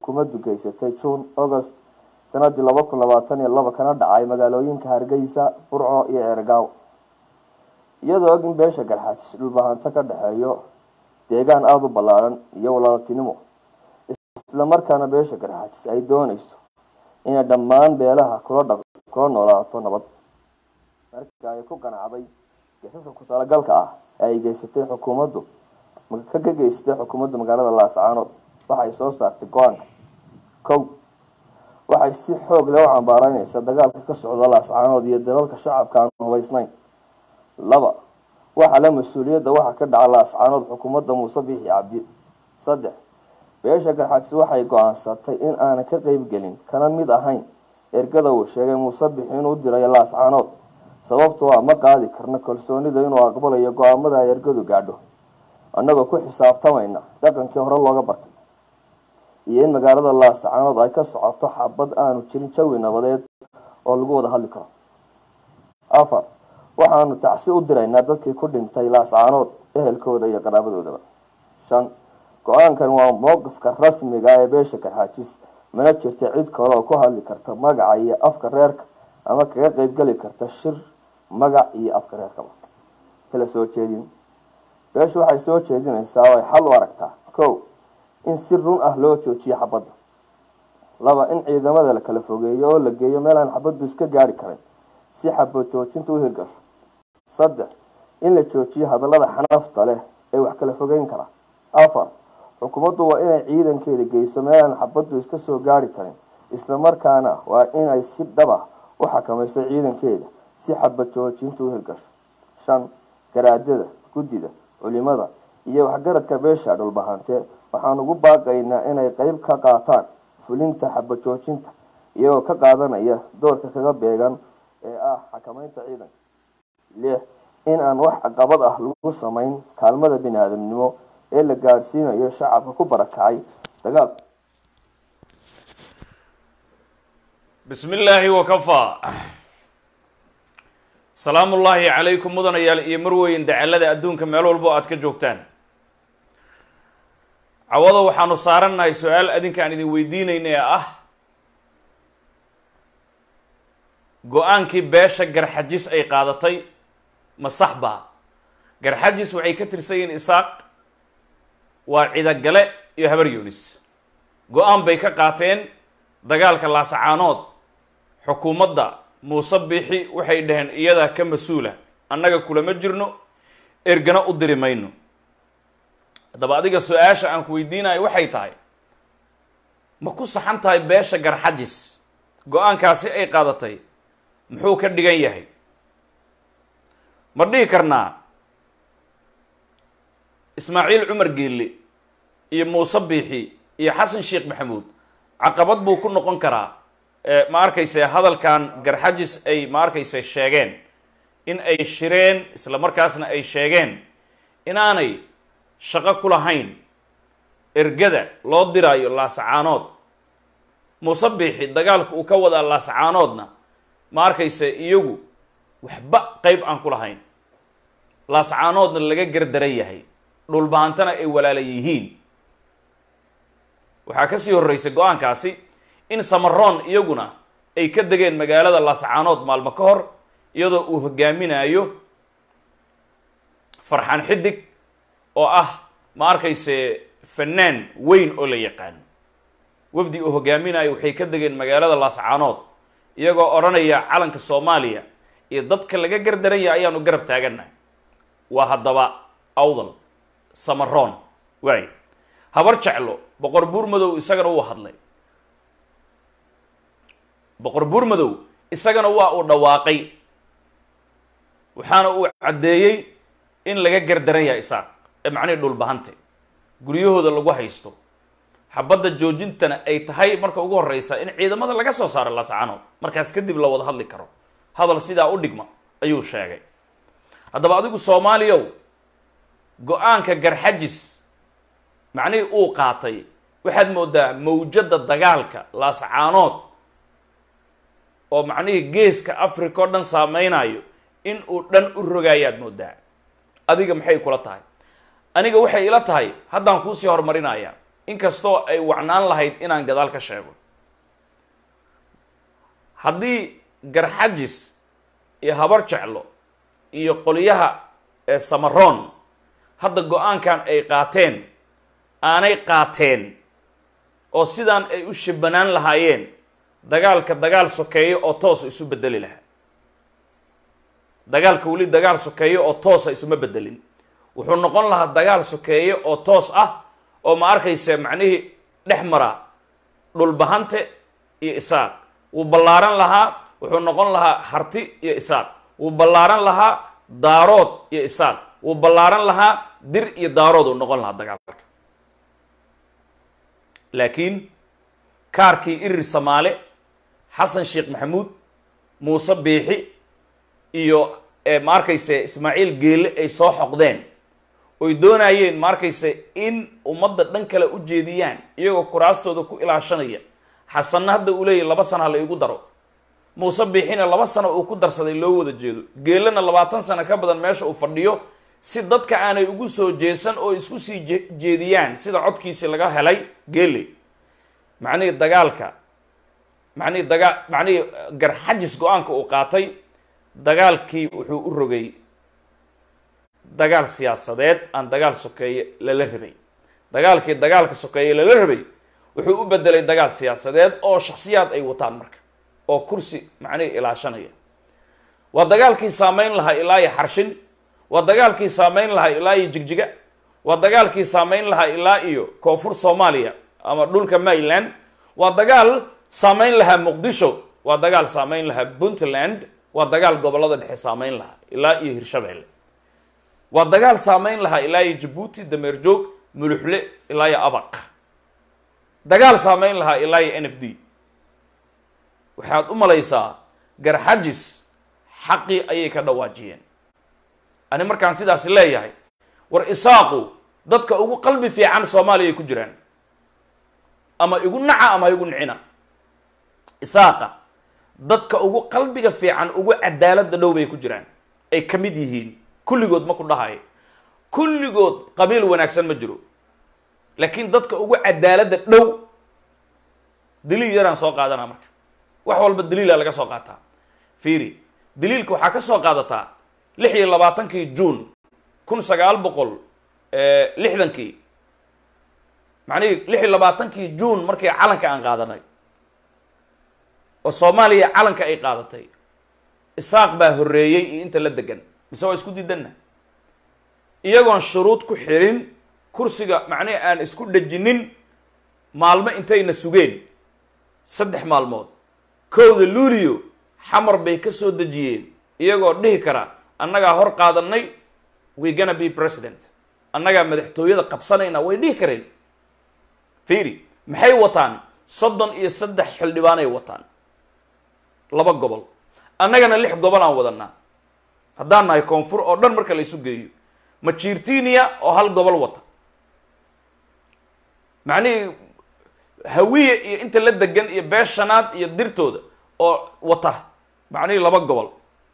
xukuumaddu geysatay june august sanadii laba kun labaatan iyo laba kana dhacay magaalooyinka hargeysa burco iyo ceergaaw iyadoo og in beesha garxaajis dhulbahanto ka dhexeeyo deegaan aada u ballaaran iyo walaaltinimo islamarkaana beesha garxaajis ay doonayso inay dhammaan beelaha kula dha kula noolaato nabad marka ay ku qanacday gafafka ku talagalka ah ee ay geysatay xukuumaddu ka ka geysatay xukuumadda magaalada laascaanood waxay soo saartay go-aanka kow waxay si xoog leh u cambaareyneysaa dagaalka ka socda laascaanood iyo dalalka shacabka aan hubaysnayn laba waxaa la mas-uuliyadda waxa ka dhaca laascaanood xukuumadda muuse biixi cabdi saddex beesha garxajis waxay go-aansatay in aanan ka qeybgelin kana mid ahayn ergada uu sheegay muuse bixi inuu dirayo laascaanood sababtoo ah ma qaadi karna kalsoonida inuu aqbalayo go-aamada ay ergadu gaadho annagoo ku xisaabtamayna dhaqankii hore looga bartay iyo in magaalada laascaanood ay ka socoto xabad aanu jirin jawi nabadeed oo lagu wada hadli karo afar waxaanu tacsi u diraynaa dadkii ku dhintay laascaanood ehelkooda iyo qaraabadoodaba shan go-aankan waa mowqifka rasmiga ee beesha garxaajis mana jirta cid kale oo ku hadli karta magaca iyo afka reerka ama kaga qeybgeli karta shir magac iyo afka reerkaba kala soo jeedin beeshu waxay soo jeedinaysaa oo ay xal u aragtaa kow in si run ah loo joojiyo xabadda laba in ciidamada la kala fogeeyo oo la geeyo meel aan xabaddu iska gaari karin si xabad joojinta u hirgasho saddex in la joojiyo hadallada xanafta leh ee wax kala fogeyn kara afar xukuumaddu waa inay ciidankeeda geyso meel aan xabaddu iska soo gaari karin islamarkaana waa inay si dhaba u xakamayso ciidankeeda si xabad joojinta u hirgasho shan garaadada guddida culimada iyo waxgaradka beesha dhulbahante waxaan ugu baaqaynaa inay qeyb ka qaataan fulinta xabad joojinta iyagoo ka qaadanaya doorka kaga beegan ee ah xakameynta ciidanka lix in aan wax caqabad ah lagu samayn kaalmada bini aadamnimo ee la gaadhsiinayo shacabka ku barakacay dagaal bismi illaahi wakafaa salaamu ullaahi calaykum mudanayaal iyo marweyn dacalada adduunka meel walbo aad ka joogtaan cawada waxaanu saarannahay su-aal adinka aan idin weydiinayna ee ah go-aankii beesha garxajis ay qaadatay ma sax baa garxajis waxay ka tirsan yihiin isaaq waa cidagale iyo habar yunis go-aan bay ka qaateen dagaalka laasacaanood xukuumadda muuse biixi waxay dhaheen iyadaa ka mas-uula annaga kulama jirno ergana u diri mayno haddaba adiga su-aasha aan ku weydiinayo waxay tahay ma ku saxan tahay beesha garxajis go-aankaasi ay qaadatay muxuu ka dhigan yahay ma dhihi karnaa ismaaciil cumar geelle iyo muuse biixi iyo xasan sheekh maxamuud caqabad buu ku noqon karaa ma arkayse hadalkan garxajis ay ma arkayse sheegeen in ay shireen isla markaasna ay sheegeen inaanay shaqo ku lahayn ergada loo diraayo laasacaanood muuse biixi dagaalka uu ka wadaa laasacaanoodna ma arkayse iyagu waxba qeyb aan ku lahayn laasacaanoodna laga gardaran yahay dhulbaantana ay walaala yihiin waxaa kasii horreysay go-aankaasi in samaroon iyaguna ay ka degeen magaalada laasacaanood maalmo ka hor iyadoo uu hogaaminayo farxaan xidig oo ah ma arkayse fanaan weyn oo la yaqaano wafdi uu hogaaminayo waxay ka degeen magaalada laasacaanood iyagoo odhanaya calanka soomaaliya iyo dadka laga gardaran yahay ayaanu garab taagannahay waa haddaba awdal samaroon waay habar jeclo boqor buur madow isagana wuu hadlay boqor buur madow isagana waa uu dhawaaqay waxaana uu caddeeyey in laga gardaran yahay isaaq ee macnihii dhulbahante guryahooda lagu haysto xabadda joojintana ay tahay marka ugu horreysa in ciidamada laga soo saaro laascaanood markaas kadib la wada hadli karo hadal sidaa u dhigma ayuu sheegay haddaba adigu soomaaliyow go-aanka garxajis macnihii uu qaatay waxaad moodaa mawjadda dagaalka laascaanood oo macnihii geeska africa oo dhan saameynayo in uu dhan u rogaayaad moodaa adiga maxay kula tahay aniga waxay ila tahay haddaan kuusii horumarinaya inkastoo ay wacnaan lahayd inaan gadaal ka sheego haddii garxajis iyo habar jeclo iyo qolyaha ee samaroon hadda go-aankan ay qaateen aanay qaateen oo sidaan ay u shabanaan lahaayeen dagaalka dagaal sokeeyo oo toosa isu bedeli lahaa dagaalka weli dagaal sokeeyo oo toosa isuma bedelin wuxuu noqon lahaa dagaal sokeeyo oo toos ah oo ma arkayse macnihii dhex mara dhulbahante iyo isaaq wuu ballaaran lahaa wuxuu noqon lahaa harti iyo isaaq wuu ballaaran lahaa daarood iyo isaaq wuu ballaaran lahaa dir iyo daarood uu noqon lahaa dagaalka laakiin kaarkii irir samaale xasan sheekh maxamuud muuse biixi iyo ma arkayse ismaaciil geelle ay soo xoqdeen oy doonayeen ma arkayse in ummadda dhan kale u jeediyaan iyagoo kuraastooda ku ilaashanaya xasanna hadda uu leeyahy laba sana ha la igu daro muuse biixina laba sano uu ku darsaday loo wada jeedo geelana labaatan sano ka badan meesha uu fadhiyo si dadka aanay ugu soo jeesan oo isku sii jeediyaan sida codkiisi laga helay geele macnihii dagaalka macnihii dagaa macnihii garxajis go-aanka uu qaatay dagaalkii wuxuu u rogay dagaal siyaasadeed aan dagaal sokeeye lala rabay dagaalkii dagaalka sokeeye lala rabay wuxuu u bedelay dagaal siyaasadeed oo shaksiyaad ay wataan marka oo kursi macnihii ilaashanaya waa dagaalkii saameyn lahaa ilaa iyo xarshin waa dagaalkii saameyn lahaa ilaa iyo jigjiga waa dagaalkii saameyn lahaa ilaa iyo koonfur soomaaliya ama dhulka maryland waa dagaal saameyn lahaa muqdisho waa dagaal saameyn lahaa puntland waa dagaal gobolada dhexe saameyn lahaa ilaa iyo hirshabeelle waa dagaal saameyn lahaa ilaa iyo jabuuti dameer joog muluxle ilaa iyo abaq dagaal saameyn lahaa ilaa iyo n f d waxaad u malaysaa garxajis xaqii ayay ka dhawaajiyeen ani markaan sidaasi leeyahay war isaaqu dadka ugu qalbi fiican soomaaliya ay ku jiraan ama igu naca ama igu nicina isaaqa dadka ugu qalbiga fiican ugu cadaalada dhow bay ku jiraan ay ka mid yihiin kulligood ma ku dhahayo kulligood qabiil wanaagsan ma jiro laakiin dadka ugu cadaalada dhow daliil yaraan soo qaadanaa marka wax walba daliila laga soo qaataa fiiri daliilka waxaa ka soo qaadataa lix iyo labaatankii juun kun sagaal boqol lixdankii macnihii lix iyo labaatankii juun markii calanka aan qaadanay oo soomaaliya calanka ay qaadatay isaaq baa horreeyey iyo inta la degan mise waa isku diidanna iyagoon shuruud ku xirin kursiga macnihi aan isku dhejinin maalmo intayna sugeen saddex maalmood kowda luuliyo xamar bay ka soo dejiyeen iyagoo dhihi kara annagaa hor qaadanay we gonna be president annagaa madaxtooyada qabsanayna way dhihi kareen fiiri maxay wataan soddon iyo saddex xildhibaanay wataan laba gobol annagana lix gobol aan wadanaa haddaan nahay koonfur oo dhan marka la isu geeyo majirtinia oo hal gobol wata macnihii hawiye iyo inta la degan iyo beeshanaad iyo dirtooda oo wata macnihii laba gobol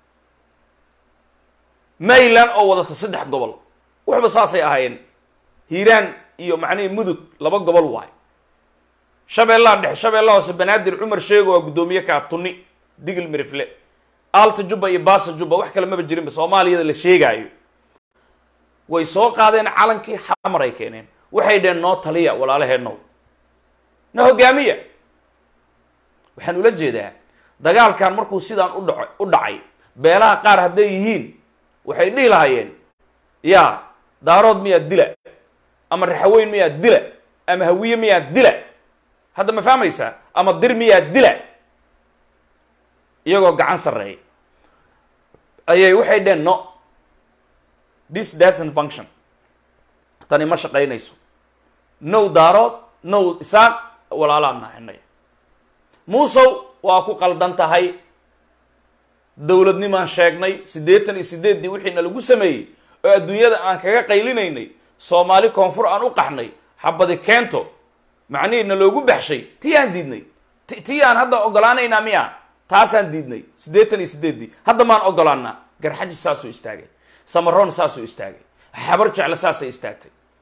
mayland oo wadata saddex gobol waxba saasay ahaayeen hiiraan iyo macnihii mudug laba gobol waay shabeellaha dhexe shabeellaha hoose banaadir cumar sheego waa guddoomiye kaa tuni digil mirifle alta jubba iyo baasa jubba wax kale maba jirinba soomaaliyada la sheegaayo way soo qaadeen calankii xamar ay keeneen waxay dheheen noo taliya walaalaheenow na hogaamiya waxaan ula jeedaa dagaalkan markuu sidaan u dhaco u dhacay beelaha qaar hadday yihiin waxay dhihi lahaayeen yaa daarood miyaa dila ama raxaweyn miyaa dila ama hawiye miyaa dila hadda ma fahmaysaa ama dir miyaa dila iyagoo gacan sarreeya ayay waxay dheheen no this doesn't function tani ma shaqaynayso now daarood now isaaq walaalaan naxinay muusow waa ku qaldan tahay dowladnimaan sheegnay siddeetan iyo siddeeddii wixiina lagu sameeyey oo adduunyada aan kaga qaylinaynay soomaali koonfur aan u qaxnay xabadi keento macnihii na loogu baxshay tii aan diidnay tii aan hadda ogolaanaynaa miya taasaan diidnay siddeetan iyo siddeeddii hadda maan ogolaanaa garxaji saasuu istaagay samaroon saasuu istaagay xabar jecle saasay istaagtay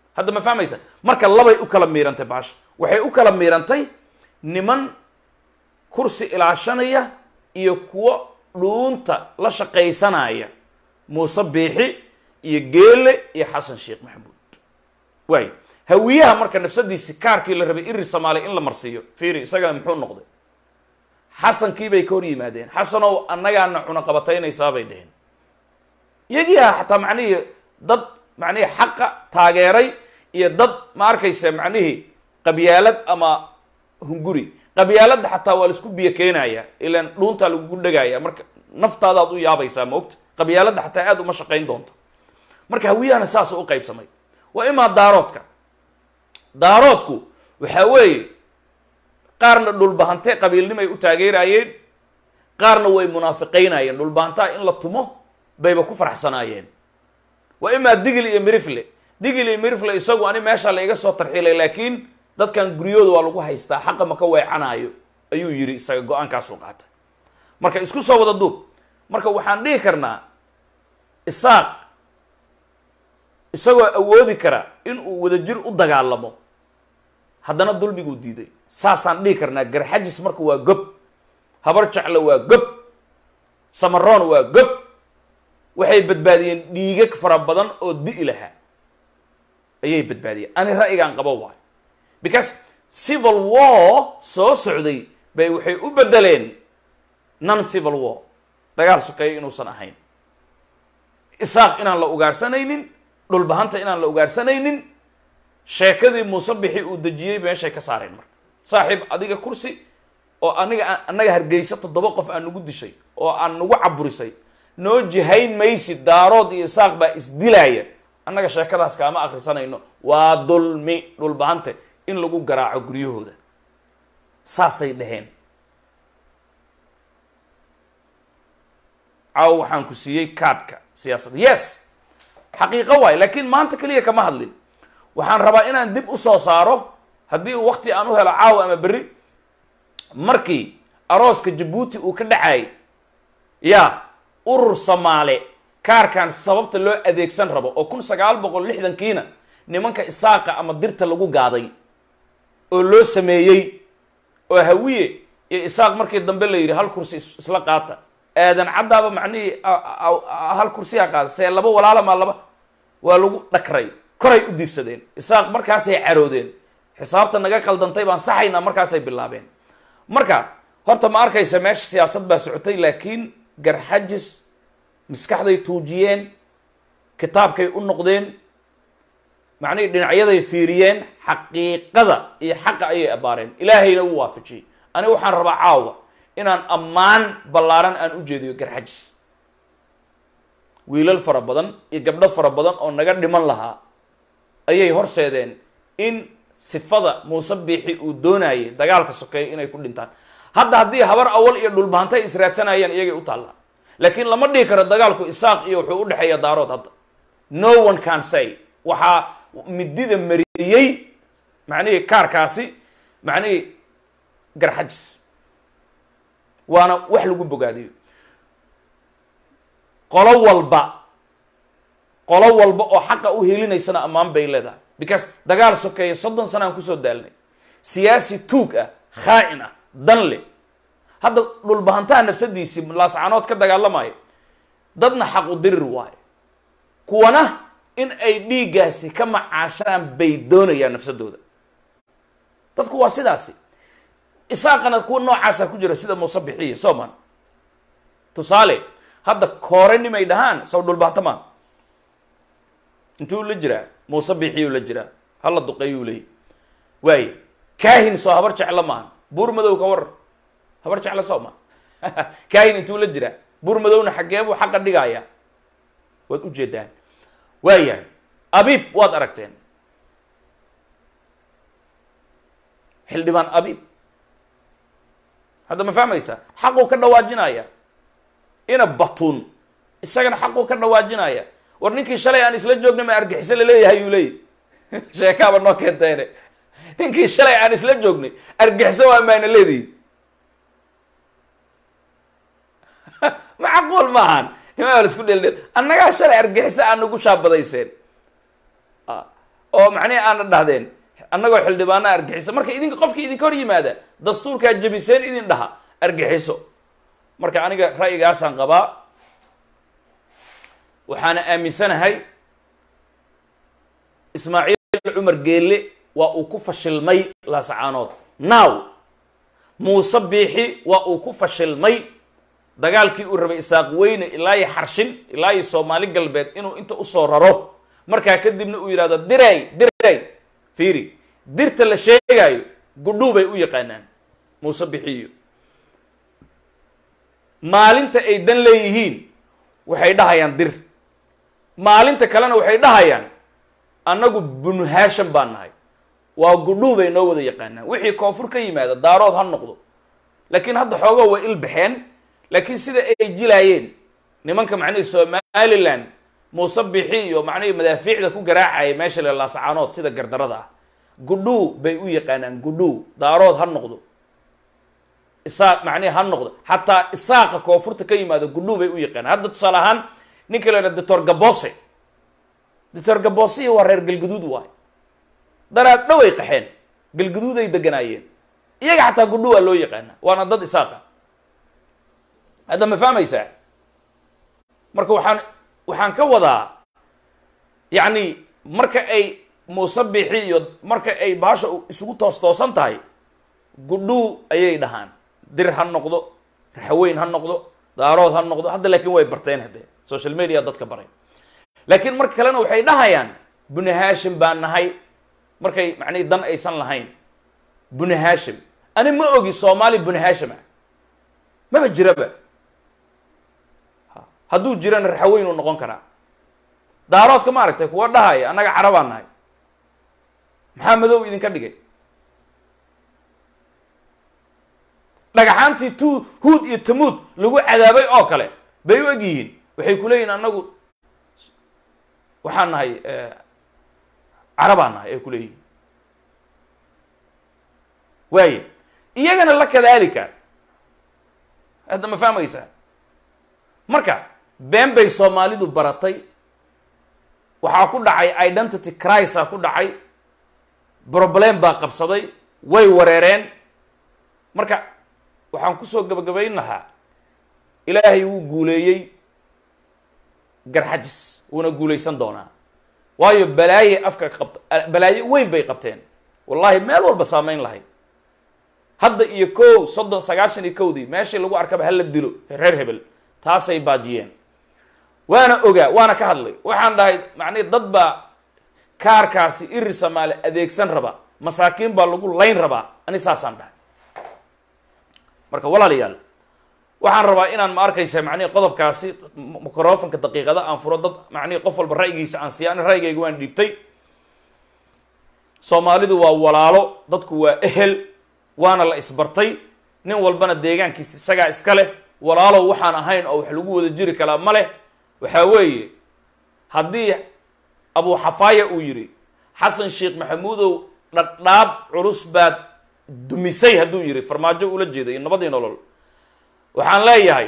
hadda ma fahmaysa marka labay u kala miirantay baasha waxay u kala miirantay niman kursi ilaashanaya iyo kuwo dhuunta la shaqaysanaya muuse biixi iyo geele iyo xasan sheekh maxamuud waay hawiyaha marka nafsadiisi kaarkii la rabay iri soomaaliya in la marsiiyo fiiri isagana muxuu noqday xasankii bay ka hor yimaadeen xasanow annagaana cunaqabataynaysaa bay dheheen iyagiiha xataa macnihii dad macnihii xaqa taageeray iyo dad ma arkaysa macnihii qabyaalad ama hunguri qabyaaladda xataa waa laisku biyo keenaya ilaan dhuuntaa lagugu dhegaya marka naftaadaad u yaabaysaa ma ogta qabyaaladda xataa aada uma shaqayn doonta marka hawiyahana saas u qaybsamay waa imaa daaroodka daaroodku waxaa weeye qaarna dhulbahante qabiilnimay u taageeraayeen qaarna way munaafiqaynayeen dhulbahantaa in la tumo bayba ku faraxsanaayeen waa imaa digil iyo mirifle digil iyo mirifle isagu ani meesha la iga soo tarxiilay laakiin dadkan guryooda waa lagu haystaa xaqa ma ka weecanaayo ayuu yidhi isaga go-aankaasuu qaatay marka isku soo wada duub marka waxaan dhihi karnaa isaaq isagoo awoodi kara inuu wadajir u dagaalamo haddana dulmiguu diiday saasaan dhihi karnaa garxajis marka waa gob habar jeclo waa gob samaroon waa gob waxay badbaadiyeen dhiigag fara badan oo di'i lahaa ayay badbaadiyeen ani ra'yigaan qabo waayo because civil war soo socday bay waxay u bedeleen non civil war dagaal sokeeyo inuusan ahayn isaaq inaan la ugaarsanaynin dhulbahanta inaan la ugaarsanaynin sheekadii muuse bixi uu dejiyey meeshay ka saareen marka saaxiib adiga kursi oo aniga annaga hargeysa toddoba qof aan nagu dishay oo aan nagu caburisay noo jihayn maysid daarood iyo isaaq baa isdilaaya annaga sheekadaas kaama akrisanayno waa dulmi dhulbahante in lagu garaaco guryahooda saasay dhaheen caawa waxaan ku siiyey kaadhka siyaasadda yes xaqiiqo waay laakiin maanta keliya kama hadlin waxaan rabaa inaan dib u soo saaro haddii uu wakti aan u helo caawa ama berri markii arooska jabuuti uu ka dhacayay ya urur soomaale kaarkan sababta loo adeegsan rabo oo kun sagaal boqol lixdankiina nimanka isaaqa ama dirta lagu gaaday oo loo sameeyey oo hawiye iyo isaaq markii dambe la yidhi hal kursi isla qaata aadan caddaaba macnihii hal kursiyaa qaada see laba walaala maa laba waa lagu dhakray koray u diibsadeen isaaq markaasay caroodeen xisaabta naga qaldantay baan saxaynaa markaasay bilaabeen marka horta ma arkaysa meesha siyaasad baa socotay laakiin garxajis maskaxday tuujiyeen kitaabkay u noqdeen macnihii dhinacyaday fiiriyeen xaqiiqada iyo xaqa ayay abaareen ilaahayna u waafajiyey aniga waxaan rabaa caawa inaan ammaan ballaaran aan u jeediyo garxajis wiilal fara badan iyo gabdho fara badan oo naga dhiman lahaa ayay horseedeen in sifada muuse biixi uu doonayay dagaalka sokeeya inay ku dhintaan hadda haddii habar awal iyo dhulbahantay israadsanayaan iyagay u taallaa laakiin lama dhihi karo dagaalku isaaq iyo wuxuu u dhexeeya daarood hadda no one can say waxaa midida mariyey macnihii kaarkaasi macnihii garxajis waana wax lagu bogaadiyo qolo walba qolo walba oo xaqa u helinaysana ammaan bay leedahay because dagaal sokeeya soddon sana aan kusoo daalnay siyaasi tuug ah khaa'in ah dan le hadda dhulbahantaha nafsadiisii laascanood ka dagaalamayo dadna xaqu dirir waayo kuwana in ay dhiiggaasi ka macaashaan bay doonayaan nafsadooda dadku waa sidaasi isaaqana kuwa noocaasa ku jira sida muuse bixiya soman tusaale hadda koore nimay dhahaan saw dhulbahanta maan intuu la jiraa muuse bixiyuu la jiraa hala duqeeyuu leeyay waaye kaahin soo habar jeclo maahan buur madow ka warar habar jeclo soo ma kaahin intuu la jiraa buur madowna xaggee buu xaqa dhigayaa waad ujeedaan waayahay abiib waad aragteen xildhibaan abiib hadda ma fahmaysaa xaquu ka dhawaajinaya ina batuun isagana xaquu ka dhawaajinaya war ninkii shalay aan isla joognay ma argixiso laleeyahay yuu leeyahy sheekaaba noo keenteene ninkii shalay aan isla joognay argixiso waa maana leedihi macquul maahan nimaa la isku dheeldheel annagaa shalay argixiso aan nagu shaabadayseen oo macnihi aana dhahdeen annagoo xildhibaana argixiso marka idinka qofkii idinka hor yimaada dastuurkaa jebiseen idin dhaha argixiso marka aniga ra'yigaasaan qabaa waxaana aaminsanahay ismaaciil cumar geelle waa uu ku fashilmay laasacaanood now muuse biixi waa uu ku fashilmay dagaalkii uu rabay isaaq weyne ilaa iyo xarshin ilaa iyo soomaali galbeed inuu inta usoo raro markaa kadibna uu yidhahdo diray diray fiiri dirta la sheegaayo gudhuu bay u yaqaanaan muuse bixiyo maalinta ay dan leeyihiin waxay dhahayaan dir maalinta kalena waxay dhahayaan annagu bunu haasham baan nahay waa gudhuu bay noo wada yaqaanaan wixii koonfur ka yimaada daarood ha noqdo laakiin hadda xoogoo way ilbaxeen laakiin sida ay jilaayeen nimanka macnihii somaliland muuse bixi iyo macnihii madaafiicda ku garaacaya meesha le laasacaanood sida gardarada ah gudhuu bay u yaqaanaan gudhuu daarood ha noqdo isaaq macnihi ha noqdo xataa isaaqa koonfurta ka yimaado gudhuu bay u yaqaanaan hadda tusaale ahaan ninka la yidhaha doctor gabose doctor gabose waa reer galgaduud waay daraad dhow ay qaxeen galgaduud ay deganaayeen iyaga xataa gudhuu waa loo yaqaana waana dad isaaqa hadda ma fahmaysaa marka waxaan waxaan ka wadaa yacni marka ay muuse bixi iyo marka ay baasha isugu toos toosan tahay gudhuu ayay dhahaan dir ha noqdo raxweyn ha noqdo daarood ha noqdo hadda laakiin way barteen haddee social media dadka baray laakiin marka kalena waxay dhahayaan buni haashim baan nahay markay macnihi dan aysan lahayn buni haashim ani ma ogi soomaali buni haashim ah maba jiraba hadduu jirana raxweyn uu noqon karaa daaroodka ma aragtay kuwa dhahaya annaga carabaan nahay maxaa madow idinka dhigay dhagaxaantii tu huud iyo tamuud lagu cadaabay oo kale bay u eg yihiin waxay ku leeyihin annagu waxaan nahay carabaan nahay ay ku leeyihiin waaye iyagana la kadaalika hadda ma fahmaysaa marka been bay soomaalidu baratay waxaa ku dhacay identity crisa ku dhacay problem baa qabsaday way wareereen marka waxaan kusoo gabagabayn lahaa ilaahay wuu guuleeyey garxajis wuuna guulaysan doonaa waayo balaaye afka qabta balaaye weyn bay qabteen wallahi meel walba saamayn lahayd hadda iyo kow soddon sagaashan iyo kowdii meeshii lagu arkaba hala dilo reer hebel taasay baajiyeen waana ogaa waana ka hadlay waxaan dhahay macnihi dad baa kaarkaasi iri samaale adeegsan raba masaakiin baa lagu layn rabaa ani saasaan dhahay marka walaalayaal waxaan rabaa inaan ma arkaysa macnihi qodobkaasi microfonka daqiiqada aan furo dad macnihi qof walba ra'yigiisa aan siiya ani ra'yigayga waan dhiibtay soomaalidu waa walaalo dadku waa ehel waana la isbartay nin walbana deegaankiisa isagaa iska leh walaalow waxaan ahayn oo wax lagu wada jiri kalaa ma leh waxaa weeye haddii abu xafaaya uu yidhi xasan sheekh maxamuudow dhadhaab culus baad dumisay hadduu yidhi farmaajo ula jeeda iyo nabadii nolol waxaan leeyahay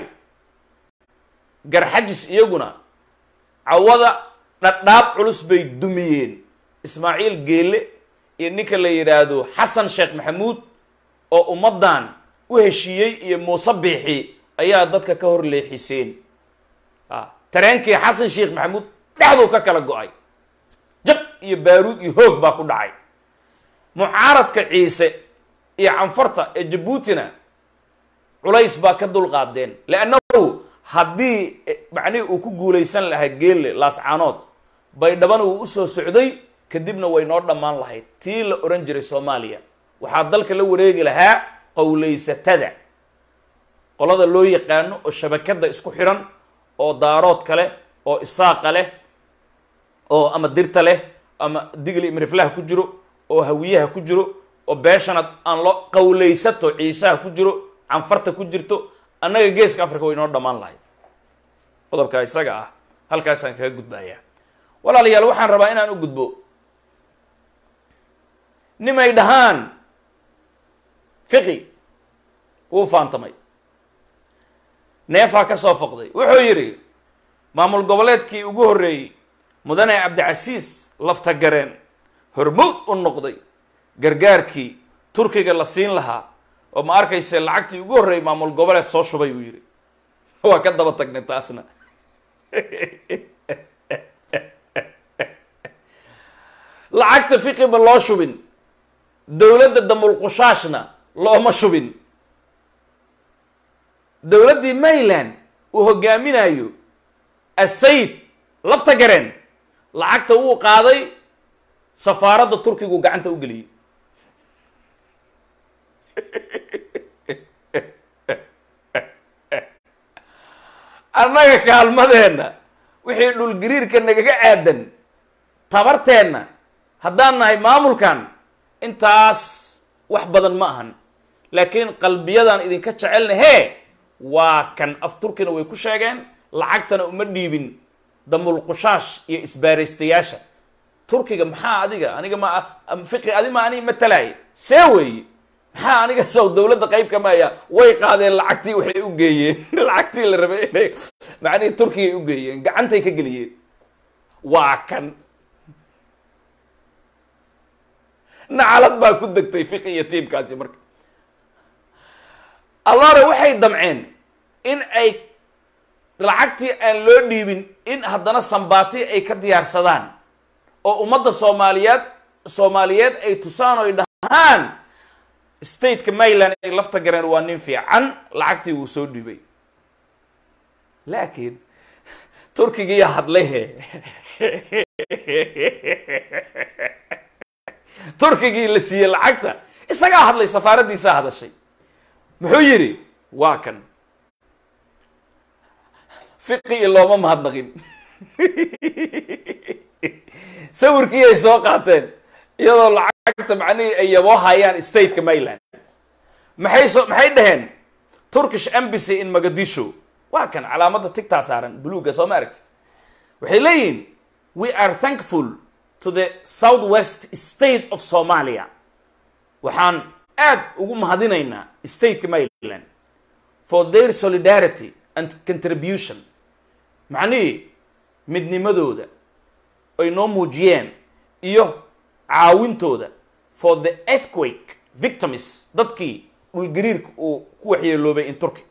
garxajis iyaguna cawada dhadhaab culus bay dumiyeen ismaaciil geelle iyo ninka la yidhaahdo xasan sheekh maxamuud oo ummaddan u heshiiyey iyo muuse biixi ayaa dadka ka hor leexiseen tareenkii xasan sheekh maxamuud dhexduu ka kala go-ay jab iyo baaruud iyo hoog baa ku dhacay mucaaradka ciise iyo canfarta ee jabuutina culays baa ka dulqaadeen leannahu haddii macnihii uu ku guulaysan lahaa geelle laascaanood baydhabana uu usoo socday kadibna way noo dhammaan lahayd tii la ohan jiray soomaaliya waxaa dalka la wareegi lahaa qowlaysatada qolada loo yaqaano oo shabakada isku xidhan oo daaroodka leh oo isaaqa leh oo ama dirta leh ama digli imriflaha ku jiro oo hawiyaha ku jiro oo beeshana aan loo qawlaysato ciisaha ku jiro canfarta ku jirto annaga geeska africa way noo dhammaan lahayd qodobka isaga ah halkaasaan kaga gudbayaa walaalayaal waxaan rabaa inaan u gudbo nimay dhahaan fiqi wuu faantamay neefaa ka soo foqday wuxuu yidhi maamul goboleedkii ugu horreeyey mudane cabdicasiis laftagareen hormowd u noqday gargaarkii turkiga la siin lahaa oo ma arkayse lacagtii ugu horreeyay maamul goboleed soo shubay buu yidhi waa ka daba tagnay taasna lacagta fiqi ma loo shubin dowladda damulqushaashna looma shubin dowladdii mayland uu hogaaminayo asayid lafta gareen lacagta wuu qaaday safaaradda turkigu gacanta u geliyey annaga kaalmadeenna wixii dhulgariirka nagaga aadan tabarteenna haddaan nahay maamulkan intaas wax badan ma ahan laakiin qalbiyadaan idinka jecelna hee waa kan af turkina way ku sheegeen lacagtana uma dhiibin damulqushaash iyo isbaaraystayaasha turkiga maxaa adiga aniga ma fiqi adi ma ani matalay see weeye maxaa aniga sow dowladda qayb kamaya way qaadeen lacagtii waxay u geeyeen lacagtii la rabay inay macnihii turkigay u geeyeen gacantay ka geliyeen waa kan nacalad baa ku degtay fiqi iyo tiimkaasi marka allore waxay damceen in ay lacagtii aan loo dhiibin in haddana sambaati ay ka diyaarsadaan oo ummadda soomaaliyeed soomaaliyeed ay tusaan oy dhahaan stateka mayland ay lafta gareen waa nin fiican lacagtii wuu soo dhiibay laakiin turkigiiya hadlayhe turkigii la siiyey lacagta isagaa hadlay safaaraddiisaa hadashay muxuu yidhi waa kan fiqigi looma mahadnaqin sawirkii ay soo qaateen iyadoo lacagta macnihii ay yaboo hayaan stateka mayland maxay so maxay dhaheen turkish embassy in mogadisho waa kan calaamadda tigtaa saaran buluuga soo ma aragtid waxay leeyihin we are thankful to the south west state of somalia waxaan aad ugu mahadinaynaa stateka mayland for their solidarity and contribution macnihii midnimadooda ay noo muujiyeen iyo caawintooda for the earthquake victims dadkii dhulgariirka uu ku waxyeeloobay in turkey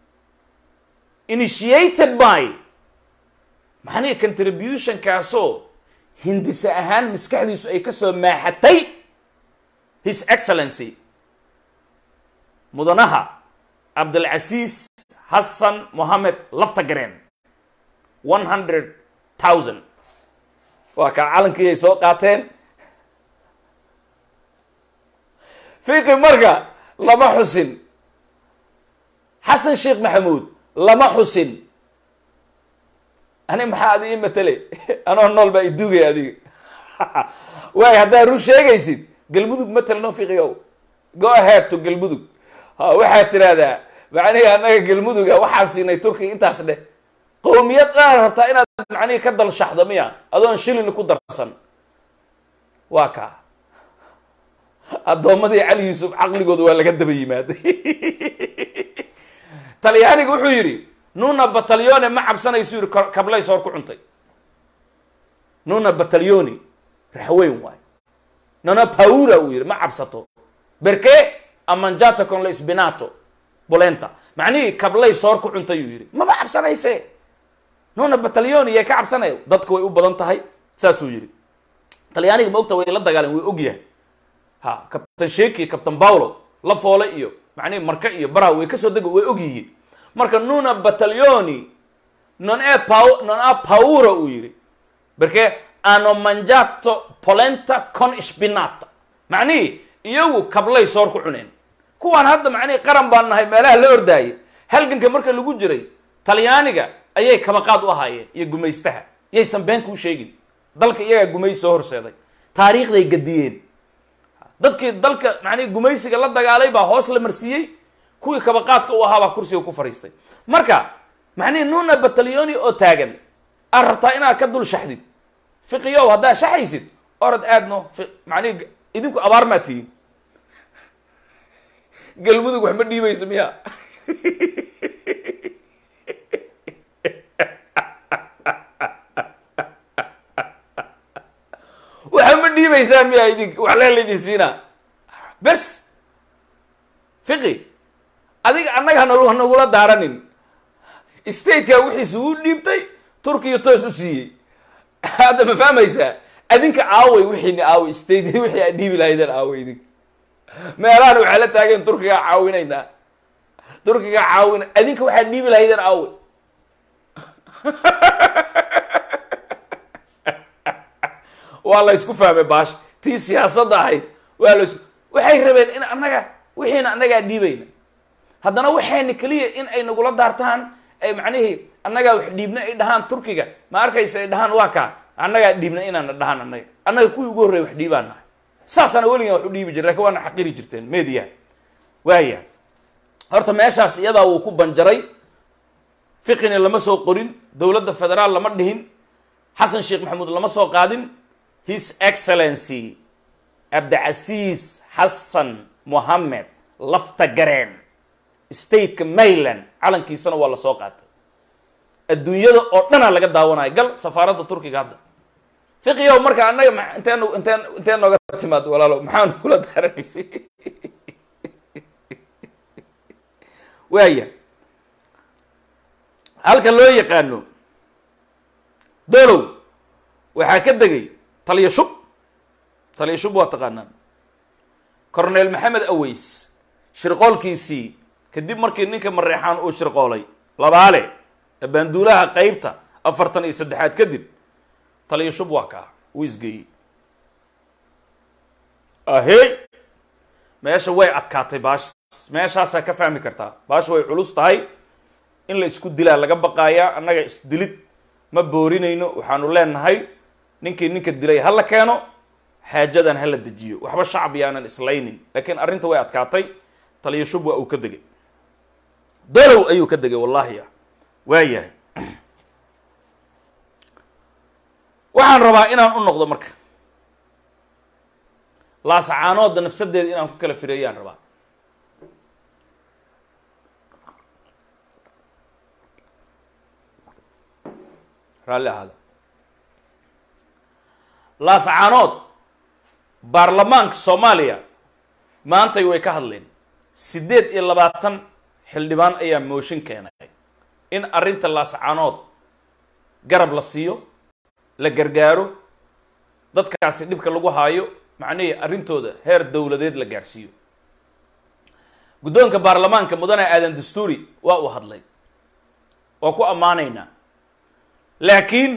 initiated by macnihii contributionkaasoo hindise ahaan maskaxdiisu ay ka soo maaxatay his excellency mudanaha cabdilcasiis xasan mohamed lafta gareen one hundred thousand waa kaa calankii ay soo qaateen fiqi marka lama xusin xasan sheekh maxamuud lama xusin ani maxaa adi ii matele anoo nool baa idugay adiga waay haddaad rug sheegaysid galmudug matelno fiqigow go ahead to galmudug ha waxaad tiraahdaa macnihi annaga galmuduga waxaan siinay turkiga intaas dheh qowmiyad dhaan rabtaa inaad macnihi ka dalshaxdo miya adoon shilin ku darsan waa kaa addoommadii cali yuusuf caqligooda waa laga daba yimaaday talyaaniga wuxuu yidhi nuna batalyone ma cabsanaysu yidhi kablay soor ku cuntay nuna batalyoni raxweyn waay nona paura uu yidhi ma cabsato berke amanjata con la sbinato bolenta macnihii kablay soor ku cuntay uu yidhi maba cabsanayse nuna batalyoni yay ka cabsanaya dadka way u badan tahay saasuu yidhi talyaaniga ma ogta way la dagaaleen way ogyahay ha kabtan sheki kabtan paulo la foole iyo macnihi marka iyo baraha way kasoo dega way og yihiin marka nuna batalyoni non e pa non a paura uu yidhi berke ano manjato polenta con spinata macnihii iyagu kablay soor ku cuneen kuwaan hadda macnihii qaran baan nahay meelaha la ordaayay halganka marka lagu jiray talyaaniga ayay kabaqaad u ahaayeen iyo gumaystaha yaysan been kuu sheegin dalka iyagaa gumays soo horseeday taariikhday gadiyeen dadkii dalka macnihi gumaysiga la dagaalay baa hoos la marsiiyey kuwii kabaqaadka u ahaa baa kursiga ku fadhiistay marka macnihi nuna batalyoni oo taagan aad rabtaa inaad ka dul shaxdid fiqiyow haddaad shaxaysid orod aadno macnihi idinku abaar maa tihiin galmudug wax ma dhiibayso miya waxa ma dhiibaysa fahmaysaan miya idin wax lee laydin siinaa bes fiqi adiga annaga hana hanagula daaranin stateka wixiisa uu dhiibtay turkiya toos u siiyey hadda ma fahmaysaa adinka aaway wixiina aaway state wixii aad dhiibi lahaydeen aaway idinka meelahan waxaa la taageen turkigaa caawinaynaa turkigaa caawina adinka waxaad dhiibi lahaydeen aaway waa la isku fahmay baash tii siyaasadda ahayd waa la isku waxay rabeen in annaga wixiina annagaa dhiibayna haddana waxayna keliya in ay nagula daartaan ay macnihii annagaa wax dhiibna ay dhahaan turkiga ma arkaysa ay dhahaan waa kaa annagaa dhiibna inaana dhahaan annaga annaga kuwii ugu horreya wax dhiibaan nahay saasana weligan wax u dhiibi jire lakin waana xaqiri jirteen media waaya horta meeshaas iyadaa wuu ku banjaray fiqina lama soo qorin dowladda federaal lama dhihin xasan sheekh maxamuud lama soo qaadin his excellency cabdicasiis xasan mohamed lafta gareen stateka mayland calankiisana waa lasoo qaatay adduunyada oo dhanaa laga daawanaya gal safaaradda turkiga hadda fiqiyow marka annaga ma inteen inteen intee nooga timaad walaalo maxaanu kula daaranaysay waaya halka loo yaqaano dolow waxaa ka degay taliya shub taliya shub waa taqaanaan cornel maxamed aweys shirqoolkiisii kadib markii ninka mareexaan uu shirqoolay labaale abaanduulaha qeybta afartan iyo saddexaad kadib taliya shub waa kaa wuu isgeeyey ahey meesha way adkaatay baash meeshaasaa ka fahmi kartaa baasha way culus tahay in la isku dilaa laga baqaayaa annaga isdilid ma boorinayno waxaanu leenahay ninkii ninka dilay ha la keeno xaajadan ha la dejiyo waxba shacab yaanan islaynin laakiin arrinta way adkaatay taliya shub waa uu ka degay dolow ayuu ka degay wallahi ah waayahay waxaan rabaa inaan u noqdo marka laasacaanoodda nafsadeeda inaan ku kala fireeyaan rabaa raalli ahaada laasacaanood baarlamaanka soomaaliya maantay way ka hadleen siddeed iyo labaatan xildhibaan ayaa mooshin keenay in arrinta laasacaanood garab la siiyo la gargaaro dadkaasi dhibka lagu haayo macnihii arrintooda heer dowladeed la gaadhsiiyo guddoonka baarlamaanka mudane aadan dastuuri waa uu hadlay waa ku ammaanaynaa laakiin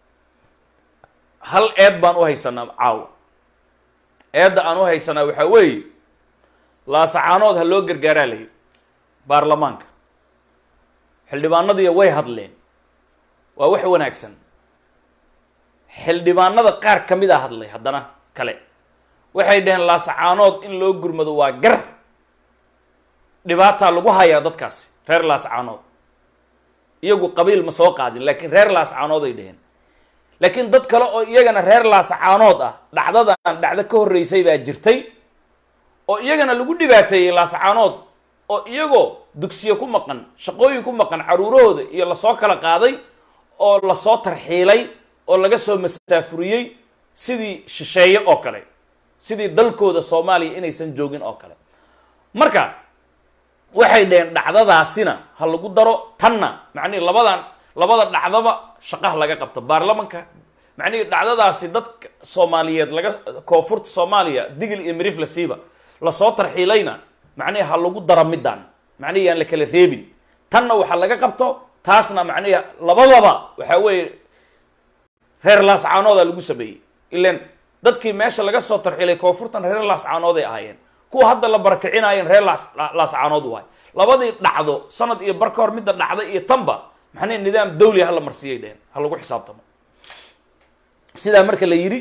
hal eed baan u haysanaa caawa eedda aan u haysanaa waxaa weeye laasacaanood ha loo gargaaraa layi baarlamaanka xildhibaanadiiya way hadleen waa wax wanaagsan xildhibaanada qaar ka mid a hadlay haddana kale waxay dhaheen laasacaanood in loo gurmado waa gar dhibaataa lagu hayaa dadkaasi reer laasacaanood iyagu qabiil ma soo qaadin laakiin reer laasacaanood ay dhaheen laakiin dad kale oo iyagana reer laasacaanood ah dhacdadan dhacdo ka horreysay baa jirtay oo iyagana lagu dhibaateeyey laasacaanood oo iyagoo dugsiyo ku maqan shaqooyin ku maqan caruurahooda iyo lasoo kala qaaday oo lasoo tarxiilay oo laga soo masaafuriyey sidii shisheeye oo kale sidii dalkooda soomaaliya inaysan joogin oo kale marka waxay dhaheen dhacdadaasina ha lagu daro tanna macnihi labadan labada dhacdaba shaqaha laga qabto baarlamanka macnihi dhacdadaasi dadka soomaaliyeed laga koonfurta soomaaliya digil iyo mirif la siiba lasoo tarxiilayna macnihi ha lagu daro middan macnihi yaan la kala reebin tanna waxa laga qabto taasna macnihi labadaba waxaa weeye reer laascaanooda lagu sameeyey ilan dadkii meesha laga soo tarxiilay koonfurtan reer laascaanood ay ahaayeen kuwa hadda la barakicinaayeen reer laas laascaanood waay labadii dhacdo sanad iyo bar ka hor midda dhacda iyo tanba maxnay nidaam dawli ha la marsiiyay dheheen ha lagu xisaabtamo sidaa marka la yidhi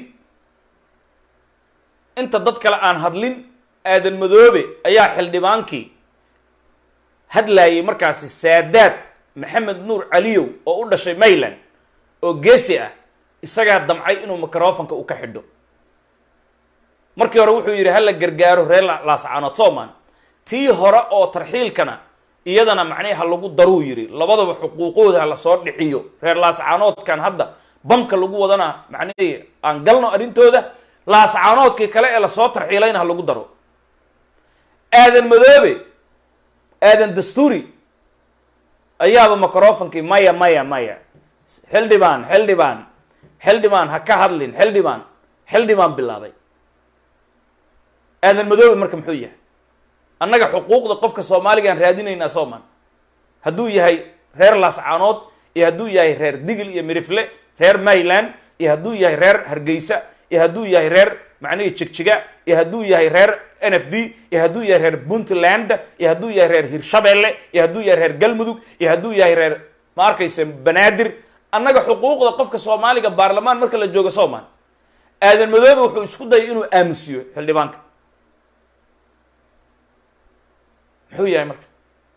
inta dad kale aan hadlin aadan madoobe ayaa xildhibaankii hadlaayay markaasi saadaad maxamed nuur caliyow oo u dhashay mayland oo geesi ah isagaa damcay inuu microfonka u ka xidho markii hore wuxuu yidhi hala gargaaro reer laascaanood soomaan tii hore oo tarxiilkana iyadana macnihi ha lagu daruu yidhi labadaba xuquuqooda ha lasoo dhixiyo reer laascaanoodkan hadda bamka lagu wadana macnihii aan galno arrintooda laascaanoodkii kale ee lasoo tarxiilayna ha lagu daro aadan madoobe aadan dastuuri ayaaba microfonkii maya maya maya xildhibaan xildhibaan xildhibaan ha ka hadlin xildhibaan xildhibaan bilaabay aadan madoobe marka muxuu yahay annaga xuquuqda qofka soomaaliga aan raadinaynaa sooman hadduu yahay reer laascaanood iyo hadduu yahay reer digil iyo mirifle reer mayland iyo hadduu yahay reer hargeysa iyo hadduu yahay reer macnihii jigjiga iyo hadduu yahay reer n f d iyo hadduu yahay reer puntland iyo hadduu yahay reer hirshabelle iyo hadduu yahay reer galmudug iyo hadduu yahay reer ma arkaysa banaadir annaga xuquuqda qofka soomaaliga baarlamaan marka la joogo sooman aadan madoobe wuxuu isku dayay inuu aamusiyo xildhibaanka muxuu yahay marka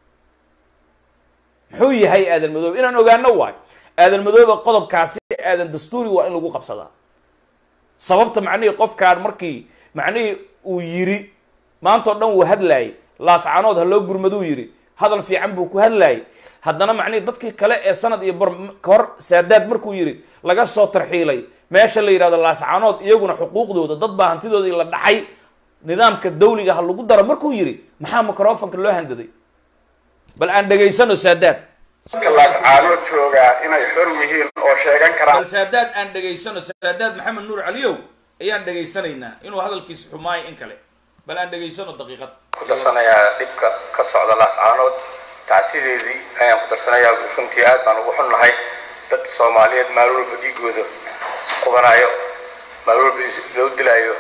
muxuu yahay aadan madoobe inaan ogaano waayo aadan madoobe qodobkaasi aadan dastuuri waa in lagu qabsadaa sababta macnihii qofkaan markii macnihii uu yiri maanta o dhan wuu hadlaayay laascanood ha loo gurmaduu yidhi hadal fiican buu ku hadlaayay haddana macnihii dadkii kale ee sanad iyo bar ka hor saadaad markuu yidhi laga soo tarxiilay meesha la yidhahdo laascanood iyaguna xuquuqdooda dad baa hantidoodii la dhacay nidaamka dawliga ha lagu daro markuu yidhi maxaa microfonka loo handaday bal aan dhegaysano saadaad dadka laascaanood joogaa inay xor yihiin oo sheegan karaan bal saadaad aan dhegaysano saadaad maxamed nuur caliyow ayaan dhegaysanaynaa inuu hadalkiisa xumaayo in kale bal aan dhegaysano daqiiqad ku darsanayaa dhibka ka socda laascaanood tacsideedii ayaan ku darsanayaa runtii aad baan ugu xunnahay dad soomaaliyeed maalin walba dhiigooda isqubanayo maalin walba loo dilaayo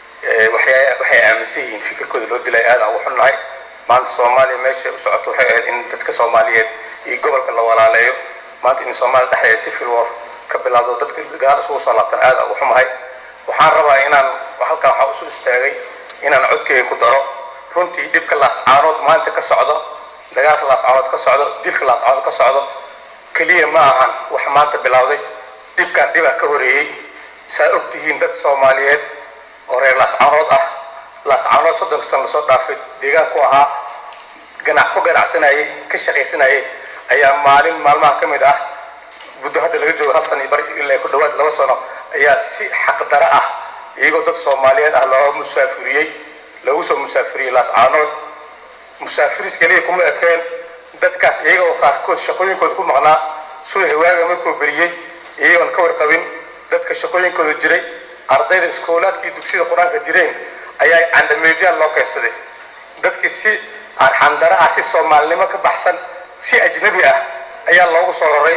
waxay waxay aaminsan yihiin fikirkooda loo dilaayo aad aan ugu xunnahay maanta soomaaliya meesha u socoto waxay ahayd in dadka soomaaliyeed iyo gobolka la walaaleeyo maanta in soomaaliya dhexdeeda civil war ka bilaabdo dadka gadaal isugu soo laabtan aad aan ugu xumahay waxaan rabaa inaan halkan waxaa usu istaagay inaan codkeyga ku daro runtii dhibka laascaanood maanta ka socdo dagaalka laascaanood ka socdo dilka laascaanood ka socdo keliya ma ahan wax maanta bilowday dhibkan dhibaa ka horeeyey saa og tihiin dad soomaaliyeed oo reer laascaanood ah laascaanood soddonka sano lasoo dhaafay deegaan ku ahaa ganac ku ganacsanayay ka shaqaysanayay ayaa maalin maalmaha ka mid ah muddo hadda laga joogo hal sana bari ilaa ku dhawaad laba sano ayaa si xaqdaro ah iyagoo dad soomaaliyeed ah loo musaafiriyey lagu soo musaafiriyey laascaanood musaafiris keliya kuma ekeen dadkaas iyaga oo qaarkood shaqooyinkooda ku maqnaa suu hawaaga markuu beriyey iyagoon ka warqabin dadka shaqooyinkooda jiray ardayda iskoolaadkii dugsiyada qur-aanka jireen ayaa candameedyaal loo keensaday dadkii si arxandaro ah si soomaalinimo ka baxsan si ajnabi ah ayaa loogu soo raray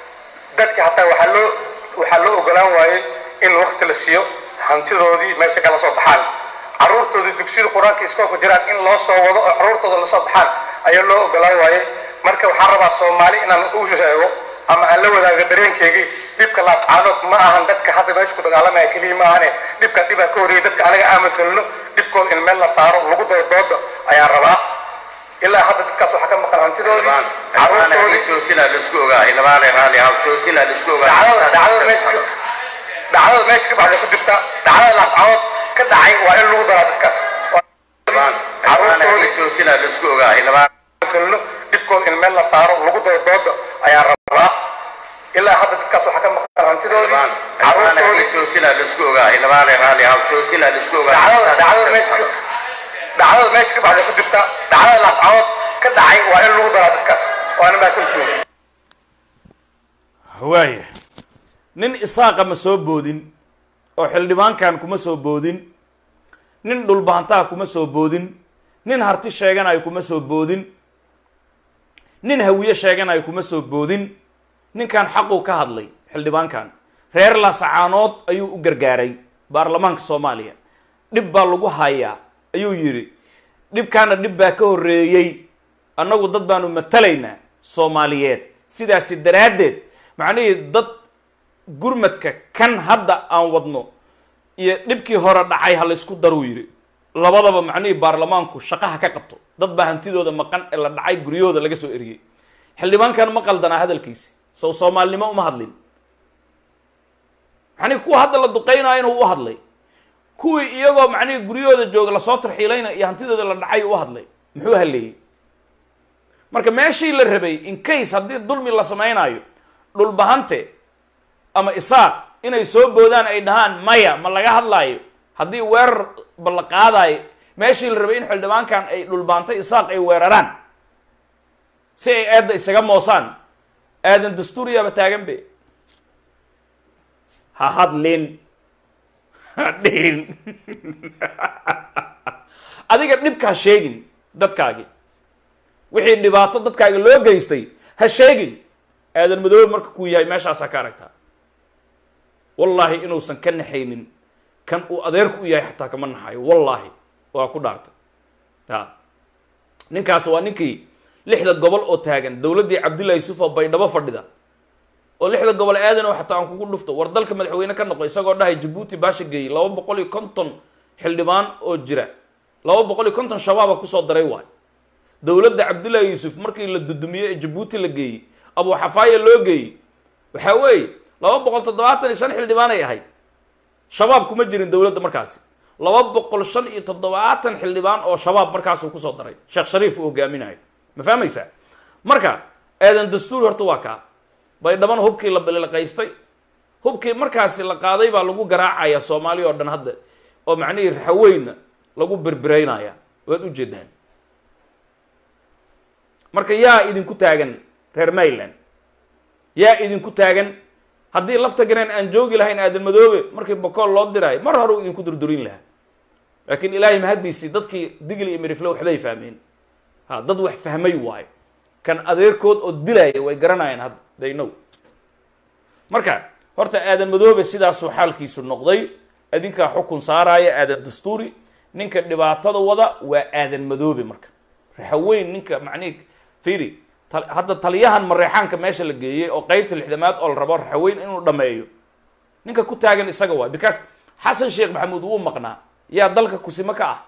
dadki hataa waxaa loo waxaa loo ogolaan waayey in waqti la siiyo hantidoodii meesha kala soo baxaan carruurtoodii dugsiyada qur-aanka iskoolka jiraan in loo soo wado oo carruurtooda lasoo baxaan ayaa loo ogolaan waayey marka waxaan rabaa soomaali inaan u sheego ama aan la wadaago dareenkeygii dhibka laascaanood ma ahan dadka hadda meesha ku dagaalamaya keliya ma ahane dhibka dhibaa ka horreeyay dadka anaga aaminsanno dhibkooda in meel la saaro lagu daro dooda ayaan rabaa ilaa hadda dadkaas waxaa ka maqan hantidoodii carruurtoodii dhacdada dhacdada meesha ka dhacdada meesha ka baxda ku jirta dhacdada laascaanood ka dhacay waa in lagu daraa dadkaas carruurtoodii dhibkooda in meel la saaro lagu daro dooda ayaan rabaa ilaa hadda dadkaas waxaa ka maqan hantidoodii carruurtoodii dhacdada dhacdada meesha ka dhacdada meesha ka baxda ku jirta dhacdada laascaanood ka dhacay waa in lagu daraa dadkaas waana mahadsantihiin waaya nin isaaqa ma soo boodin oo xildhibaankan kuma soo boodin nin dhulbaantaha kuma soo boodin nin harti sheeganayo kuma soo boodin nin hawiye sheeganayo kuma soo boodin ninkan xaquu ka hadlay xildhibaankan reer laasacaanood ayuu u gargaaray baarlamaanka soomaaliya dhib baa lagu hayaa ayuu yidhi dhibkaana dhib baa ka horreeyey annagu dad baanu matalaynaa soomaaliyeed sidaasi daraaddeed macnihii dad gurmadka kan hadda aan wadno iyo dhibkii hore dhacay ha laysku daruu yidhi labadaba macnihii baarlamaanku shaqaha ka qabto dad baa hantidooda maqan ee la dhacay guryahooda laga soo eriyey xildhibaankan ma qaldanaa hadalkiisi sow soomaalinimo uma hadlin macnihi kuwa hadda la duqeynaayo inuu u hadlay kuwii iyagoo macnihii guryahooda jooga lasoo tarxiilayna iyo hantidooda la dhacay u hadlay muxuu haleeyey marka meeshii la rabay in case haddii dulmi la samaynayo dhulbahante ama isaaq inay soo boodaan ay dhahaan maya ma laga hadlaayo haddii weerar ba la qaadayo meeshii la rabay in xildhibaankan ay dhulbaantay isaaq ay weeraraan si ay eedda isaga moosaan aadan dastuuriyaaba taagan be ha hadlin ha dhihin adiga dhibka ha sheegin dadkaagi wixii dhibaato dadkaaga loo geystay ha sheegin aadan madoobe marka kuu yahay meeshaasaa ka aragtaa wallaahi inuusan ka naxaynin kan uu adeerku u yahay xataa kama naxayo wallaahi waa ku dhaartay a ninkaas waa ninkii lixda gobol oo taagan dowladdii cabdullahi yusuf oo baydhabo fadhida oo lixda gobol aadan oo xataa aan kugu dhufto war dalka madaxweyne ka noqo isagoo dhahay jabuuti baasha geeyey laba boqol iyo konton xildhibaan oo jira laba boqol iyo konton shabaaba kusoo daray waay dowladda cabdullahi yuusuf markii la dudumiyey ee jabuuti la geeyey abu xafaaya loo geeyey waxaa weeye laba boqol toddobaatan iyo shan xildhibaan ay ahayd shabaab kuma jirin dowladda markaasi laba boqol shan iyo toddobaatan xildhibaan oo shabaab markaasuu kusoo daray sheekh shariif uu hogaaminayo ma fahmaysaa marka aadan dastuur horta waa kaa baydhabana hubkii la balilaqaystay hubkii markaasi la qaaday baa lagu garaacaya soomaaliya oo dhan hadda oo macnihii raxaweynna lagu berberaynaya waad ujeedaan marka yaa idinku taagan reer mayland yaa idinku taagan haddii lafta gareen aan joogi lahayn aadan madoobe markii bokool loo diraayo mar hore u idinku durdurin lahaa laakiin ilaahay mahaddiisii dadkii digli iyo mirifle waxbay fahmeen ha dad wax fahmay waayo kan adeerkood oo dilaya way garanayaan hadda they know marka horta aadan madoobe sidaasuu xaalkiisu noqday adinkaa xukun saaraya aadan dastuuri ninka dhibaatada wada waa aadan madoobe marka raxaweyn ninka macnihi fiiri hadda taliyahan mareexaanka meesha la geeyey oo qeybta lixdamaad oo la rabo raxaweyn inuu dhameeyo ninka ku taagan isaga waay because xasan sheekh maxamuud wuu maqnaa yaa dalka kusimo ka ah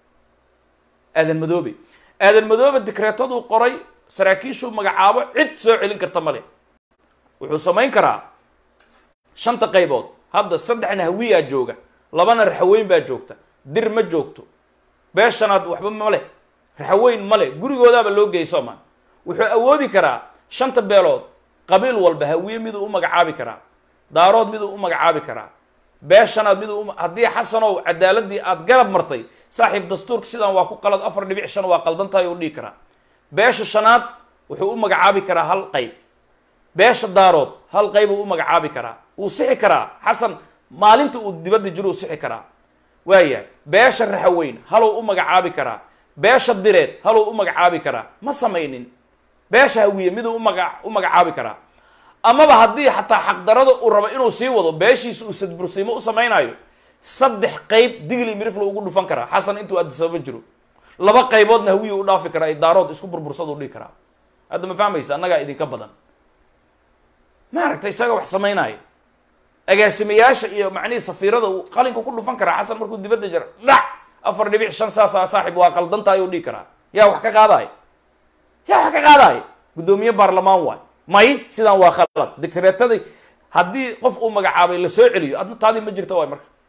aadan madoobe aadan madoobe dikreetaduu qoray saraakiishuu magacaabo cid soo celin karta male wuxuu samayn karaa shanta qaybood hadda saddexna hawiyaa jooga labana raxaweyn baa joogta dir ma joogto beeshanaad waxba male raxaweyn male gurigoodaaba loo geeyay soomaan wuxuu awoodi karaa shanta beelood qabiil walba hawiye miduu u magacaabi karaa daarood miduu u magacaabi karaa beeshanaad miduu u haddii xasanow cadaaladii aad garab martay saaxiib dastuurka sidaan waa ku qalad afar dhibic shan waa qaldan tahay uu dhihi karaa beesha shanaad wuxuu u magacaabi karaa hal qayb beesha daarood hal qaybuu u magacaabi karaa wuu sixi karaa xasan maalinta uu dibadda jiro uu sixi karaa waayahay beesha raxaweyn haluu u magacaabi karaa beesha direed haluu u magacaabi karaa ma samaynin beesha hawiye miduu umaga u magacaabi karaa amaba haddii xataa xaqdarada uu rabo inuu sii wado beeshiisa uu sadbursiimo u samaynayo saddex qayb digli mirifla ugu dhufan karaa xasan intuu adisababa jiro laba qayboodna hawiye u dhaafi karaa ay daarood isku burbursada u dhihi karaa hadda ma fahmaysa annagaa idinka badan maaragta isaga wax samaynaayo agaasimayaasha iyo macnihii safiirada uu qalinka ku dhufan karaa xasan markuu dibadda jira dhac afar dhibic shan saasa saaxib waa qaldan tahay u dhihi karaa yaa wax ka qaadaay yaa wax ka qaadaay guddoomiye baarlamaan waay may sidaan waa khalad dictareetadii haddii qof uu magacaabay la soo celiyo adna taadii ma jirta waay marka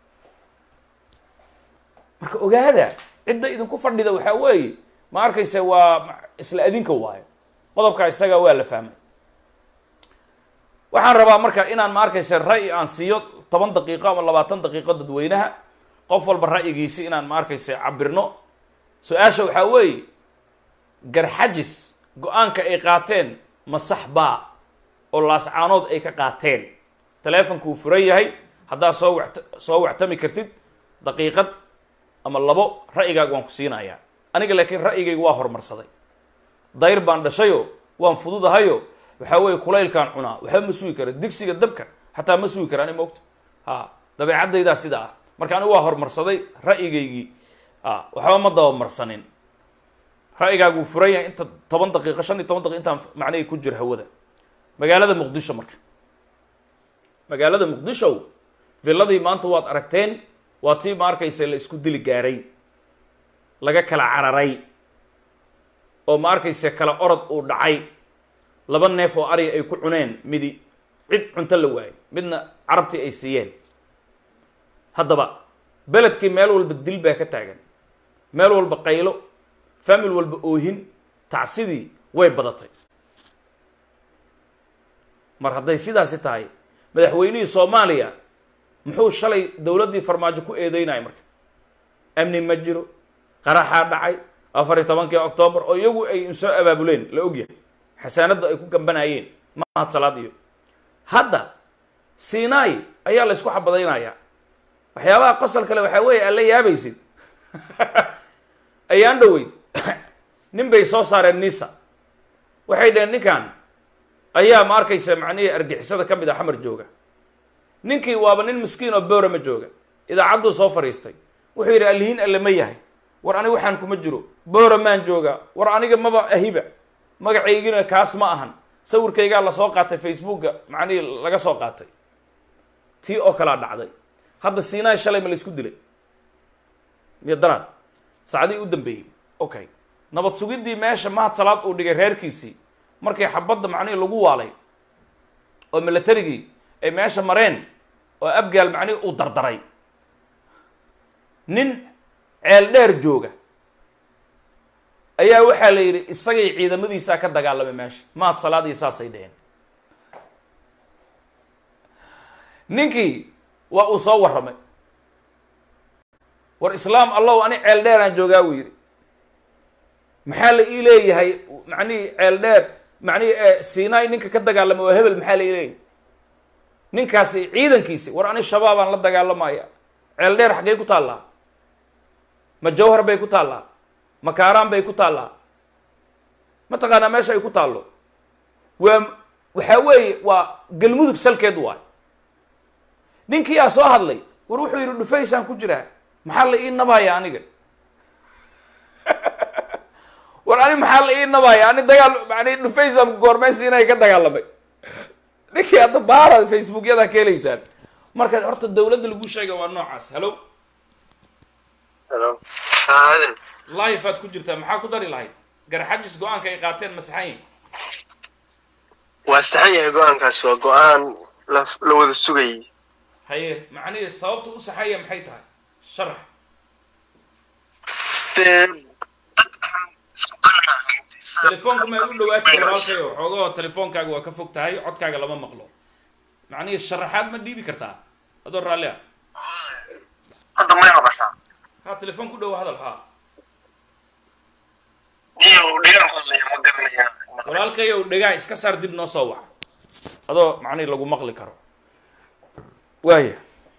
marka ogaada cidda idinku fadhida waxaa weeye ma arkaysa waa isla adinka waayo qodobkaa isaga waa la fahmay waxaan rabaa marka inaan ma arkaysa ra'yi aan siiyo toban daqiiqo ama labaatan daqiiqo dadweynaha qof walba ra'yigiisi inaan ma arkaysa cabirno su-aasha waxaa weeye garxajis go-aanka ay qaateen ma sax baa oo laascaanood ay ka qaateen taleefonkuu furan yahay haddaad soo wat soo wactami kartid daqiiqad ama labo ra'yigaaga waan ku siinayaa aniga laakiin ra'yigayga waa horumarsaday dayr baan dhashayo waan fududahayo waxaa weeye kulaylkaan cunaa waxba ma sugi kara digsiga dabka xataa ma sugi kara ani maogta ha dabeecadaydaa sida ah marka anigu waa horumarsaday ra'yigaygii a waxba ma dabamarsanin ra'yigaagu furan yahay inta toban daqiiqo shan iyo toban daqiiq intaan macnihii ku jira hawada magaalada muqdisho marka magaalada muqdisho villadii maanta waad aragteen waa tii ma arkaysa la isku dili gaaray laga kala cararay oo ma arkaysa kala orod uu dhacay laba neef oo ariga ay ku cuneen midi cid cunto la waayay midna carabtii ay siiyeen haddaba beledkii meel walba dil baa ka taagan meel walba qaylo famil walba oohin tacsidii way badatay mar hadday sidaasi tahay madaxweynihii soomaaliya muxuu shalay dowladdii farmaajo ku eedeynaya marka amni ma jiro qaraxaa dhacay afar iyo tobankii octoobar oo iyagu ay soo abaabuleen la ogyahay xasaanadda ay ku gambanayeen mahad salaad iyo hadda sinai ayaa la isku xabadaynayaa waxyaabaha qosol kale waxaa weeye aad la yaabaysid ayaan dhoweyd nin bay soo saareen nisa waxay dhaheen ninkan ayaa ma arkaysa macnihii argixisada ka mid a xamar jooga ninkii waaba nin miskiin oo boora ma jooga idaacadduu soo fadhiistay wuxuu yidhi alihiin alle ma yahay war aniga waxaan kuma jiro boora maan joogaa war aniga maba ahiba magacaygina kaas ma ahan sawirkaygaa lasoo qaatay facebooka macnihii laga soo qaatay tii oo kalaa dhacday hadda sinai shalay ma la isku dilay miyo daraad saacadii u dambeeyey okay nabad sugiddii meesha mahad salaad uu dhigay reerkiisii markii xabadda macnihii lagu waalay oo militarigii ay meesha mareen oo abgaal macnihii uu dardaray nin ceel dheer jooga ayaa waxaa la yidhi isagay ciidamadiisaa ka dagaalamay meesha mahad salaadii saasay dheheen ninkii waa uu soo warramay war islaam allow ani ceel dheeraan joogaa buu yidhi maxaa la ii leeyahay macnihii ceel dheer macnihii sinai ninka ka dagaalamay waa hebel maxaa la ii leeyahay ninkaasi ciidankiisi war ani shabaabaan la dagaalamaya ceel dheer xaggey ku taallaa ma jawhar bay ku taallaa ma kaaraan bay ku taallaa mataqaanaa meesha ay ku taallo waa waxaa weeye waa galmudug salkeed waay ninkii aa soo hadlay war wuxuu yidhi dhufaysaan ku jiraa maxaa la ii nabaya aniga war ani maxaa la ii nabaya ani dagaal mani dhufaysaan goormeysi inay ka dagaalamay ninkii hadda baara facebookyada ka helaysaan marka horta dawladda lagu sheega waa noocaas hallo Hello. Aadan. life aad ku jirtaa maxaa ku dari lahayd garxajis go-aanka ay qaateen masaxayin Waa saxan yahay go-aankaas waa go-aan la la wada sugayay. haye macnihii sababta u saxaya maxay tahay sharax Dee dadkan isku qanacay. telefoonka ma u dhawaatay walaalkayo xoogahoo telefoonkaaga waa ka fog tahay codkaaga lama maqlo macnihii sharaxaad ma dhiibi kartaa adoo raalli ah Hadda may maqashaa. ha telefoon ku dhow hadal ha Iyo dhigaan hadlaya ma garanaya. walaalkayo dhegaa iska saar dib noo soo waca adoo macnihii lagu maqli karo waaya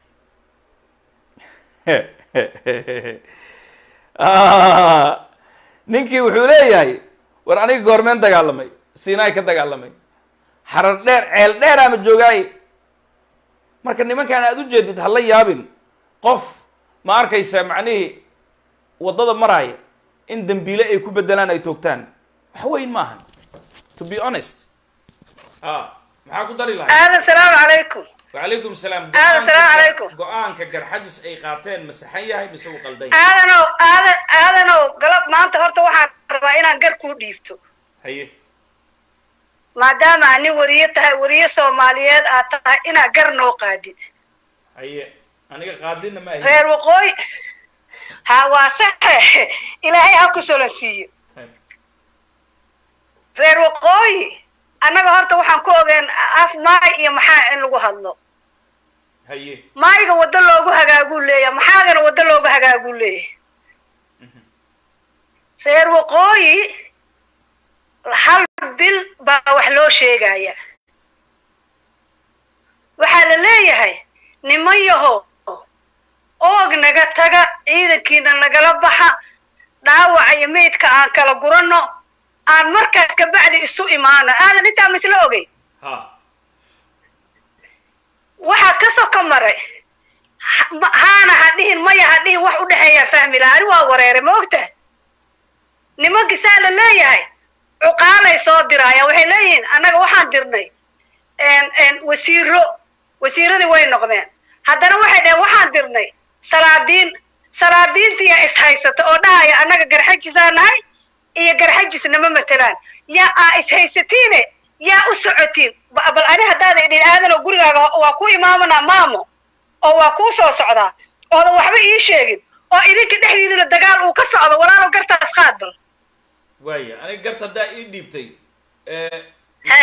ninkii wuxuu leeyahay war aniga goormeen dagaalamay sinai ka dagaalamay xarar dheer ceel dheer ama joogaaye marka nimankaan aad u jeedid ha la yaabin qof ma arkaysa macnihii waddada maraaya in dembiile ay ku bedelaan ay toogtaan wax weyn maahan to be honest a maxaa ku dari lahay aadan salaamu calaykum wacalaykum salaam Aadan, salaamu calaykum. go-aanka garxajis ay qaateen ma saxan yahay mise uu qaldan yahay aadanow aadan aadanow galab maanta horta waxaan rabaa inaan gar kuu dhiibto haye maadaama aad nin wariye tahay wariye soomaaliyeed aad tahay inaad gar noo qaadid haye aniga qaadina ma ahi reer waqooyi ha waa saxe ilaahay ha ku solansiiyo reer waqooyi annaga horta waxaan ku ogeen af maay iyo maxaa in lagu hadlo haye maayga waddo loogu hagaaguu leeyahay maxaagana waddo loogu hagaaguu leeyahay reer waqooyi hal bil baa wax loo sheegaya waxaa la leeyahay niman yaho oog naga taga ciidankiina nagala baxa dhaawaca iyo meydka aan kala guranno aan markaas kabacdi isu imaano aadan intaa misla ogey ha waxaa ka soka maray ha- ma- haana ha dhihin maya ha dhihin wax u dhexeeyaa fahmi laha ani waa wareeray ma ogtahay nimankii saa la leeyahay cuqaalay soo diraayaan waxay leeyihiin annaga waxaan dirnay en- en wasiiro wasiiradii way noqdeen haddana waxay dhaheen waxaan dirnay salaadiin salaadiintiyaa ishaysata oo dhahaya annaga garxajisaa nahay iyo garxajisnama matelaan yaa aa ishaysatiine yaa u socotiin ba- bal ani haddaada idhin aadan oo gurigaaga waa ku imaamanaa maamo oo waa kuu soo socdaa oodan waxba ii sheegin oo idinka dhexdiinana dagaal uu ka socdo walaalo gartaas qaad bal waaya aniga garta haddaa ii dhiibtay He.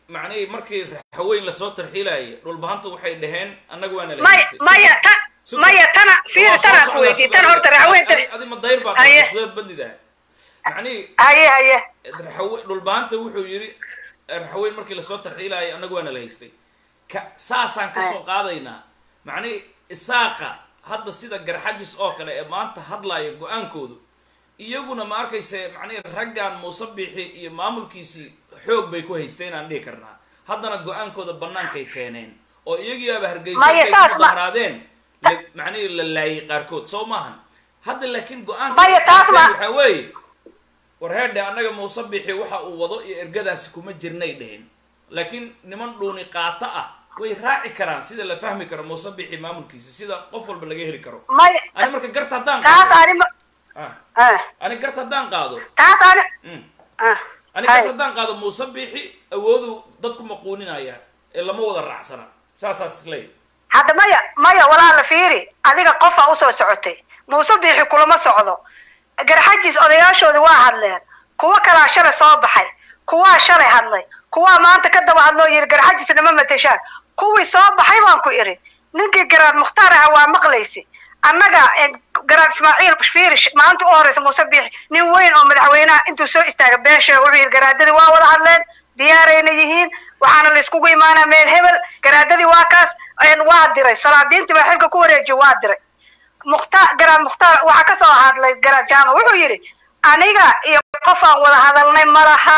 macnihii markii raxaweyn lasoo tarxiilayay dhulbahanta waxay dhaheen annaga waana la maya haystay. maya ta Sug- maya tana fiir Waa soo tanaa ku socdaa, weydiiy sugaya. tan horta raxweynta Adi- adi ma dayr baa Haye. fudeed bandida macnihii haye haye raxawe dhulbahanta wuxuu yidhi raxaweyn markii lasoo tarxiilayay annaga waana la haystay ka saasaan kasoo qaadaynaa macnihii isaaqa hadda sida garxajis oo kale ee maanta hadlaya go-aankoodu iyaguna ma arkayse macnihi raggan muuse biixi iyo maamulkiisii xoog bay ku haysteen aan dhihi karnaa haddana go-aankooda bannaankay keeneen oo iyagiiaba hargeysa Maya, intay saas ku ma- dahraadeen la- macnihi la laayay qaarkood soo maahan hadda laakiin go-aanka Maya, taas ma- waxaa weeye war heerdhe annaga muuse bixi waxa uu wado iyo ergadaasi kuma jirnay dheheen laakiin niman dhuuni qaato ah way raaci karaan sida la fahmi karo muuse bixi maamulkiisa sida qof walba laga heli karo maya ani marka garta haddaan taas qaado ani ma ah, ah, ani garta haddaan qaado taas ani mm, ah, ani hay. garta haddaan qaado muuse bixi awoodu dadku maquuninaya ee lama wada raacsana saasaas isleeyahy hadda maya maya walaala fiiri adiga qofaa usoo socotay muuse biixi kulama socdo garxajis odayaashoodii waa hadleen kuwa kalaa shalay soo baxay kuwaa shalay hadlay kuwaa maanta ka daba hadloo yidhi garxajis nama mateshaan kuwii soo baxay baan ku idhi ninkii garaad mukhtaar aha waa maqlaysi annaga eh, garaad ismaaciil fiiri sh- maanta u horeysa muuse biixi nin weyn oo madaxweynaha intuu soo istaaga beesha wuxuu yidhi garaadadii waa wada hadleen diyaarayna yihiin waxaana la iskugu imaanaa meel hebel garaadadii waa kaas een, waa diray salaadiintii baa xilka ku wareejiye waa diray mukhtaar garaad mukhtaar waxaa kasoo hadlay garaad jaamac wuxuu yidhi aniga iyo qofaan wada hadalnay ma laha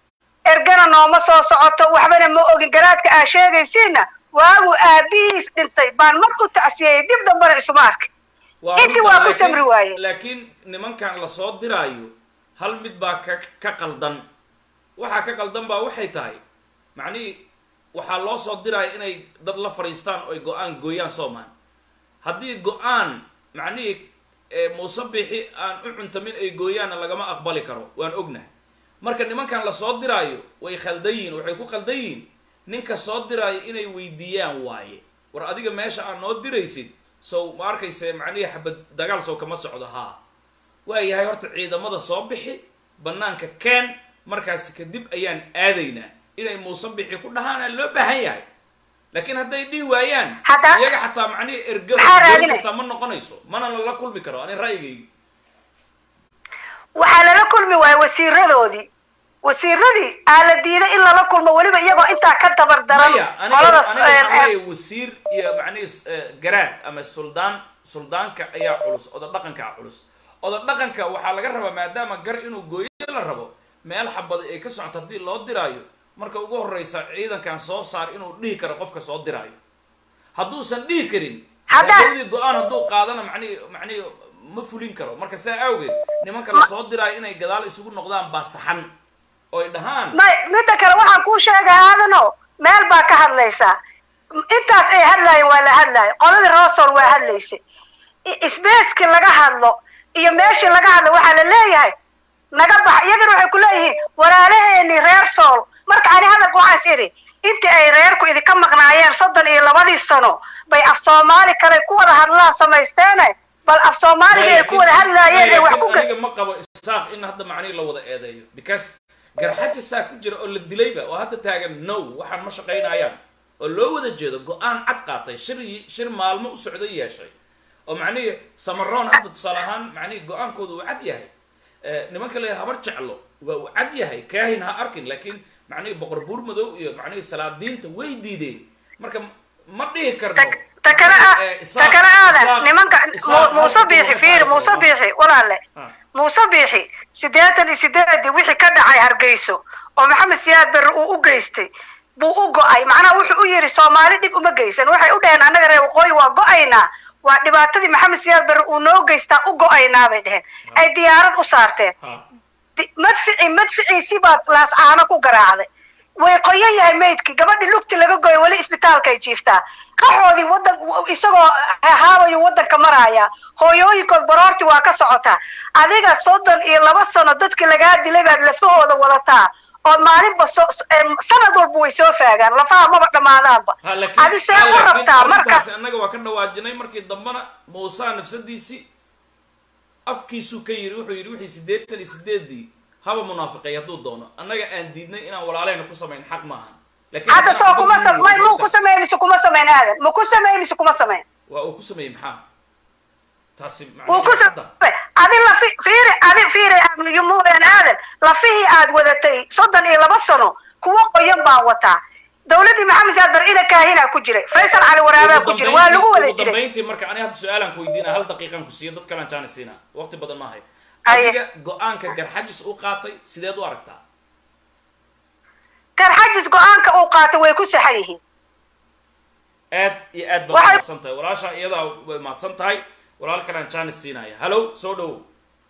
ergana nooma soo socoto waxbana ma ogin garaadka aa sheegaysiina waagu aabihiis dhintay baan mar u tacsiyeyey dib dambana isuma arkay intii runta, waa ku laakiin- samri waaye. laakiin nimankan lasoo diraayo hal mid baa ka ka qaldan waxaa ka qaldan baa waxay tahay macnihii waxaa loo soo diraya inay dad la fadhiistaan oo ay go-aan gooyaan soomaan haddii go-aan macnihii ee, muuse bixi aan u cuntamin ay gooyaanna lagama aqbali karo waan ognahay marka nimankan lasoo diraayo way khaldan yihiin waxay ku khaldan yihiin ninka soo diraayo inay weydiiyaan waaye war adiga meesha aad noo diraysid sow ma arkayse macnihii xabad dagaal sow kama socdo haa waayahay horta ciidamada soo bixi banaanka keen markaas kadib ayaan aadaynaa inay muuse bixi ku dhahaana loo baahan yahay laakiin hadday dhihi waayaan Hadda- iyaga xataa macnihii erga Maxaa raadinay? kartaa ma noqonayso mana lala kulmi karo ani ra'yigaygi waxaa lala kulmi waayey wasiiradoodii wasiiradii aa la diiday in lala kulmo weliba iyagoo intaa ka dabar daran maya aniga qolada aniga een, waxaan een, leeyahay wasiir iyo macnihii eh, garaad ama suldaan suldaanka ayaa culus oda dhaqankaa culus oda dhaqanka waxaa laga rabaa maadaama gar inuu gooyo la rabo meel xabada ay ka socoto haddii loo diraayo marka ugu horeysa ciidankan soo saar inuu dhihi karo qofka soo diraayo hadduusan dhihi karin Hadda- hadowdii go-aan hadduu qaadana macnihi macnihi ma fulin karo marka saa awgeed nimanka la soo diraayo inay gadaal isugu noqdaan baa saxan oo ay dhahaan may midda kale waxaan kuu sheegay aadano meel baa ka hadlaysaa intaas ay hadlaayeen waa la hadlaaya qoladii rosol waa hadlaysay I- isbeeskii laga hadlo iyo meeshii laga hadlo waxaa la leeyahay naga bax iyagana waxay ku leeyihiin walaalaheeni reer sool marka ani hadalka waxaas idhi intii ay reerku idinka maqnaayeen soddon iyo labadii sano bay af soomaali kale ku wada hadlaan samaysteene bal af soomaaliga ay ku wada hadlaayeen ay wax ku aniga ma qabo isaaq in hadda macnihi la wada eedeeyo because garxaja saa ku jira oo la dilayba oo hadda taagan no waxaan ma shaqaynayaan oo loo wada jeedo go-aan cad qaatay shir shir maalmo u socday yeeshay oo macnihi samaroon hadda tusaale ahaan macnihi go-aankooda uu cad yahay Eh, nimanka le habar jeclo waa uu cad yahay kaahin ha arkin laakiin macnihi boqor buur madow iyo macnihi salaadiinta way diideen marka ma dhihi karno Ta- ta kale aa- eh, ta isaaq- kale aadan isaaq- nimanka isaaq Mu- muuse halka biixi kuma fiir saari muuse karo. biixi walaale Ah. muuse biixi siddeetan iyo sideedii wixii ka dhacay hargeyso oo maxamed siyaad berre uu u geystay buu u go-ay macnaha wuxuu u yidhi soomaali dhib uma geysan waxay u dhaheen annaga reer waqooyi waa go-aynaa waa dhibaatadii maxamed siyaad berre uu noo geystaa u go-aynaa bay dheheen ay diyaarad u saarteen Ah. di- madfici madficiisii baad laascaano ku garaacday way qoyan yahay maydkii gabadhii lugti laga goyo weli isbitaalkay jiiftaa qaxoodii wadan isagoo haabayu wadanka maraaya hooyooyinkood baroorti waa ka socotaa adiga soddon iyo laba sano dadkii lagaa dilay baad lafahooda wadataa oo maalinba so em, sanad walba way soo faagaan lafaha maba dhammaadaanba ha laakiin adi see ha, u laakiin rabtaa marka arrintaasi annaga waa ka dhawaajinay markii dambena muusaa nafsadiisii afkiisuu ka yiri wuxuu yidhi wixii siddeetan iyo sideedii haba munaafiqay hadduu doono annaga aan diidnay inaan walaaleyna ku samayn xaq maahan laakiin hadda haddaan soo kuma xabad sam- may lagu muu ku ridin, sameyn mise kuma sameyn aadan ma ku sameyn mise kuma sameyn waa uu ku sameeyey maxaa taasi wuu ku macnaheedu hadda sameyn adi lafi fiiri adi fiiri yumuudan aadan lafihii aad wadatay soddon iyo laba sano kuwo qoyan baan wataa dawladdii maxamed saad bar ina kaahinaa ku jiray faysal cali waraabaa ku jiray waa lagu wada ugu jiray dambayntii marka ani hadda su-aalaan ku weydiina hal daqiiqaan ku siiya dad kalaan jaani siina waqti badan maahay Aye. adiga go-aanka garxajis u qaatay sideed u aragtaa garxajis go-aanka uu qaatay way ku saxan yihiin aad iyo aad baad Waxay- mahadsan tahay walaasha iyadaa way mahadsan tahay walaal kalaan jaani siinaya hallow soo dhowow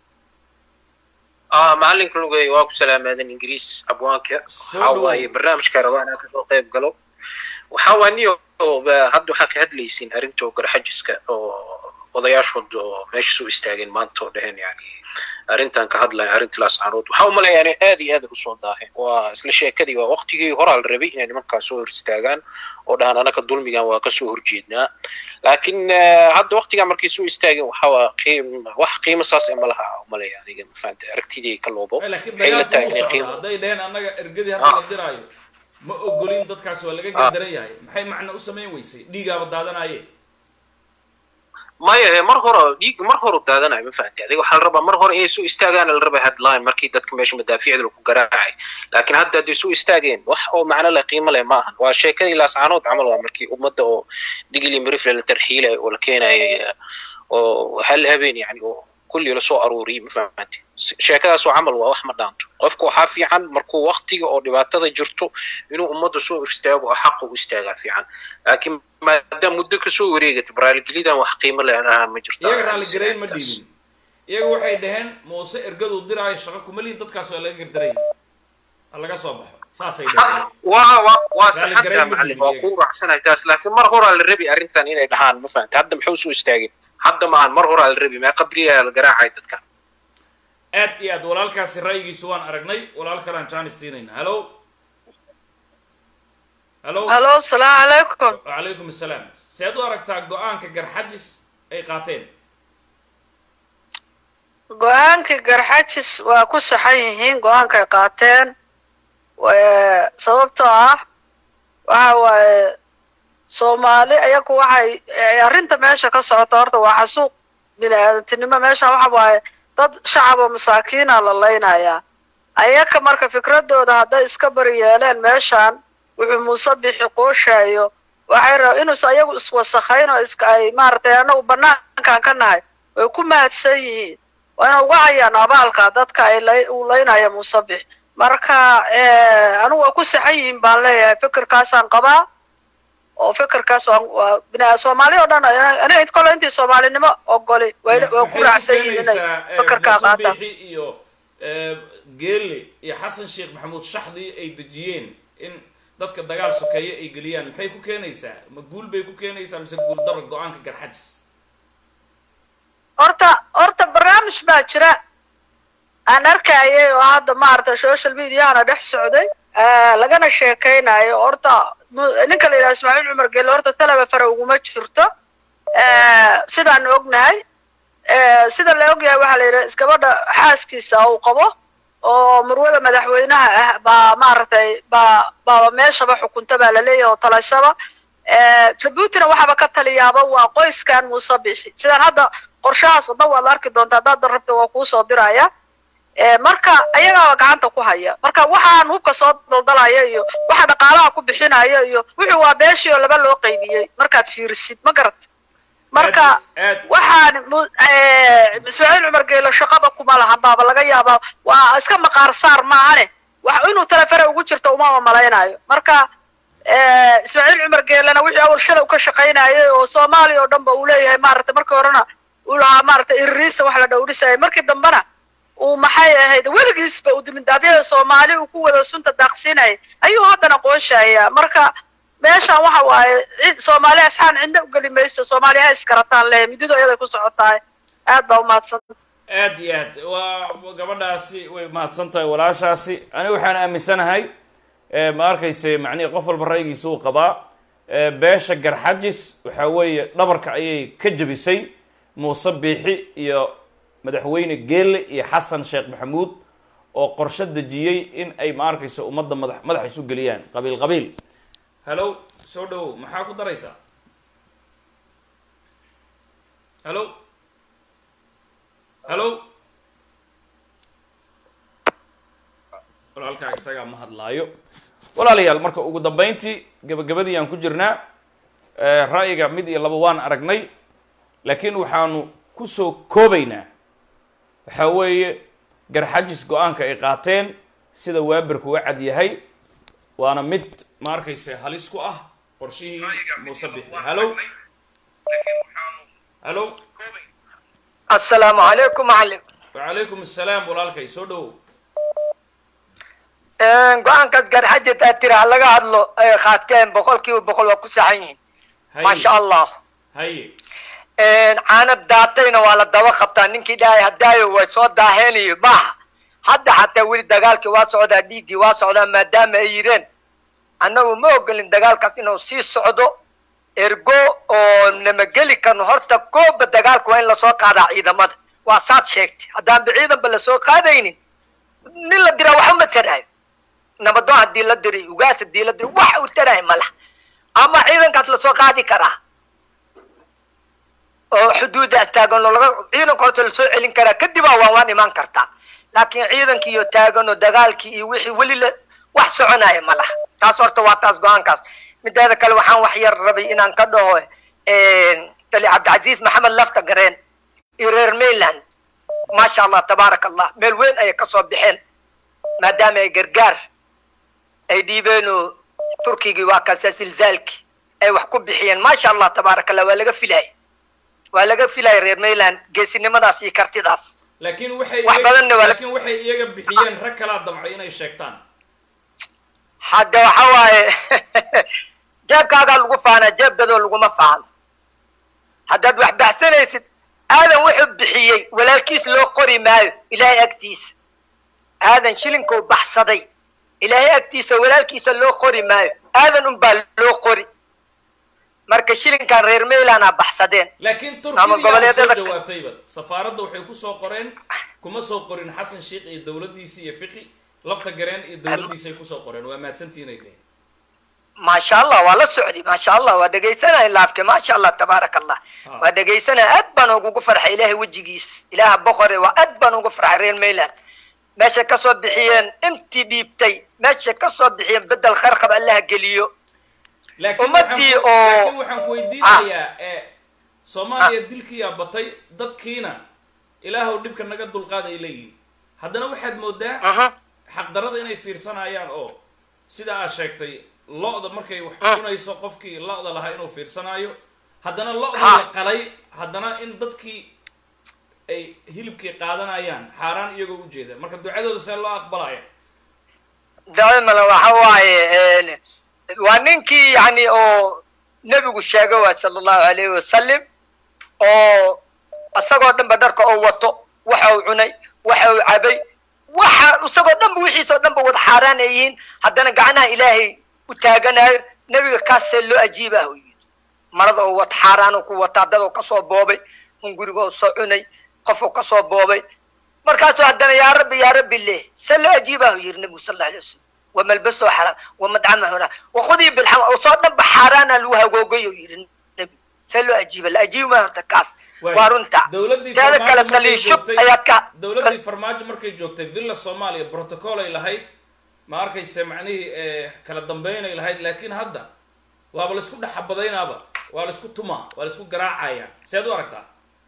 ah macalinka lugay waa ku salaamaadan ingiriis abwaanka Soo waxa dhowow. waaye barnaamijka rabaa inaan kasoo qayb galo waxa waa niyo ba- hadda waxaa ka hadlaysiin arrinta garxajiska oo odayaashood oo meesha soo istaageen maanta oo dheheen yani arrintan ka hadlaya arrinta laascaanood waxaa umaleeyaa inay aad iyo aad usoo daaheen waa isla sheekadii waa waqtigii horaa la rabay inay nimankaa soo hor istaagaan oo dhahan anaka dulmigan waa kasoo horjeednaa laakiin eh, hadda waqtigaa markay soo istaageen waxa waa qiim wax qiimo saas eh ma laha umaleeya aniga mafahanta aragtidii ka loobo Eh, laakiin waxay la dagaalku tahay wuu inay socdaa qiimo hadday dheheen annaga ergadii hadda la diraayo ma ogolin dadkaas waa laga gardaran yahay maxay macno u samayn weysay dhiigaaba daadanaaye maya he mar hore dhiig mar hore daadanayo ma fahanti adiga waxaa la rabaa mar hore inay soo istaagaan la rabaa headline markii dadka meesha madaafiicda lagu garaacay laakiin hadda hadday soo istaageen wax oo macno leh qiimo leh ma ahan waa sheekadii laascaanood camal waa markii ummadda oo digili mirifle la tarxiilay oo la keenayay eh, oo hal habeen yani oo kulli lasoo aruuriyay ma fahanti sheekadaas oo camal waa wax ma dhaanto qofku waxaa fiican markuu waqtiga oo dhibaatada jirto inuu ummadda soo istaago oo xaqa u istaagaa fiican laakiin maadaama muddo kasoo wareegatay raaligelidan wax qiimo leh ahaan ma jirto iyaga raaligarayn ma dhiibin iyaga waxay dhaheen muuse ergaduu diraayo shaqo kuma lihin dadkaas waa laga gardaray ha laga soo baxo saasay dhaheen waa waa waa Raalli saxanta garayn ma macallin dhiibin waa iyaga. ku raacsanahay taas laakiin mar horaa la rabi arrintan inay dhahaan ma fahanta hadda muxuu soo istaagin hadda maahan mar horaa la rabi mee qabriyaa la garaacay dadkan aad iyo aad walaalkaasi ra'yigiisa waan aragnay walaal kalaan jaanis siinayna hallo hallo halo asalaamu calaykum wacalaykum assalaam seed u aragtaa go-aanka garxajis ay qaateen go-aankii garxajis waa ku saxan yihiin go-aankay qaateen Wa- sababtoo ah waxa waaye soomaali ayagu waxay eh, arrinta meesha ka socota horta waa xasuuq bini aadantinimo meesha waxa waaye dad shacab oo masaakiina la laynayaa ayaka marka fikradooda hadday iska bari yeeleen meeshan wuxuu muuse bixi qooshayo waxay raba inuusan ayagu iswasakhayn oo iska ay maaragtay anagu banaankan ka nahay way ku mahadsan yihiin waa ina uga hayaan abaalka dadka ay lay- uu laynaya muuse bixi marka eh, anigu waa ku saxan yihiin baan leeyahay fikirkaasaan qabaa oo fikirkaas waa waa bini- soomaali oo dhan aniga int kole intii soomaalinimo ogoli way way ku raacsan yihiin inay fikirkaa qaataan muuse iyo eh, geelle iyo xasan sheekh maxamuud shaxdii ay dejiyeen in dadka dagaal sokeeye ay geliyaan maxay ku keenaysaa ma guul bay ku keenaysaa mise guul daro go-aanka garxajis horta horta barnaamij baa jira aan arkayay oo hadda maaragtay social mediahana dhex socday eh, lagana sheekaynayo horta mu- ninka la yidhaha ismaaciil cumar gelle horta talaba fare uguma jirto Eh, sidaan ognahay Eh, sida la ogyahay waxaa la yidhaha isgabadha xaaskiisa uu qabo oo murwada madaxweynaha ah baa maaragtay baa baaba meeshaba xukunta baa la leeyahay oo talaysaba Eh, jabuutina waxaaba ka taliyaaba waa qoyskan muuse bixi sidaan hadda qorshahaas wadna waad arki doontaa haddaad rabta waa kuu soo diraya Eh, marka ayagaaba gacanta ku haya marka waxaan hubka soo daldalaya iyo waxa dhaqaalaha ku bixinaya iyo wuxuu waa beeshii oo laba loo qaybiyey markaad fiirisid ma garat marka aad waxaan mu- eh, ismaaciil cumar geelo shaqaba kuma laha baaba laga yaabaa waa iska maqaar saar maahane wax inuu telefere ugu jirto umama malaynayo marka eh, ismaaciil cumar geelena wixii awal shalay ka shaqaynayay oo soomaaliya oo dhan ba uu leeyahay maaragtay markii horena uu lahaa maaragtay iririisa wax la dhowrisayay markii dambena uu maxay ahayd weligiisba uu dimindaabyada soomaali uu ku wada sunta daaqsinayay ayuu haddana qooshayaa marka meeshan waxa waaye cid soomaali asxaan cidna ugeli mayso soomaali ha iskarataan le mididu ayaday ku socotahay aad baa umahadsan aad iyo aad waa gabadhaasi way mahadsan tahay walaashaasi aniga waxaan aaminsanahay eh, ma arkayse macnihi qof walba ra'yigiisa uu qabaa Eh, beesha garxajis waxa weeye dhabarka ayay ka jebisay muuse biixi iyo madaxweyne geelle iyo xasan sheekh maxamuud oo qorshe dejiyey in ay ma arkayso ummadda madax madax isu geliyaan qabiil qabiil hallow soo dhowow maxaa ku daraysaa hallow hallow walaalkaa isagaa ma hadlaayo walaalayaal marka ugu dambeyntii gabagabadii aan ku jirnaa ra'yiga mid iyo laba waan aragnay laakiin waxaanu kusoo koobaynaa waxaa weeye garxajis go-aanka ay qaateen sida waaberku uga cad yahay waana mid ma arkayse halis ku ah qorshihii muuse bixi hallow hallow assalaamu calaykum macallim wacalaykum assalaam walaalkay soo dhowow go-aankaas garxajis aad tiri ha laga hadlo ay qaateen boqol kiiba boqol waa ku saxan yihiin maasha allah haye caana daatayna waa la daba qabtaa ninkii dhahay hadaayo way soo daaheenayo maaha hadda xataa weli dagaalkii waa socdaa dhiiggii waa socdaa maadaama ay yireen annagu ma ogolin dagaalkaas inuu sii socdo ergo oo namageli karno horta kooba dagaalka waa in lasoo qaadaa ciidamada waa saad sheegtay haddaanba ciidanba lasoo qaadaynin nin la diraa waxba ma taraayo nabadoon haddii la diray ugaas haddii la diray wax uu taraayo ma laha ama ciidankaas lasoo qaadi karaa oo xuduudda taagan oo laga ciidanka horta lasoo celin karaa kadibaa waan waan imaan kartaa laakiin ciidankii iyo taagan oo dagaalkii iyo wixii weli la wax soconaya ma laha taas horta waa taas go-aankaas mideeda kale waxaan wax yar rabay inaan ka dhaho tali cabdicasiis maxamed lafta gareen iyo reer mainland maasha allah tabaaraka allah meel weyn ayay kasoo baxeen maadaama ay gargaar ay dhiibeen oo turkigii waa kaasa silzaalkii ay wax ku bixiyeen maasha allah tabaaraka allah waa laga filaya waa laga filaya reer mainland geesinimadaas iyo kartidaas laakiin waxay Wax badanna waa la- laakiin waxay iyaga bixiyeen rag kalaa damcay inay sheegtaan hadda waxa waaye jeebkaagaa lagu faanaa jeeb dadoo laguma faano haddaad wax baxsanaysid aadan wuxuu bixiyey walaalkiis loo qori maayo ilaahay agtiisa aadan shilinkuu baxsaday ilaahay agtiisa walaalkiisa loo qori maayo aadan unbaa loo qori marka shilinkan reer maylanaa baxsadeen laakiin Ama turkiya soo goboleedyada- jawaabtayba safaaradda waxay kusoo qoreen kuma soo qorin xasan sheikh iyo dowladdiisi iyo fiqi lafta gareen iyo dowladdiisay kusoo qoreen waa mahadsantihiin ay dheheen maasha allah waa la socday maasha allah waa dhegaysanaya laafke maasha allah tabaaraka allah Ha. waa dhegaysanaya aad baan ugugu farxay ilaahay wejigiis ilaaha boqore waa aad baan ugu farxay reer mayland meeshay kasoo bixiyeen intii dhiibtay meeshay kasoo bixiyeen bedel kharqab allaha geliyo laakiin Ummadii waxaan ku- oo- laakiin waxaan ku weydiinayaa ee soomaaliya dilkiyaa batay dadkiina ilaahow dhibka naga dulqaad ay leeyihin haddana waxaad moodaa Mhm. xaqdarada inay fiirsanayaan oo sida aad sheegtay lo-da markay wax Mm. cunayso qofkii lo-da lahaa inuu fiirsanaayo haddana lo-da Ha. la qalay haddana in dadkii ay hilibkii qaadanayaan xaaraan iyagoo ujeeda marka ducadooda see loo aqbalaya daimana waxa waaye waa ninkii yani oo nebigu sheegay waay sala allahu alayhi wasalam oo isagoo dhanba dharka oo wato waxa uu cunay waxa uu cabay waxa isagoo dhanba wixiisoo dhanba wada xaaraan ay yihiin haddana gacnaha ilaahay u taaganayo nebiga kaasee loo ajiibah u yidhi marada oo wata xaaraanuu ku wataa dad oo kasoo boobay un guriga oo soo cunay qof oo kasoo boobay markaasuu haddana yaa rabbi yaa rabbi leh se loo ajiibah u yidhi nebigu sal alla alay wasalam wamalbasoo xaraam wamadcamahuna wakhudii bilxam oo soo dhanba xaaraana lagu hagoogay u yidhi nebigu see loo ajiiba la ajiibi maayo horta kaas waa runta dowladdii teeda farmaajo kale markay taliishub joogtay- ayaad ka dowladdii farmaajo markay joogtay villa soomaaliya protocol ay lahayd ma arkayse macnihii eh, kala dambeynay lahayd laakiin hadda waaba laisku dhexabadaynaaba waa laisku tumaa waa laisku garaacaya seed u aragtaa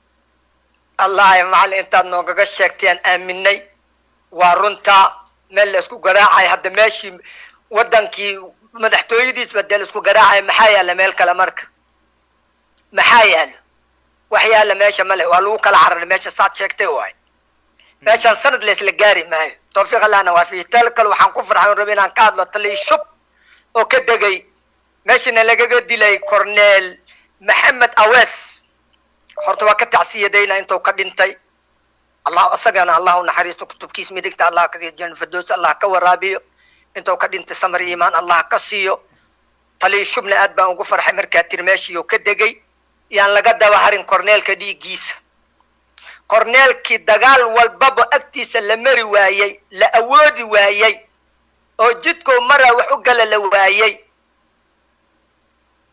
allahi macallin intaad noogaga sheegtayaan aaminay waa runta meel la isku garaacay hadda meeshii wadankii madaxtooyadiisba dee la isku garaacay maxaa yaala meel kale marka maxaa yaalo wax yaala meesha male waa lagu kala cararay meesha saad sheegtay waay meeshaan sanad la isla gaari maayo tawfiiq allahna waa fiihi tel kale waxaan ku farxay rabi inaan ka hadlo talii shub oo ka degay meeshana lagaga dilay corneel maxamed awees horta waa ka tacsiyadayna intuu ka dhintay allah isagana allah u naxariisto kutubkiis midigta allah ka siiyo janna firdows allah ka waraabiyo intuu ka dhintay samar iimaan allah ka siiyo talii shubna aad baan ugu farxay markaa tiri meeshii oo ka degay yaan laga daba harin corneelka dhiiggiisa corneelkii dagaal walbaba agtiisa la mari waayey la awoodi waayey oo jidkoo maraa wax u gala la waayey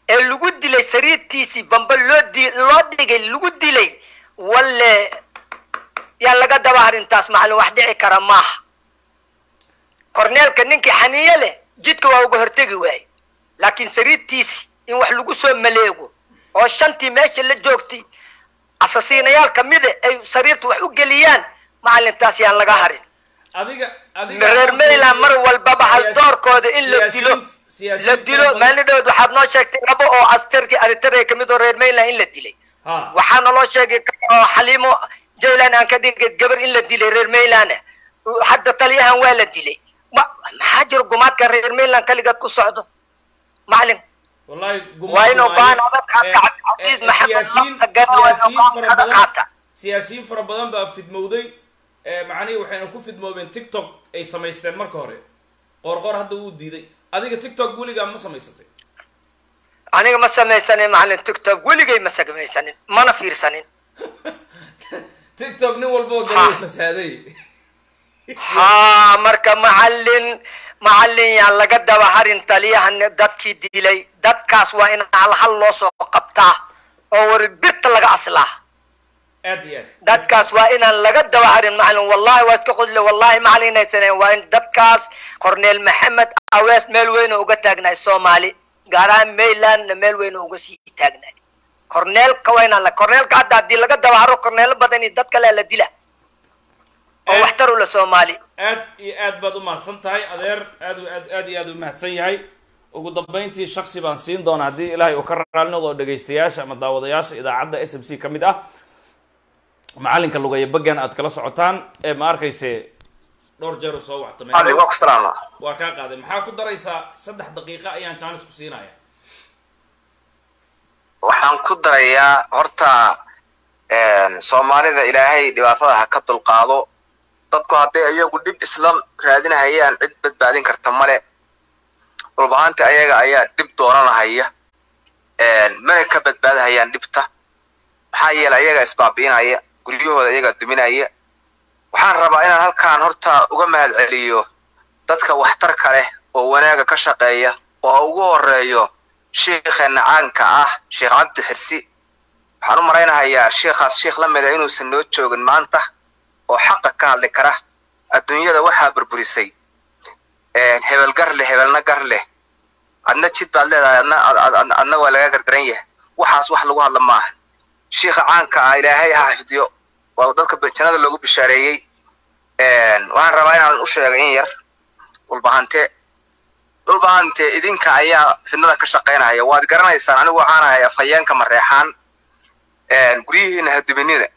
ee lagu dilay sariirtiisii bamba loo di loo dhigay lagu dilay walle yaa laga daba arrintaas macallin wax dhici kara maaha korneelka ninkii xaniye leh jidka waa uga hortegi waaye laakiin sariirtiisi in wax lagu soo maleego oo shantii meesha la joogtay asasiinayaal kamida ay sariirta wax u geliyaan macallintaas yaan laga harin adiga adiga reer mayland mar walbaba haldoorkooda in la dilo la dilo maalin dhawood waxaad noo sheegtay labo oo astarkii aritarea kamid oo reer mayland in la dilay ha waxaa naloo sheegay oo xaliimo jaylan aan ka dhigay gabar in la dilay reer mayland hadda taliyahan waa la dilay ma- maxaa jira gumaadka reer mayland kaligeed ku socdo macalin wallahi Waa inuu go'aan adag qaata Cabdilcaziz Maxamed Lafta Gare waa inuu go'aan adag qaata. siyaasiyiin fara badan baa fidmowday ee macnihii waxayna ku fidmoobeen tiktok ay samaysteen marka hore qoorqoor hadda wuu diiday adiga tiktok weligaa ma samaysatay aniga ma samaysanin macalin tiktok weligay ma samaysanin mana fiirsanin tiktok nin walba oo galay Ha. fasaaday haa marka macalin macalin yaan laga daba harin taliyahan dadkii dilay dadkaas waa in hal hal loo soo qabtaa oo wari birta laga aslaa aad iyo aad dadkaas waa inaan laga daba harin macalin wallahi waa iska qudle wallahi macalin inaysaneen waa in dadkaas corneel maxamed awees meel weyn oo uga taagnaay soomaali gaar ahaan maylandna meel weyn oo uga sii taagnaay corneelka waa inaan la corneelka hadda haddii laga daba haro corneelo badan iyo dad kale la dila oo Eh. waxtar u la soomaali aad iyo aad baad u mahadsan tahay adeer aad aad aad iyo aad u mahadsan yahay ugu dambayntii shaksi baan siin doonaa haddii ilaahay uu ka raali noqdo dhegaystayaasha ama daawadayaasha idaacadda s m c ka mid ah macalinka lugaya bagan aad kala socotaan ee ma arkayse dhowr jeer uu soo wactamay ali waa ku salaama waa kaa qaaday maxaa ku daraysaa saddex daqiiqa ayaan jaanis ku siinaya waxaan ku darayaa horta soomaalida ilaahay dhibaatada ha ka dulqaado dadku hadday iyagu dhib isla raadinahayaan cid badbaadin karta male dhulbahaanta ayaga ayaa dhib doonanahaya mana ka badbaadahayaan dhibta maxaa yeele ayaga isbaabi'inaya guryahooda iyagaa duminaya waxaan rabaa inaan halkaan horta uga mahad celiyo dadka waxtarka leh oo wanaaga ka shaqeeya oo ugu horeeyo sheikheena caanka ah sheekh cabdi xirsi waxaan u malaynahayaa sheikhaas sheikh la mida inuusan noo joogin maanta oo xaqa ka hadli kara adduunyada waxaa burburisay hebel gar leh hebelna gar leh adna jid baad leedahay adna ad- adna waa laga gardaran yahay waxaas wax lagu hadla maaha sheikha caanka ah ilaahay ha xifdiyo waa dadka jannada loogu bishaareeyey waxaan rabaa inaan u sheegay in yar dhulbahante dhulbahante idinka ayaa fidnada ka shaqaynaya waad garanaysaan anigu waxaan ahay afhayeenka mareexaan guryihiina ha duminina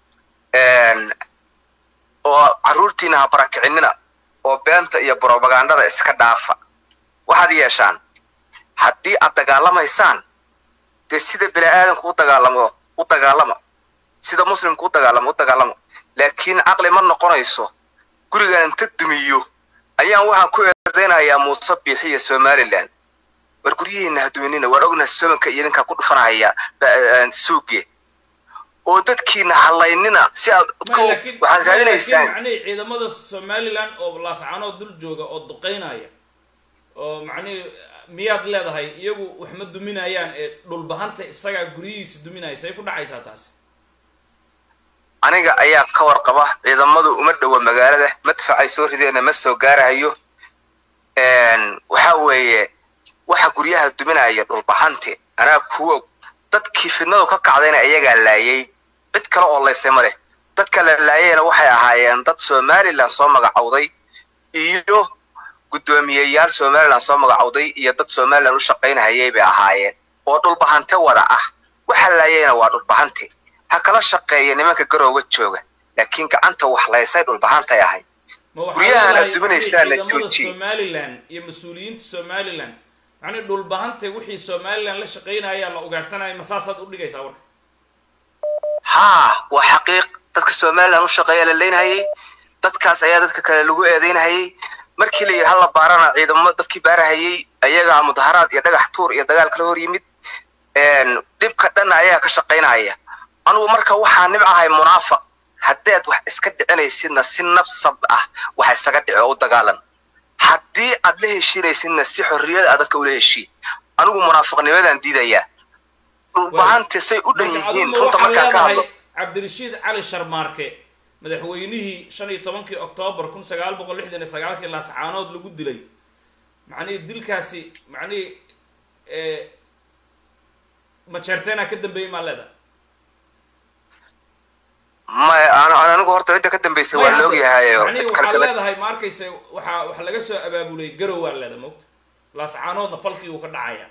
oo carruurtiina ha barakicinina oo beenta iyo brobagandada iska dhaafa waxaad yeeshaan haddii aad dagaalamaysaan dee sida bini aadamku u dagaalamo u dagaalama sida muslimku u dagaalamo u dagaalama laakiin caqli ma noqonayso gurigan inta dumiyo ayaan waxaan ku eedeynayaa muuse biixi iyo somalilan war guryihiina ha duminina waan ognaha somanka iyo idinkaa ku dhufanahaya ba- suuge oo dadkiina halaynina si aad Ma, laakiin- waxaad ma, raadinaysaan laakiin macnihii ciidamada somaliland oo laascaanoo dul jooga oo duqeynaya oo macnihii miyaad leedahay iyagu wax ma duminayaan ee dhulbahanta isagaa guryihiisa duminaya say ku dhacaysaa taasi aniga ayaa ka warqaba ciidamadu uma dhowa magaalada madfacay soo rideena ma soo gaarahayo waxa weeye waxa guryaha duminaya dhulbahante anaa kuwa dadkii fidnadu ka kacdayna iyagaa laayay cid kale oo laysay ma leh dadka la laayayna waxay ahaayeen dad somalilan soo magacowday iyo guddoomiyeyaal somalilan soo magacowday iyo dad somalilan u shaqaynahayay bay ahaayeen oo dhulbahante wada ah waxa laayayna waa dhulbahante ha kala shaqeeya nimanka garowga jooga laakiin gacanta wax laysay dhulbahantay ahay ma waxaa Guryahan leedahay aad duminaysaan la macnihii ciidamada joojiye. somaliland iyo mas-uuliyiinta somaliland macnihi dhulbahanta wixii somaliland la shaqaynaya la ugaarsanaya ma saasaad u dhigaysaa warka haa waa xaqiiq dadka somalilan u shaqeeya la leynahayay dadkaas ayaa dadka kale lagu eedeynahayay markii la yidhi hala baarana ciidamo dadkii baarahayay ayagaa mudaharaad iyo dhagax tuur iyo dagaal kala hor yimid dhibka dhanna ayaa ka shaqaynahaya anugu marka waxaa nibcahay munaafaq haddaad wax iska dhicinaysidna si nafsab ah wax isaga dhici oo u dagaalan haddii aad la heshiinaysidna si xorriyad ah dadka ula heshii anigu munaafiqnimadan diidayaa dhulbahante say u dhan marka yihiin aduma runta waxaa markaan ka hadlo leedahay cabdirashiid cali sharmaarke madaxweynihii shan iyo tobankii oktoobar kun sagaal boqol lixdan iyo sagaalkii laascaanood lagu dilay macnihii dilkaasi macnihii majeerteena ka dambeeyey maa leedahay maya an- anigu horta cidda ka dambaysa waa la ogyahay oo macnihii cid waxaa kale leedahay ma arkaysa waxaa waxa laga soo abaabulay garow waa leedahay mogta laascaanoodna falkii uu ka dhacaya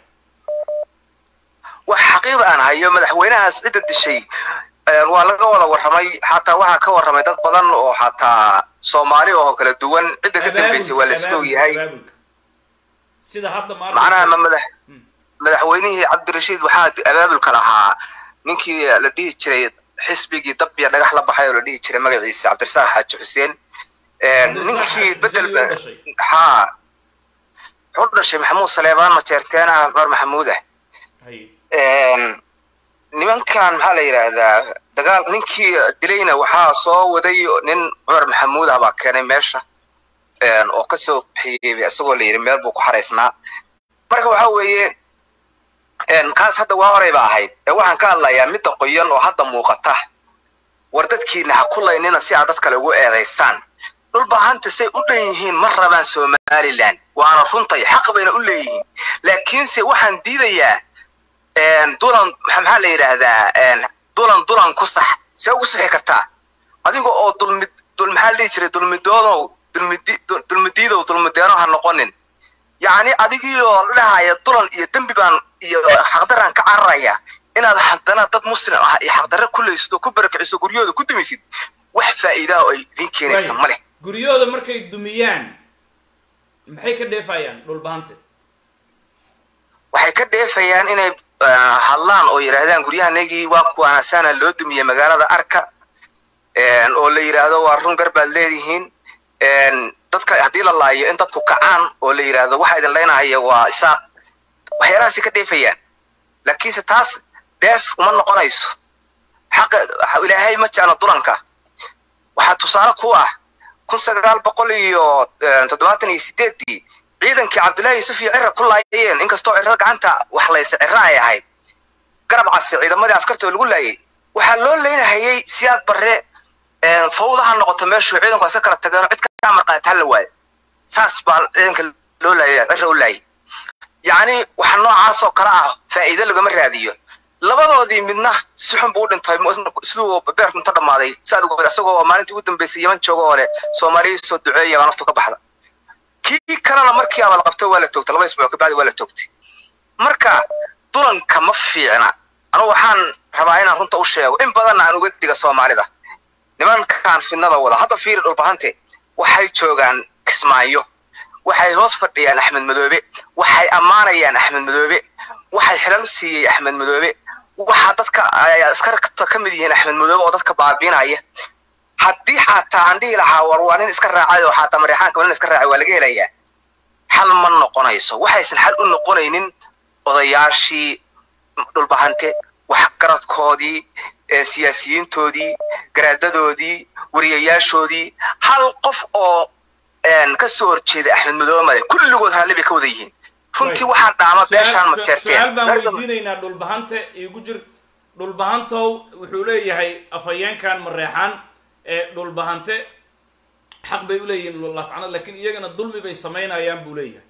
wax xaqiiqda aan hayo madaxweynahaas cidda dishay een, waa laga wada warramay xataa waxaa ka warramay dad badan oo xataa soomaali oo kala duwan cidda ka dambaysay waa la iska abaabulka ogyahay abaabulka sida hadda ma macnaha ma arkaysa madax madaxweynihii cabdirashiid waxaa abaabulka lahaa ninkii la dhihi jiray xisbigii dab iyo dhagax la baxay oo la dhihi jiray magaciisa cabdirasaaq xaaji xuseen Een, Cabdirasaaq ninkii Xaaji bedel Xuseen ayuu u dhashay. haa wuxuu dhashay maxamuud saleebaan majeerteen ah cumar maxamuud ah hay Een, nimankan maxaa la yidhaahdaa dagaal ninkii dilayna waxaa soo waday nin cumar maxamuud ah baa keenay meesha Een, oo kasoo bixiyey isagoo la yidhi meel buu ku xaraysnaa marka waxa weeye een, kaas hadda waa horay ba ahayd ee waxaan ka hadlayaa midda qoyan oo hadda muuqata war dadkiina ha ku laynina si aad dad kale ugu eedaysaan dhulbahanta say u dhan yihiin ma rabaan somalilan waana runtay xaq bayna u leeyihiin laakiinse waxaan diidayaa een, dulan maxa maxaa la yidhaahdaa een, dulan dulan ku sax see ugu sixi kartaa adiga oo dulmi dul maxaa la dhihi jiray dulmidoodow dulmidi dul- dulmidiidow dulmideeno ha noqonin yacni adigiioo dhahaya dulan iyo dembi baan iyo xaqdaraan ka cararaya inaad haddana dad muslim ah iyo xaqdarre ku leysto ku barakiciso guryahooda ku dumisid wax faa'iidaa oo ay idin keenaysa ma leh guryahooda markay dumiyaan maxay ka dheefayaan dhulbahante waxay ka dheefayaan inay ah, hadlaan oo yidhaahdaan guryahanagii waa kuwaanasaana loo dumiyey magaalada arka een, oo la yidhaahdo waa run garbaad leedihiin een, dadka haddii la laayo in dadku kacaan oo la yidhaahdo waxa idin leynahaya waa isaaq waxyaalahaasi ka dheefayaan laakiinse taas dheef uma noqonayso xaqa ilaahay ma jeclo dulanka waxaa tusaale ku ah kun sagaal boqol iyo eh, toddobaatan iyo sideedii ciidankii cabdullaahi yusuf iyo cira ku laayeen inkastoo ciro gacanta wax laysa ciro ay ahayd garab case ciidamadii askarta oo lagu laayay waxaa loo leynahayay siyaad barre eh, fawda ha noqoto meeshuu ciidanku asa kala tageen cid ka marqaata hala waayo saas baa ciidanka loo laayay ciro u laayay yacni waxa noocaas oo kale ah faa'iido lagama raadiyo labadoodii midna si xun buu u dhintay mu- siduu beerku inta dhammaaday saad ogeed asagoo maalintii ugu dambeysay yaman jooga oo leh soomaaliya soo duceeya baa naftu ka baxda kii kalena markii aba la qabtay waa la toogtay laba isbuuc kabacdi waa la toogtay marka dulanka ma fiicna anigu waxaan rabaa inaan runta u sheego in badanna aan uga diga soomaalida nimankaan fidnada wada hadda fiiri dhulbahante waxay joogaan kismaayo waxay hoos fadhiyaan axmed madoobe waxay ammaanayaan axmed madoobe waxay xilal siiyey axmed madoobe waxaa dadka ay askarta ka mid yihiin axmed madoobe oo dadka baabiinaya haddii xataa aan dhihi lahaa war waa nin iska raacay oo xataa mareexaanka nin iska raacay waa laga helayaa xal ma noqonayso waxaysan xal u noqonaynin odayaashii dhulbahante waxgaradkoodii ee siyaasiyiintoodii garaadadoodii wariyayaashoodii hal qof oo een, ka soo horjeeda axmed madoobe male kulligood raalli bay ka wada yihiin runtii waxaan dhaama beeshaan ma su-aal baan jeerteen weydiinaynaa dhulbahante igu jir dhulbahantow wuxuu leeyahay afhayeenkan mareexaan ee dhulbahante xaq bay u leeyihiin lascanood laakiin iyagana dulmi bay samaynayaan buu leeyahay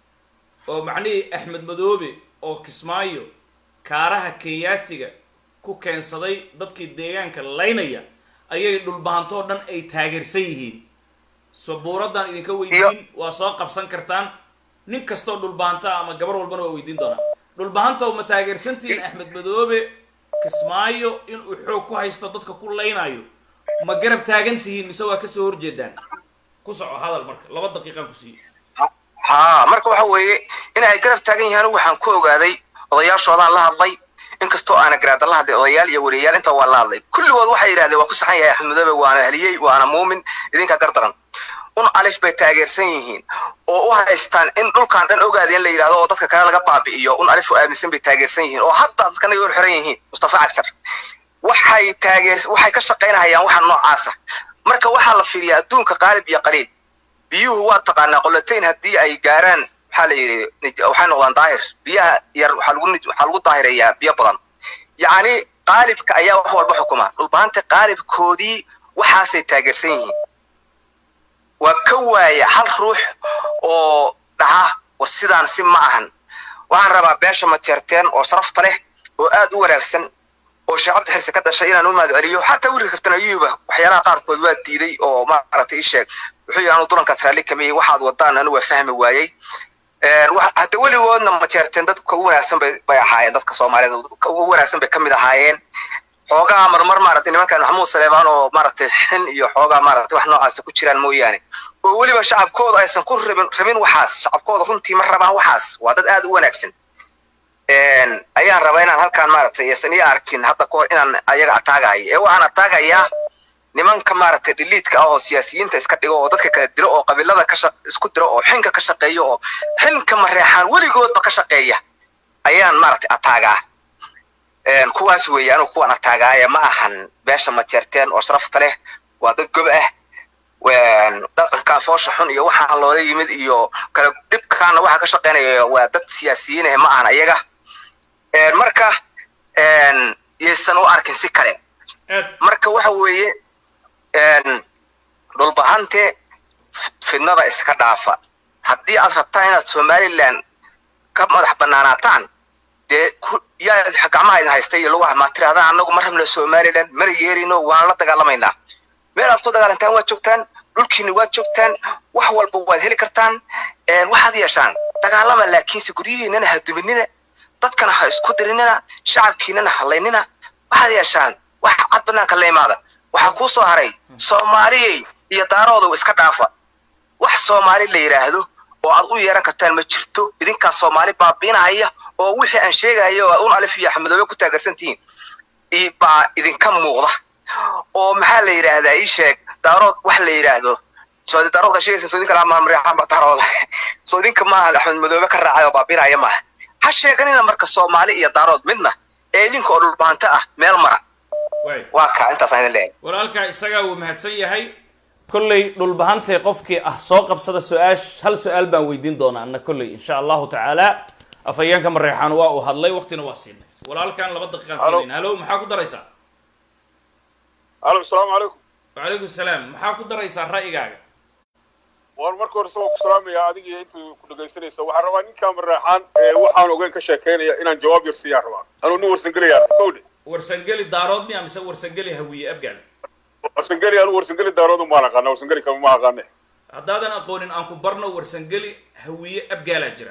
oo macnihii axmed madoobe oo kismaayo kaaraha kenyaatiga ku keensaday dadkii deegaanka laynaya ayay dhulbahantoo dhan ay taageersan yihiin sabuuraddan idinka weydiin waa soo qabsan kartaan nin kastoo dhulbahanta ama gabar walbana waa weydiin doonaa dhulbahantow ma taageersantihiin axmed madoobe kismaayo inuu xoog ku haysto dadka ku laynayo ma garab taagan tihiin mise waa kasoo horjeedaan ku soco hadal marka laba daqiiqaan ku siiye haa marka waxa weeye in ay garab taagan yihiin anigu waxaan ku ogaaday odayaashoodaan la hadlay inkastoo aana garaada la hadlay odayaal iyo wariyayaal inta waa la hadlay kulligood waxay yidhahdeen waa ku saxan yahay axmed madoobe waana haliyey waana muumin idinka gardaran un alif bay taageersan yihiin oo u haystaan in dhulkan dhan ogaada in la yidhahdo oo dadka kale laga baabi'iyo un alif oo aaminsan bay taageersan yihiin oo hadda dadkana ay u xiran yihiin mustafa cagjar waxay taageer waxay ka shaqaynahayaan waxa noocaasa marka waxaa la fiiriyaa adduunka qaalib iyo qaliib biyuhu waa taqaanaa qolatayn haddii ay gaaraan waxaa la yidhi nij- waxay noqdaan daahir biyaha yar waxaa lagu nij- waxaa lagu daahireeyaa biyo badan yacni qaalibka ayaa wax walba xukuma dhulbahanta qaalibkoodii waxaasay taageersan yihiin waa ka waaya hal ruux oo dhaha war sidaan si ma ahan waxaan rabaa beesha mateerteen oo sharafta leh oo aad u wanaagsan oo sheekh cabdi xirse ka dhashay inaan u mahad celiyo xataa wiilka kabtan ayuuba waxyaalaha qaarkood waa diiday oo maaragtay ii sheeg wuxuu yidhi anu dulankaas raalli kamiyey waxaad wadaan anu waa fahmi waayey Een, wax- hadda weligoodna mateerteen dadka ugu wanaagsan bay bay ahaayeen dadka soomaalida dadka ugu wanaagsan bay kamid ahaayeen xoogaa marmar maaragtay nimankan maxamuud saleebaan oo maaragtay xin iyo xoogaa maaragtay wax noocaasa ku jiraan mooyaane oo weliba shacabkooda aysan ku rabin rabin waxaas shacabkooda runtii ma rabaan waxaas waa dad aad u wanaagsan Een, ayaan rabaa inaan halkaan maaragtay aysan ii arkin hadda kahor inaan ayaga ataagayo ee waxaan ataagayaa nimanka maaragtay dhiliidka ah oo siyaasiyiinta iska dhigo oo dadka kala dilo oo qabiilada ka shaq- isku diro oo xinka ka shaqeeya oo xinka mareexaan weligoodba ka shaqeeya ayaan maaragtay ataagaa Een, kuwaas weeye anigu kuwan ataagaaya ma ahan beesha mateerteen oo sharafta leh waa dad gob ah Een, dhaqankan foosha xun iyo waxaan loola yimid iyo kala dhibkaana waxa ka shaqeynaya waa dad siyaasiyiin ah ma ahan ayaga Een, marka een, yaysan u arkin si kale aad marka waxa weeye een, dhulbahante f- fidnada iska dhaafa haddii aad rabtaan inaad somaliland ka madax banaanaataan dee ku- yaa gacmaha idin haysta iyo lugaha maa tirahdaan annagu ma rabno somaliland mana yeelino waan la dagaalamaynaa meel aad ku dagaalantaan waad joogtaan dhulkiina waad joogtaan wax walba waad heli kartaan Een, waxaad yeeshaan dagaalama laakiinse guryihiinana ha duminina dadkana ha isku dirinina shacabkiinana ha laynina waxaad yeeshaan wax cad banaanka la imaada waxaa kuu soo haray soomaaliyey iyo daarooda iska dhaafa wax soomaali la yidhaahdo oo aad u yeeran kartaan ma jirto idinkaa soomaali baabiinahaya oo wixii aan sheegayo oo un alif iyo axmedoobe ku taageersantihiin i- baa idinka muuqda oo maxaa la yidhaahdaa ii sheeg daarood wax la yidhaahdo soo daaroodka sheegaysa soo idinka laa maamreexama daarooda soo idinka maaha axmed madoobe ka raacay oo baabiinaya maaha ha sheeganina marka soomaali iyo daarood midna ee idinka oo dhulbahanto ah meel mara waay waa kaa intaasaan idin leeyahay walaalkaa isagaa wuu mahadsan yahay kolley dhulbahantay qofkii ah soo qabsada su-aash hal su-aal baan weydiin doonaa anna kolley insha allahu tacaala afhayeenka mareexaan waa uu hadlay waqtina waa siinay walaalkan laba daqiiqaan Halo. siinayna halo maxaa ku daraysaa alo asalaamu calaykum wacalaykum salaam maxaa ku daraysaa ra'yigaaga waan marka hore isagoo ku salaamaya adiga iyo intuu ku dhegaysanaysa waxaan rabaa ninkaa maraaxaan ee waxaan ogeyn ka sheekaynaya inaan jawaab yar siiyaan rabaa anuu nin warsangelayaa kowdhe warsangeli daarood miya mise warsangeli hawiye abgaal warsangeli anuu warsangeli daaroodu maan aqaana warsangeli kama ma aqaane haddaadan aqoonin aan ku barno warsangeli hawiye abgaalaa jira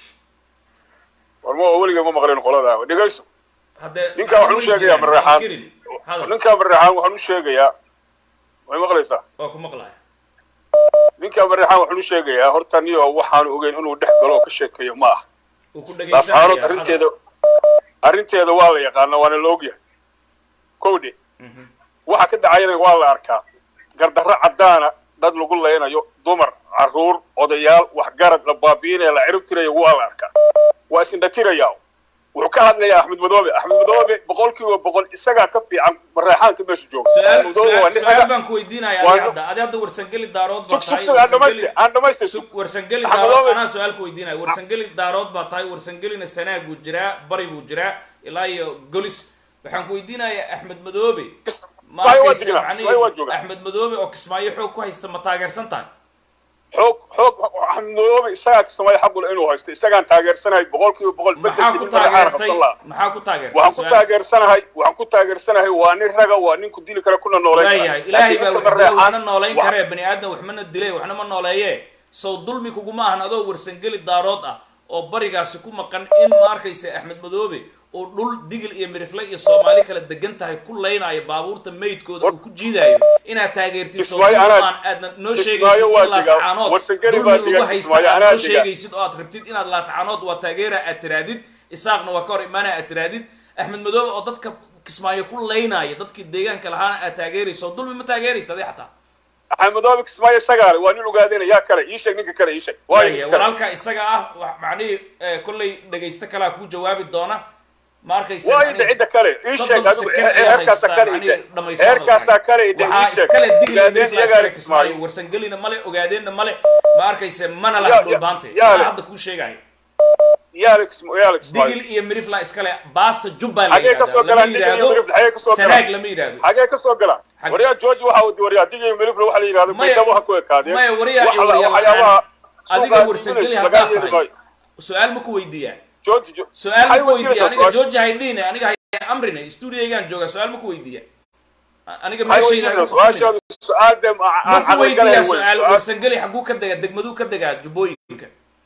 war ma weliga ma maqleen qoladaa dhegayso haddee ninkaa waxaan u sheegayaa mareexaan kirin hadal ninkaa maraaxaan waxaan u sheegayaa way maqlaysaa waa ku maqlaya ninkaa maraaxaan waxaan u sheegayaa horta niyo waxaanu ogeyn inuu dhex galo oo ka sheekeeyo ma ah uu ku laascaanood dhegaysanaya arrinteeda arrinteeda waa la yaqaana waana la ogyahay kowdhe waxa ka dhacayana waa la arkaa gardarro caddaana dad lagu leynayo dumar carruur odayaal waxgarad la baabiinaya la cirib tirayo waa la arkaa waa isindhatirayaa wuxuu ka hadlayaa axmed madoobe axmed madoobe boqol kiiba boqol isagaa ka fiican mareexaanka meesha jooga su-aal Axmed Madoobe waa su-aal nin su-aal raga- baan ku weydiinaya waa adi nin- hadda adi hadda warsangeli daarood baa sug sug tahay sug aan dhamaystay warsangeli aan dhamaystay sug sug warsangeli Axmed daarood Madoobe- anaa su-aal ku weydiinaya warsangeli daarood baa tahay warsangelina sanaag buu jiraa bari buu jiraa ilaa iyo golis waxaan ku weydiinayaa axmed madoobe ma Kismaayo waa arkaysa joogaa, macnihii Kismaayo waa joogaa. axmed madoobe oo kismaayo xoog ku haysta ma taageersan tahay xoog xoog axmed madoobe isagaa sameeya xaqule inuu haysto isagaan taageersanahay boqol kiiba boqol maxaa ku bedelkii madaxaana taageertay qabsan lahaa maxaa ku taageertay waxaan ku su-aal. taageersanahay waxaan ku taageersanahay waa nin raga waa nin ku dili kara kuna nooleyn kara. waayahay ilaahay baa Laakiin wax ninka dila waxna mareexaan- noolayn wa- karee bani aadam waxmana dilay waxna ma nooleeye sow dulmi kuguma ahan adoo warsangeli daarood ah oo barigaasi ku maqan in ma arkaysa axmed madoobe oo dhul digil iyo mirifle iyo soomaali kala degan tahay ku laynaayo baabuurta meydkooda uu ku jiidaayo inaad taageertid sow Kismaayo dulmi anaa- aan aadna noo Kismaayo sheegaysid waa in digaa. laascaanood Warsangeli dulmi baa lagu digaa. haysta Kismaayo aad anaa noo digaa. sheegaysid oo aad rabtid inaad laascaanood waa taageera aad tiraadid isaaqna waa ka hor imaanaya aad tiraadid axmed madoobe oo dadka kismaayo ku laynaayo dadkii deegaanka lahaana aad taageerayso oo dulmi ma taageeraysa adi xataa axmed madoobe kismaayo isagaa leh waa nin ogaadena yaa kale ii sheeg ninka kale ii sheeg waa waaya ninka kale. walaalka isaga ah wa- macnihii eh, kollay dhegaysto kalaa kuu jawaabi doona ma arkaysa waa macnihi ida cidda kale ii sheeg soddon adigu second ayaa heerkaasa haystaa, kale macnihi ide dhamayso heerkaasaa hadalkaaga. kale ide ii waxaa sheeg iskale digli ogaadeen mirifla iyagaa iskale kismaayo kismaayo warsangelina male ogaadeenna male ma arkaysa mana Ya- laha ya- dhulbaante yaa anaa le- hadda kuu sheegayo yaala kisma- yaala kismaayo digil iyo mirifla iskale baasta jubbaa la Xagee ka soo yidhahdaa lama galaan digil iyo yidhaahdo mirifla, xagee ka soo galaan? sanaag lama yidhaahdo xagee ka soo gala Xag- waryaa george waxa uu waryaa digay melifla waxa la yidhahdo Maya- baydhabo ha ku ekaadeen maya waryaa iyo Waxa la- waryaa waxyaabaha la'aan adiga suuqa warsangeli business haddaad laga yeeli tahay maayo. su-aal ma ku weydiiyaa George- George- su-aal ma Maxay ku weydiiya weydiinaysaa aniga su-aasha? george haydhiine aniga hay amrine stuudiyaygaan joogaa su-aal ma ku weydiiya aniga Maxay meeshayda weydiinaysaa? su-aashaadu su-aal dee ma- ma aan ku caqli weydiiyaa galayn wey. su-aal Su-aal- warsangeli xaguu ka degaa degmaduu ka degaa jubbooyinka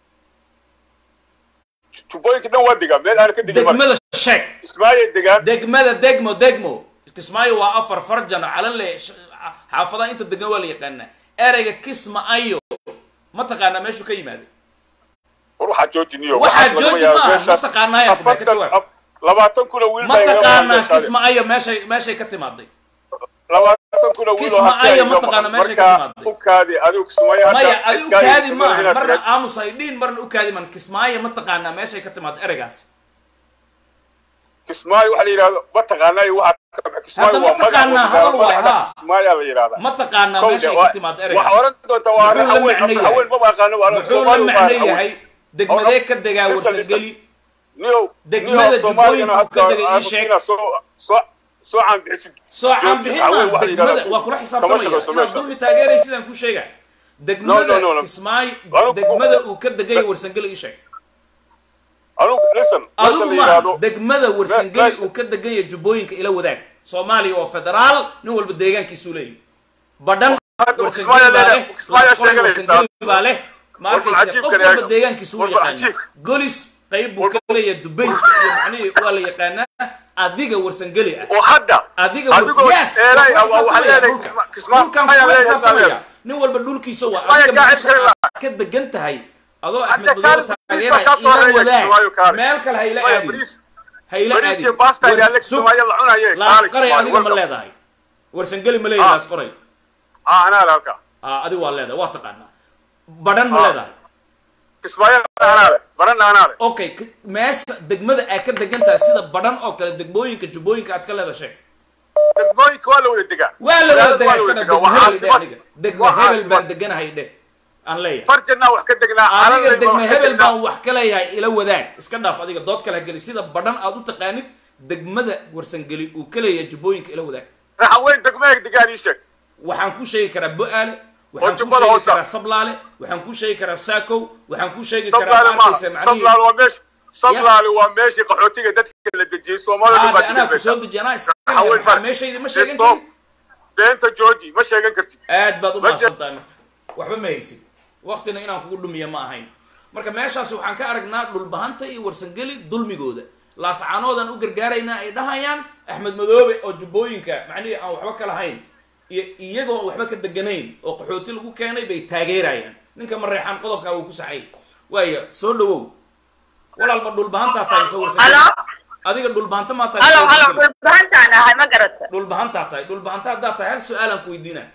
tubooyinka dhan waa degaa meel aan ka degin male. degmada sheeg Ismaaciil degaan degmada degmo degmo kismaayo waa afar farjano calanle sh- xaafadaha inta degan waa la yaqaanaa ereyga kisma ayo ma taqaanaa meeshuu ka yimaaday war waxaa jooji niyo Waxaa waxaas lagama jooji yaabo. maaha, Meeshaas ma taqaanaa yaa ku afartan- jawaab. ab- labaatan kun oo wiil ma baa iga taqaanaa meeshaas. kisma ayo meeshay meeshay ka timaaday labaatan kun oo wiil oo Kisma hadda aya iga ma taqaana maqan. meeshay ka Marka timaaday. u kaadi adigu kismaayo hadda maya adi u iskaaga kaadi kismaayo maaha inaad marna tiraahdo. aamus ay dhiin marna u kaadi maan kismaayo ma taqaanaa meeshay ka timaado ereygaas kismaayo waxa la yidhahdo ma taqaanaa iyo waxa ka baxay. Kismaayo Hadda ma waa magac taqaanaa, wadada, hadal waay, magaca haa. Kismaayo la yidhahdaa. ma taqaanaa Kowde, meeshay waa- ka timaado waxaa ereygaas oran doontaa waa Muxuu la haween, macno yahay? haween maba aqaano, waa muxuu la Soomaali waa macno haween. yahay degmadee ka degaa Listen, listen. warsangeli Niyow- Degmada niyow Soomaaliyana Jubbooyinka uu ka hadda degay ii aanu sheeg. siinaa soo- soo- soo caanbixisid. soo caanbixin Haween maan waxa la degmada yidhahdaa waa kula kama xisaabtamaya shaqayso inaad meesha. dulmi taageeray sidaan ku sheega degmada No, no, no, no. kismaayo Anigu- degmada uu ka degayo warsangeli ii sheeg Anugu, listen, meesha adigu la maaha yidhahdo- degmada warsangeli meesha- uu ka degan yahay jubbooyinka ila wadaag soomaaliya oo federaal nin walba deegaankiisuu leeyahy badhan Hadda warsangeli Kismaayo baa leedahay, leh Kismaayo lasqoray sheeganaysaa. warsangeli baa leh ma Warba arkaysa cajiibka qof leeyahay. walba deegaankiisu u Warba yaqaana cajiibka. golis qayb buu ka leeyahay dubayska iyo macnihii waa la yaqaanaa adiga warsangeli ah oo hadda adiga adigoo yes eeray ah, waa- waxaa dhulkan leedahay Kisma- Kisma- dhulkan ayaa kula leedahay xisaabtamaya Kismaayo. nin walba dhulkiisa waa Kismaayo adiga gacan kale meesha aad ka degan tahay adoo axmed Hadda madoobe kaan taageeraya bariis baa ka ila soo reeyay wadaag Kismaayo kaale. meel kale ha ila Kismaayo aadin bariis- ha ila bariis aadin iyo basta ayaa Wars- la sug. Kismaayo la cunayay. Kaale laasqaray Kismaayo, adiga ma welcome. leedahay warsangeli ma leeyahay Ah. laasqaray Ah, anaa le halkaa. ah adiga waa leedahay waa taqaanaa badhan ma Ah. leedahay Kismaayo anaa le, Barana anaa le. okay k- meesha degmada aad ka degan tahay sida badhan oo kale degmooyinka jubbooyinka aad ka leedahay sheeg Degmooyinka waa la wada degaa. waa la wada degaa Waa iska la dha wada degma degaa. hebel dhe Waa aniga caasimad. degma Waa hebel baan caasimad. deganahay dhe aan leeyahay Farjannaa wax ka degnaa, adiga calanayba degma wax ka hebel degnaa. baan wax ka leeyahay ila wadaag iska dhaaf adiga dood kale ha geli sida badhan aad u taqaanid degmada warsangeli uu ka leeyahay jubbooyinka ila wadaag Raxaweyn degmooyinka degaan ii sheeg. waxaan kuu sheegi karaa bo-aale waxaan kuu jubbada sheegi hoosa. karaa sablaale waxaan kuu sheegi karaa saakow waxaan kuu sheegi karaa Sablaale ma maaha. arkaysa macnihii Sablaale waa meesha- Sablaale waa meeshii qaxootiga dadka la dejiyey. Soomaalida aade baa anaa dejinaysa. kusoo deji anaa iska Raxaweyn leeyahay maxaa baa- meeshaydi ma sheegan Stop. karin Beenta jooji, ma sheegan kartid. aad baad u Ma mahadsan tahay marka waxba ma haysid waktina inaan kugu dhumiya ma ahayn marka meeshaasi waxaan ka aragnaa dhulbahanta iyo warsangeli dulmigooda laascaanoodaan u gargaaraynaa ay dhahayaan axmed madoobe oo jubbooyinka macnihii aan waxba ka lahayn iyo iyagoo aan waxba ka deganayn oo qaxooti lagu keenay bay taageerayaan ninka mareexaan qodobkaa wuu ku saxay waaya soo dhawow walaalba dhulbahantaa tahay mise warsangeli Halo? adiga dhulbahanta maa tahay halo mise halo warsangeli? dhulbahantaan ahay ma garata dhulbahantaa tahay dhulbahanta haddaa tahay hal su-aalaan ku weydiinaa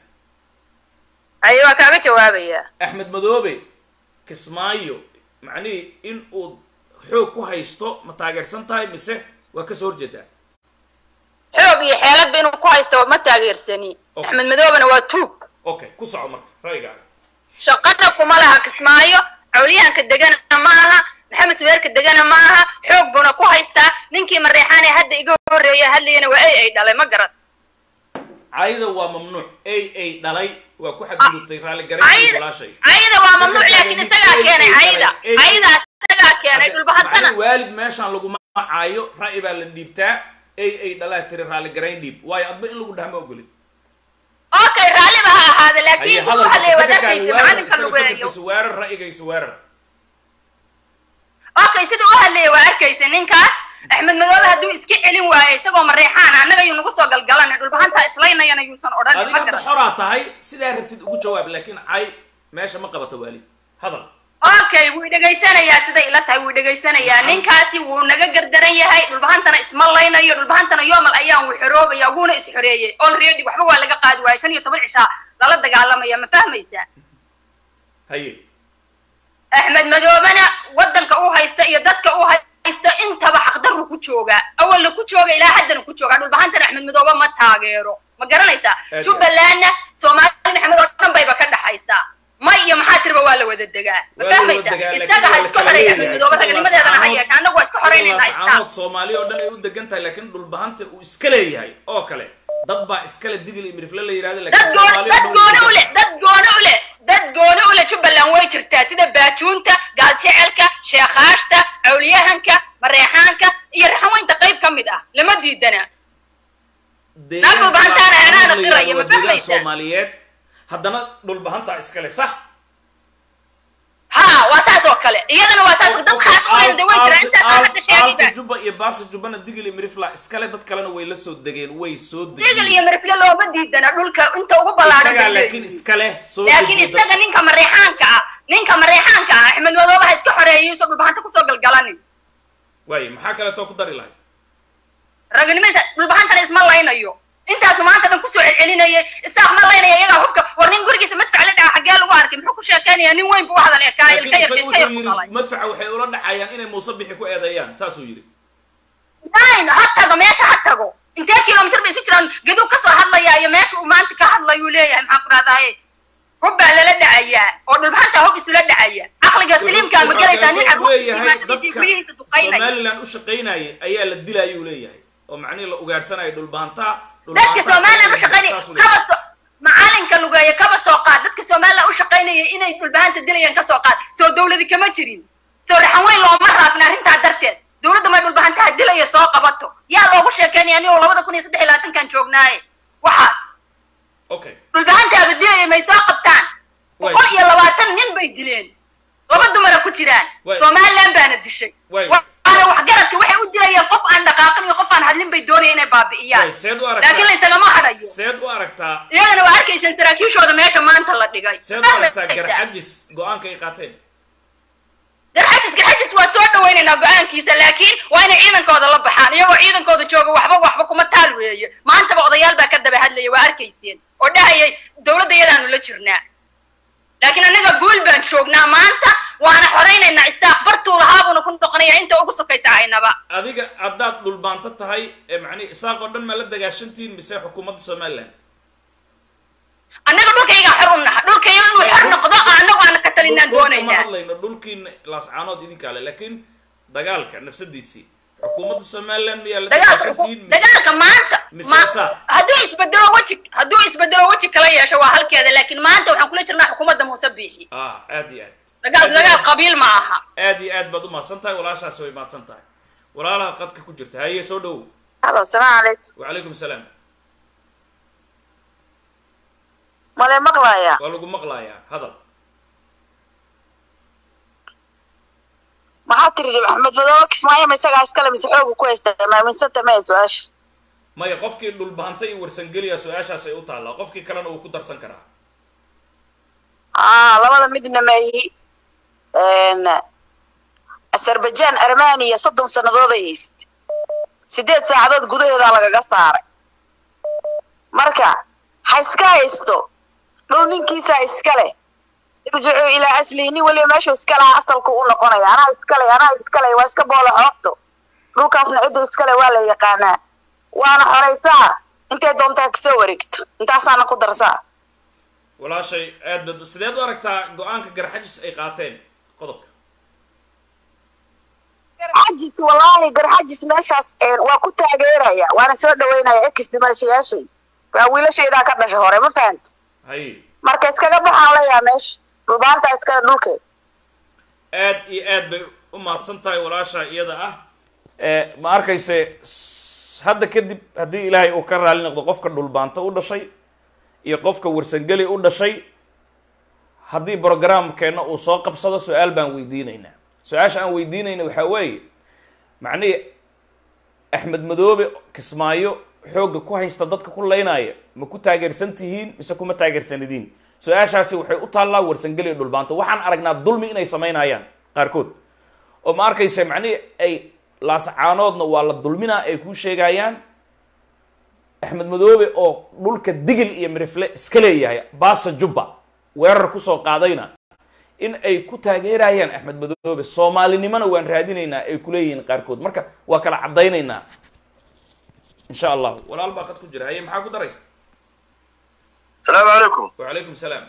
ayo waa kaaga jawaabaya axmed madoobe kismaayo macnihii in uu xoog ku haysto ma taageersan tahay mise waa kasoo horjeedaa xoog iyo xeeladba inuu ku haysto ma taageersani Okay. axmed madoobena waa tuug okay ku soco marka ra'yigaaga shaqana kuma laha kismaayo cawliyaanka degana ma aha maxamed suweerka degana ma aha xoog buna ku haystaa ninkii mareexaane hadda iga horreeya hadlayana waa ay ay dhalay ma garat cayda waa mamnuuc ay ay dhalay waa ku xadgudubtay raalligarayn cayda walaashay cayda waa mamnuuc Ninka laakiin taagan isagaa mid keenay ay- cayda ay- caydaa isagaa keenay dhulbahantana macnihii waalid meeshaan laguma caayo ra'yi baa la dhiibtaa ay ay dhalaa tiri raalligarayn dhiib waayo adba in lagu dhaha ma ogolid okay raalliba ha ahaada laakiin haye siduu hadalka hadlaya waad fikirkaaga arkaysa weerar isaga macalinka lagu eeyo fikirkiisa weerar ra'yigaysa weerar okay siduu u hadlaya waa arkaysa ninkaas axmed madoobe hadduu iska celin waayo isagoo mareexaan annaga yuu nagu soo galgalanay dhulbahantaa islaynayana yuusan odhanin adiga ma hadda garan xoraa tahay sidaa rabtid ugu jawaab laakiin cay meesha ma qabato waalid hadal okay wuu dhegaysanayaa siday ila tahay wuu dhegaysanayaa ninkaasi wuu naga gardaran yahay dhulbahantana isma laynayo dhulbahantana yoomal ayaan wuu xoroobaya wuuna is xoreeyey already waxba waa laga qaadi waaya shan iyo toban cishaa lala dagaalamaya ma fahmaysaa haye axmed madoobena waddanka u haysta iyo dadka u haysta intaba xaqdarru ku joogaa awalna ku jooga ilaa haddana ku joogaa dhulbahantana axmed madoobe ma taageero ma garanaysaa Aad. jubbalandna soomaali maxamed oo dhan bayba ka dhaxaysaa may iyo maxaa tiriba waa la wada degaa ma waa la wada fahmaysaa degaa, laakiin isaga ha waa la iska kala xoreeya leeyahay. axmed madoobe Sida ragnimadeedana ha Laascaanood- yeesha annagu waa iska xoreynayna sida istaa laascaanood soomaali oo dhan ay u degan tahay laakiin dhulbahanta uu iska leeyahay oo kale dad baa iskale digil iyo mirifle la yidhahda dad laakiin gooni soomaali oo dad dhan way gooni u degan leh dad gooni u leh dad gooni u leh jubbaland way jirtaa sida baajuunta gaaljecelka sheekhaashta cawliyahanka mareexaanka iyo raxaweynta qayb ka mid ah lama diidana deegaanka dhulbahantaana Laascaanood anaana la qiraya, yidhahdo ma waa deegaan fahmaysaa? soomaaliyeed haddana dhulbahantaa iskale sax ha waa saas oo kale iyadana waa saas dad khaas u leh de way jiraan intaas aan hadda aalta sheegiba jubba iyo baasa jubbana digil iyo mirifla iskale dad kalena way la soo degeen way soo digil degeen iyo mirifle looma diidana dhulka inta ugu ballaaran isagaa bay laakiin leeyihiin iskale soo laakiin dejiya isaga ninka mareexaanka ah ninka mareexaanka ah axmed madoobe ha iska xoreeyay usoo dhulbahanta kusoo galgalanin waaye maxaa kaleetoo ku dari lahay raganimadiisa dhulbahantana isma laynayo intaasu maanta dhan kusoo celcelinayay isaaq ma laynaya iyagaa hubka war nin gurigiisa madfac la dhaca xaggee lagu arkay muxuu ku sheekaynayaa nin weyn buu u hadal ekaa laakiin ilka yar isaga ilka yar wuxuu ku dhalay yidhi madfaca waxay ula dhacayaan inay muuse bixi ku eedeeyaan saasuu yidhi nine ha tago meesha ha tago intee kilomitir bay isu jiraan gadub kasoo hadlaya iyo meesha uu maanta ka hadlayuu leeyahay maxaan ku dhahdaye hub baa lala dhacayaa oo dhulbahanta hub isula dhacaya caqliga saliimkaa ma gelaysaa nin wuxuu leeyahay carruurtiisa dadka guryihiisa duqaynaya somaliland u shaqaynayay ayaa la dilayuu leeyahay oo macnihi la ugaarsanaya dhulbahantaa dadka somaliland u shaqaynaya kaba soo macalinka lugeeya kaba soo qaad dadka somaliland u shaqaynaya inay dhulbahanta dilayaan ka soo qaad soo dawladi kama jirin soo raxan weyn looma raafin arrintaa darteed dawladda may dhulbahantaha dilaya soo qabato yaa loogu sheekeynaya anigoo labada kun iyo saddex iyo labaatankan joognaaye waxaas okay dhulbahantaaba dilaya may soo qabtaan Way. boqol iyo labaatan nin bay dileen laba dumara ku jiraan Way. somaliland baana dishay Way. waana waxgaradka waxay u dilayeen qof aan dhaqaaqin iyo qof aan hadlin bay doonaya inay baabi'iyaan way seed u laakiin aragtaa laysagama hadhayo seed u aragtaa iyagana waa arkaysaan saraakiishooda meesha maanta la dhigay seed u aragtaa Fahmaysaa? garxajis go-aanka ay qaateen garxajis garxajis waa soo dhawaynaynaa go-aankiisa laakiin waa inay ciidankooda la baxaan iyagoo ciidankooda jooga waxba waxba kuma taal weeye maantaba odayaal baa ka daba hadlaya waa arkayseen oo dhahayay dawladda iyadaanu la jirnaa laakiin annaga guul baan joognaa maanta waana xoraynaynaa isaaq bartuu lahaabuuna ku noqonaya inta ugu sokaysa aynaba adiga haddaad dhulbaanto tahay ee macnihi isaaq oo dhan maa la dagaashantihiin mise xukuumadda somaliland annaga dhulkaygaa xor u naha dhulkayga inuu xor noqdo oo annagu aana ka talinaan Dhul- dhulka ma doonaynaa hadlayno dhulkiina laascaanood idinkaa le laakiin dagaalka nafsadiisii xukuumadda somaliland miyaa la dagaalka dagaashantihiin mise dagaalka maanta mise ma- isaaq? hadduu isbedelo weji hadduu isbedelo weji kala yeesho waa halkeeda laakiin maanta waxaan kula jirnaa xukuumadda muuse biixi ah aad iyo aad dagaal Aad iyo dagaal aad. qabiil ma aha aad iyo aad baad u mahadsan tahay walaashaasi way mahadsan tahay walaalaha qadka ku jirta haye soo dhowow halo salaamu calaykum wacalaykum salaam male maqlaaya waa lagu maqlayaa hadal maxaa tiri maxamed madoobe kismaayo ma isagaa iskale mise xoogu ku haystaa maaminsanta maya su-aasha maya qofkii dhulbahanta iyo warsangeliya su-aashaas ay u taallaa qofkii kalena uu ku darsan karaa aa labada midna maayi azerbaijan armaniya soddon sannadood ay hayst sideed saacadood gudahoodaa lagaga saaray marka ha iska haysto dhul ninkiisaa iska leh irjicuu ilaa aslihi nin weliba meeshuu iska lahaa asalku u noqonaya anaa iskale anaa iskale waa iska boola xoogto dhulkaasna ciddu iskale waa la yaqaanaa waana xoraysaa intay doontaa kasoo wareegto intaasaana ku darsaa walaashay aad baad sideed u aragtaa go-aanka garxajis ay qaateen qodobka garxajis wallaahi garxajis meeshaas een, waa ku taageeraya waana soo dhaweynaya ex dimaashayaashay waa wiilashaydaa ka dhasha hore ma fahamti haye marka iskaga baxaan leeyaha meesha dhubaanta iskale dhulkeed aad iyo aad bay u mahadsan tahay walaasha iyada ah ma arkayse s- hadda kadib haddii ilaahay uu ka raali noqdo qofka dhulbaanto u dhashay iyo qofka warsangeli u dhashay haddii programkeenna uu soo qabsado su-aal baan weydiinaynaa su-aasha aan weydiinayna waxaa weeye macnihii axmed madoobe kismaayo xoogga ku haysta dadka ku leynaya ma ku taageersan tihiin mise kuma taageersanidiin su-aashaasi waxay u taallaa warsangeli iyo dhulbaanto waxaan aragnaa dulmi inay samaynayaan qaarkood oo ma arkaysa macnihii ay laasacaanoodna waa la dulminaa ay kuu sheegayaan axmed madoobe oo dhulka digil iyo mirifle iska leeyahay baasa jubba weerar kusoo qaadayna in ay ku taageerayaan axmed madoobe soomaalinimona waan raadinaynaa ay kuleeyihiin qaarkood marka waa kala caddaynaynaa insha allahu walaal baa qad ku jira haye maxaa ku daraysa asalaamu calaykum wacalaykum salaam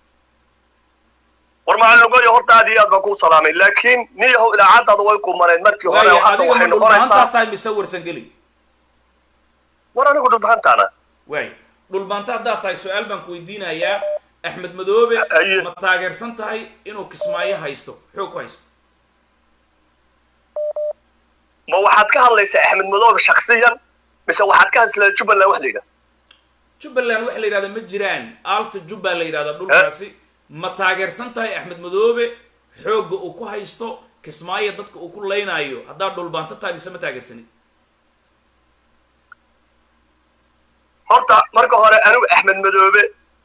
war macalinogoyo horta aad iyo aad baan kuu salaamay laakiin nin yahow idaacadaada way qumaneed markii hore waaya hadda adiga ma waxay dhulbahantaa noqonaysaa tahay mise warsan geli war anigu dhulbahantaana waay dhulbaanta haddaad tahay su-aal baan ku weydiinayaa axmed madoobe Aye. ma taageersan tahay inuu kismaayo haysto xoog ku haysto ma waxaad ka hadlaysaa axmed madoobe shaksiyan mise waxaad ka hadlaysaa jubbaland wax la yidhaha jubbaland waxa la yidhahda ma jiraan aalta jubba la yidhahda dhulkaasi ma taageersan tahay axmed madoobe xoogga uu ku haysto kismaayo dadka uu ku laynaayo haddaad dhulbaanto tahay mise ma taageersanid horta marka hore anigu axmed madoobe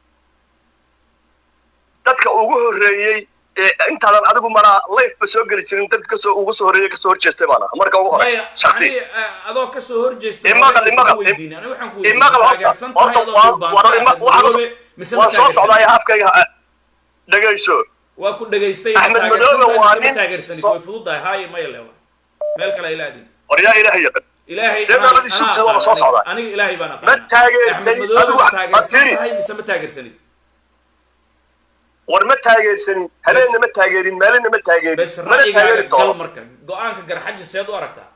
dadka ugu horreeyey ee intaadan adigu maraa lifeba soo geli jirin dadka kasoo ugu soo horreeyey kasoo horjeestay baan ahaa marka ugu horeysa maya shaksi ani, eh, adoo kasoo horjeesta Imaqal, imaqal, weydiin ani waxaan ku imaqal weydiin horta taageersan tahay horta adoo waa dhulbaanto waa ima- axmed waxaan madoobe mise ma waan soo taageersanid socdaaya afkayga ha- dhegayso waa ku dhegaystay Axmed ma Madoobe waa taageersantahay mise ma nin taageersanid so- way fududahay haaye maya lewa meel kale ay laadin war yaa ilaahay yaqan ilaahay Dee anaa- nabadii anaa sugtida waa aqaan soo aniga. socdaa. aniga ilaahay baan ma aqaan taageersanid axmed madoobe adigu ma wax- taageersan Asiri. tahay mise ma taageersanid war ma taageersanin habeenna ma taageerin maalinna ma taageerin bes mana ra'yigaaga taageeri gal doono marka go-aanka garxaji seed u aragtaa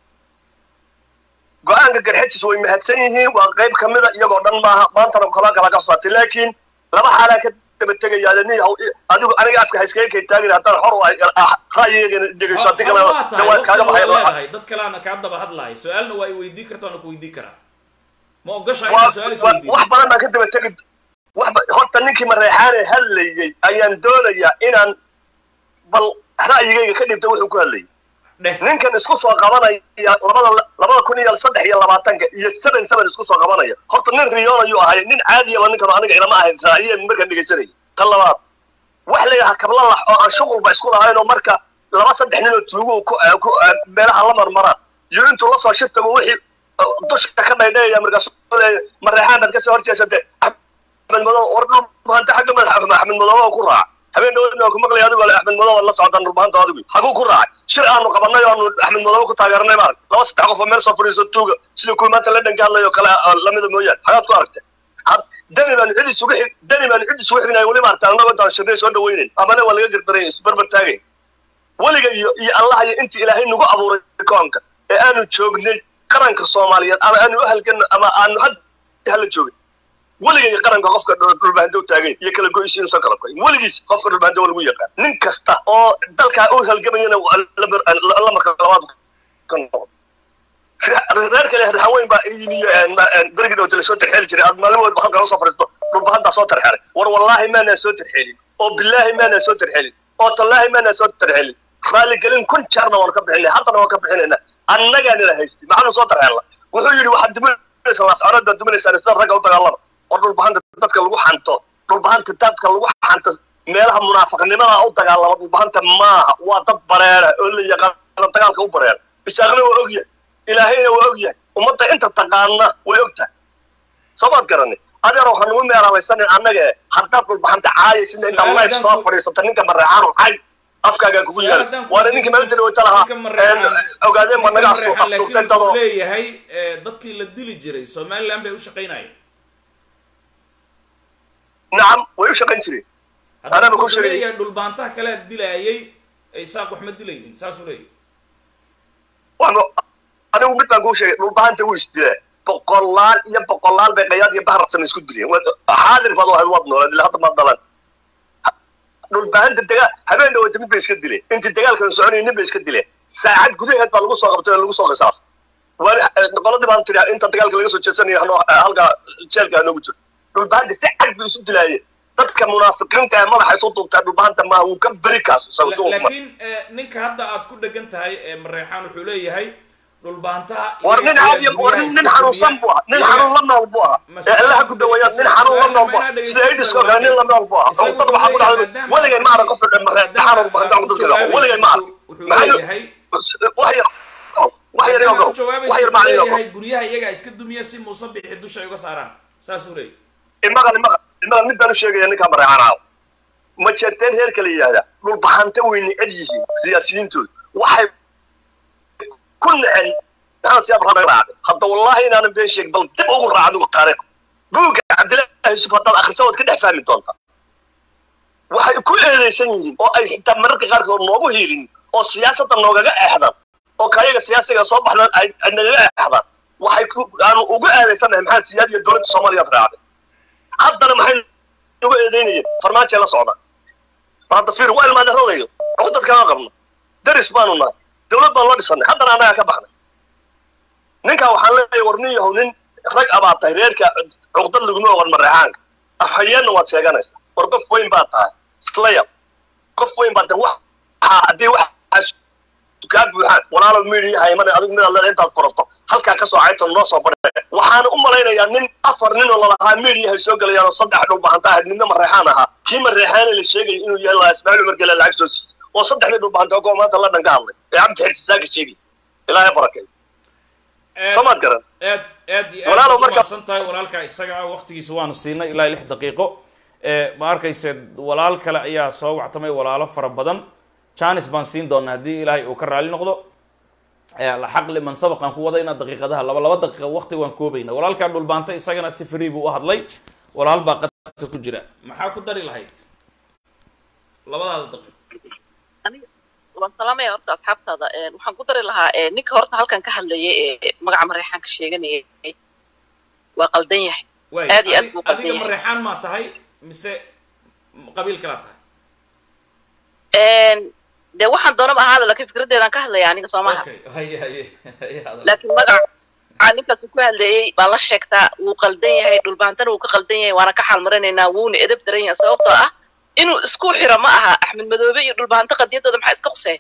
go-aanka garxajis way mahadsan yihiin waa qayb ka mida iyagoo dhan maaha maantana kala kala ka saatay laakiin laba xaalaa ka daba tegayaa nin yahow adigu aniga afka hayskaga kay taagin haddaan xor u ahay ah, ra'yigayga dhegayso haddii kale waa tahay jawaab kaaga waqtiga waa baxay leedahay dad kaleana kaa daba hadlahay su-aalna waa i weydii karta waana ku weydii karaa ma ogashaa waa inaa su-aal is waa- weydiin wax badan baan ka daba tegi wax ba- horta ninkii mareexaane hadlayey ayaan doonayaa inaan bal ra'yigayga ka dhibta wuxuu ku hadlayay dheh ninkan isku soo qabanaya labada labada kun iyo saddex iyo labaatanka iyo seven seven isku soo qabanaya horta nin riyoon ayuu ahay nin caadiyaba ninkan aniga ilama ahayn raaciye markaan dhegaysanayay tan labaad wax la yidhaha kablalax oo aan shuqulba isku lahayn oo marka laba saddex nin oo tuugu ku ku meelaha la marmaraan iyo intuu lasoo shirtaba wixii uh, dusha ka dhaydhayaya markaas mareexaan baad kasoo horjeesate axmed madow war dhulbahanta xagga madax axmed madow ku raaca habeen dhawadna ku maqlay adigu axmed madow la socdaan dhulbahanta adigu haguu ku raacay shir aanu qabanay oo aanu axmed madow ku taageernay maarag laba saddex qof oo meel soo fadhiiso tuuga sida kuwii maanta la dhanka hadlayo kale ah, lamida mooyaane xagaad ku aragtay had dani baan cid isugu xig dani baan cid isugu xignayo weli maarta annago intaan shirnay soo dhawaynayn amane waa laga gardaray isbarbar taagayn weliga iyo iyo allah iyo intii ilaahay nagu abuuray koonka ee aanu joognay qaranka soomaaliyeed ama aanu u halgan ama aanu had hala joogin weliga iyo qaranka qofka dhul- dhulbahante u taagay iyo kala goys inuusan kala koyin weligiis qofka dhulbahante waa lagu yaqaan nin kasta oo dalkaa u halgamayana waa la mar- la- la marka labaad ka noqdo reer kale raxaweyn baa yimiyo berigi dhowta lasoo tarxeeli jiray aad maalin walba halkan usoo fadhiisto dhulbahantaa soo tarxelay war wallaahi maanaa soo tarxeelin oo bilaahi maanaa soo tarxelin oo tallaahi maanaa soo tarxelin raaligelin kun jeerna waan ka bixinay haddana waan ka bixinayna annagaa nila haystay maxaanu soo tarxeelna wuxuu yidhi waxaad duminaysaa lascanood baad duminaysaan sida ragga u dagaalama war dhulbahanta dadka lagu xanto dhulbahanta dadka lagu xanto meelaha munaafaqnimada u dagaalama dhulbahanta maaha waa dad bareera oo la yaqaano dagaalka u bareera isaaqna waa ogyahay ilaahayna waa ogyahay ummadda inta taqaana way ogtahay soomaad garani adeer waxaan ugu meeralaysanin annaga e haddaad dhulbahanta caayaysidna intaad Su'aal life haddaan soo ku- fadhiisata ninka mareexaanu cay afkaagaa kugu Su'aal yaala haddaan ku waana weydiin ninkii maalinta dhaweyta lahaa ninka Mareexaan- een, ogaadeen baa naga asu- Ninka astuurtay laakiin dadoo wuxuu leeyahay eh, dadkii la dili jiray somaliland bay u shaqaynayeen nacam way u shaqayn jireen Hadda Anaba ku wuxuu sheegay. leeyahay dhulbaantaha kale dilaayay isaaq wax ma dilaynin saasuu leeyahay waxba anigu mid baan kuu sheegay dhulbahanta wuu isdilaa boqolaal iyo boqolaal bay qayaad iyo baharsan isku dileen Waad- xaadir baad ahayd waad noolayd ilaa hadda maad dhalan dhulbahanta dagaal habeen dhawata mid bay iska dileen intii dagaalkan soconayay nin bay iska dileen saacad gudaheed baa lagu soo qabtay oo lagu soo qisaas qoladii baan tiri inta dagaalka laga soo jeedsanayo hanoo halka jeelka hanoogu jiro dhulbahanta si cad buu isu dilaayeen dadka munaafiqiinta ee madaxa isu duubtaa dhulbahanta maaha wuu ka beri kaas isagu La- suu laakiin eh, ninka hadda aad ku dhegan tahay ee mareexaan wuxuu leeyahay dhulbaantaha war nin caadi war nin nin xanuunsan buu ahaa nin xanuun la nool buu ahaa ee allaha ku daweeyaan nin xanuun la nool buu ahaa sida aidiskoo kale nin la nool buu ahaa oo dad waxaa ku dhacday weligay ma arag qofka mareexaan uu bahantaa ku dadka weligay ma arag wuxuu maxaa leeyahay wax yar wax yar maadaama iyogo ku jawaabaysa wax yar wuxuu macna iyogo leeyahay guryaha iyagaa iska dumiya si muuse bixi dusha ay uga saaraan saasuu leeyahay imaqal imaqal imaqal mid baan u sheegaya ninkaa mareexaan caaw ma jeerteen reerka la yidhaahdaa dhulbahante way neceb yihiin siyaasiyiintooda waxay ku necen maxaa siyaab rabe raacday hadda wallaahi inaanan been sheegin bal dib ugu raac adigu taariikh buugga cabdillaahi yusuf haddaad akhriso waad ka dhex fahmi doontaa waxay ku eedaysan yihiin oo ay xitaa mararka qaarkood noogu hiilin oo siyaasadda noogaga eexdaan oo kayaga siyaasiga soo baxdaan ay ay nagaga eexdaan waxay ku aanu ugu eedaysanahay maxaa siyaad iyo dowladda soomaaliyaad raacday haddana maxay ugu eedaynayeen farmaajay la socdaan bal hadda fiir waa ilmaadeeradayo cuqdad kama qabno daris baanu nahay dowlad baan loo dhisanay haddana annagaa ka baxnay ninkaa waxaan leeyahay war nin yahow nin rag abaad tahay reerka cuqdad laguma ogan mareexaanka afhayeenna waad sheeganaysaa war qof weyn baad tahay islaya qof weyn baad tahay wax haddii waxaas kaa buuxaan walaalo miidiya haymane adigu midaad leedahay intaad furato halkaa ka soo cayto noo soo badhe waxaana u malaynayaa nin afar nin oo lalahaa miidiyahay soo gelayaan oo saddex dhulbahanta ahayd ninna mareexaan ahaa kii mareexaane la sheegaya inuu yahay laa ismaaciil umar gele lacag soo siiyey oo saddexdii dhulbahanta oo maanta la dhan ka hadlay ee cabdi xirtisaaka sheegay ilaahay barakay soomaad garan aad aad iyo Walaalow aad marka- umahadsan tahay walaalka isaga ah waqtigiisa waanu siinay ilaa lix daqiiqo ee ma arkayse walaal kale ayaa soo wactamay walaalo fara badan janis baan siin doonaa haddii ilaahay uu ka raali noqdo ee la xaqli man sabaqan ku wada inaad daqiiqadaha laba laba daqiiqa waqti waan koobayna walaalkaa dhulbaanta isagana si free buu u hadlay walaal baa qadka ku jira maxaa ku dari lahayd labadaada daqiiqo waan salaamaya horta asxaabtaada Een, waxaan ku dari lahaa ee, ninka horta halkan ka hadlayay ee magaca mareexaanka sheeganayay waa qaldan yahay waay aad iyo aad adi- buu qaldan adiga yahay mareexaan maa tahay mise qabiil kalaa tahay Een, dee waxaan doonaba ahaada laakiin fikraddeedaan ka hadlaya aniga soo maha okay haye haye haye hadal laakiin magaca ninkaas ku hadlayay baan la sheegtaa wuu qaldan yahay dhulbaantana wuu ka qaldan yahay waana ka xaalmarinaynaa wuuna edab daran yahay sababtoo ah inuu isku xiro ma aha axmed madoobe iyo dhulbaanto qadiyadooda maxaa iska quseen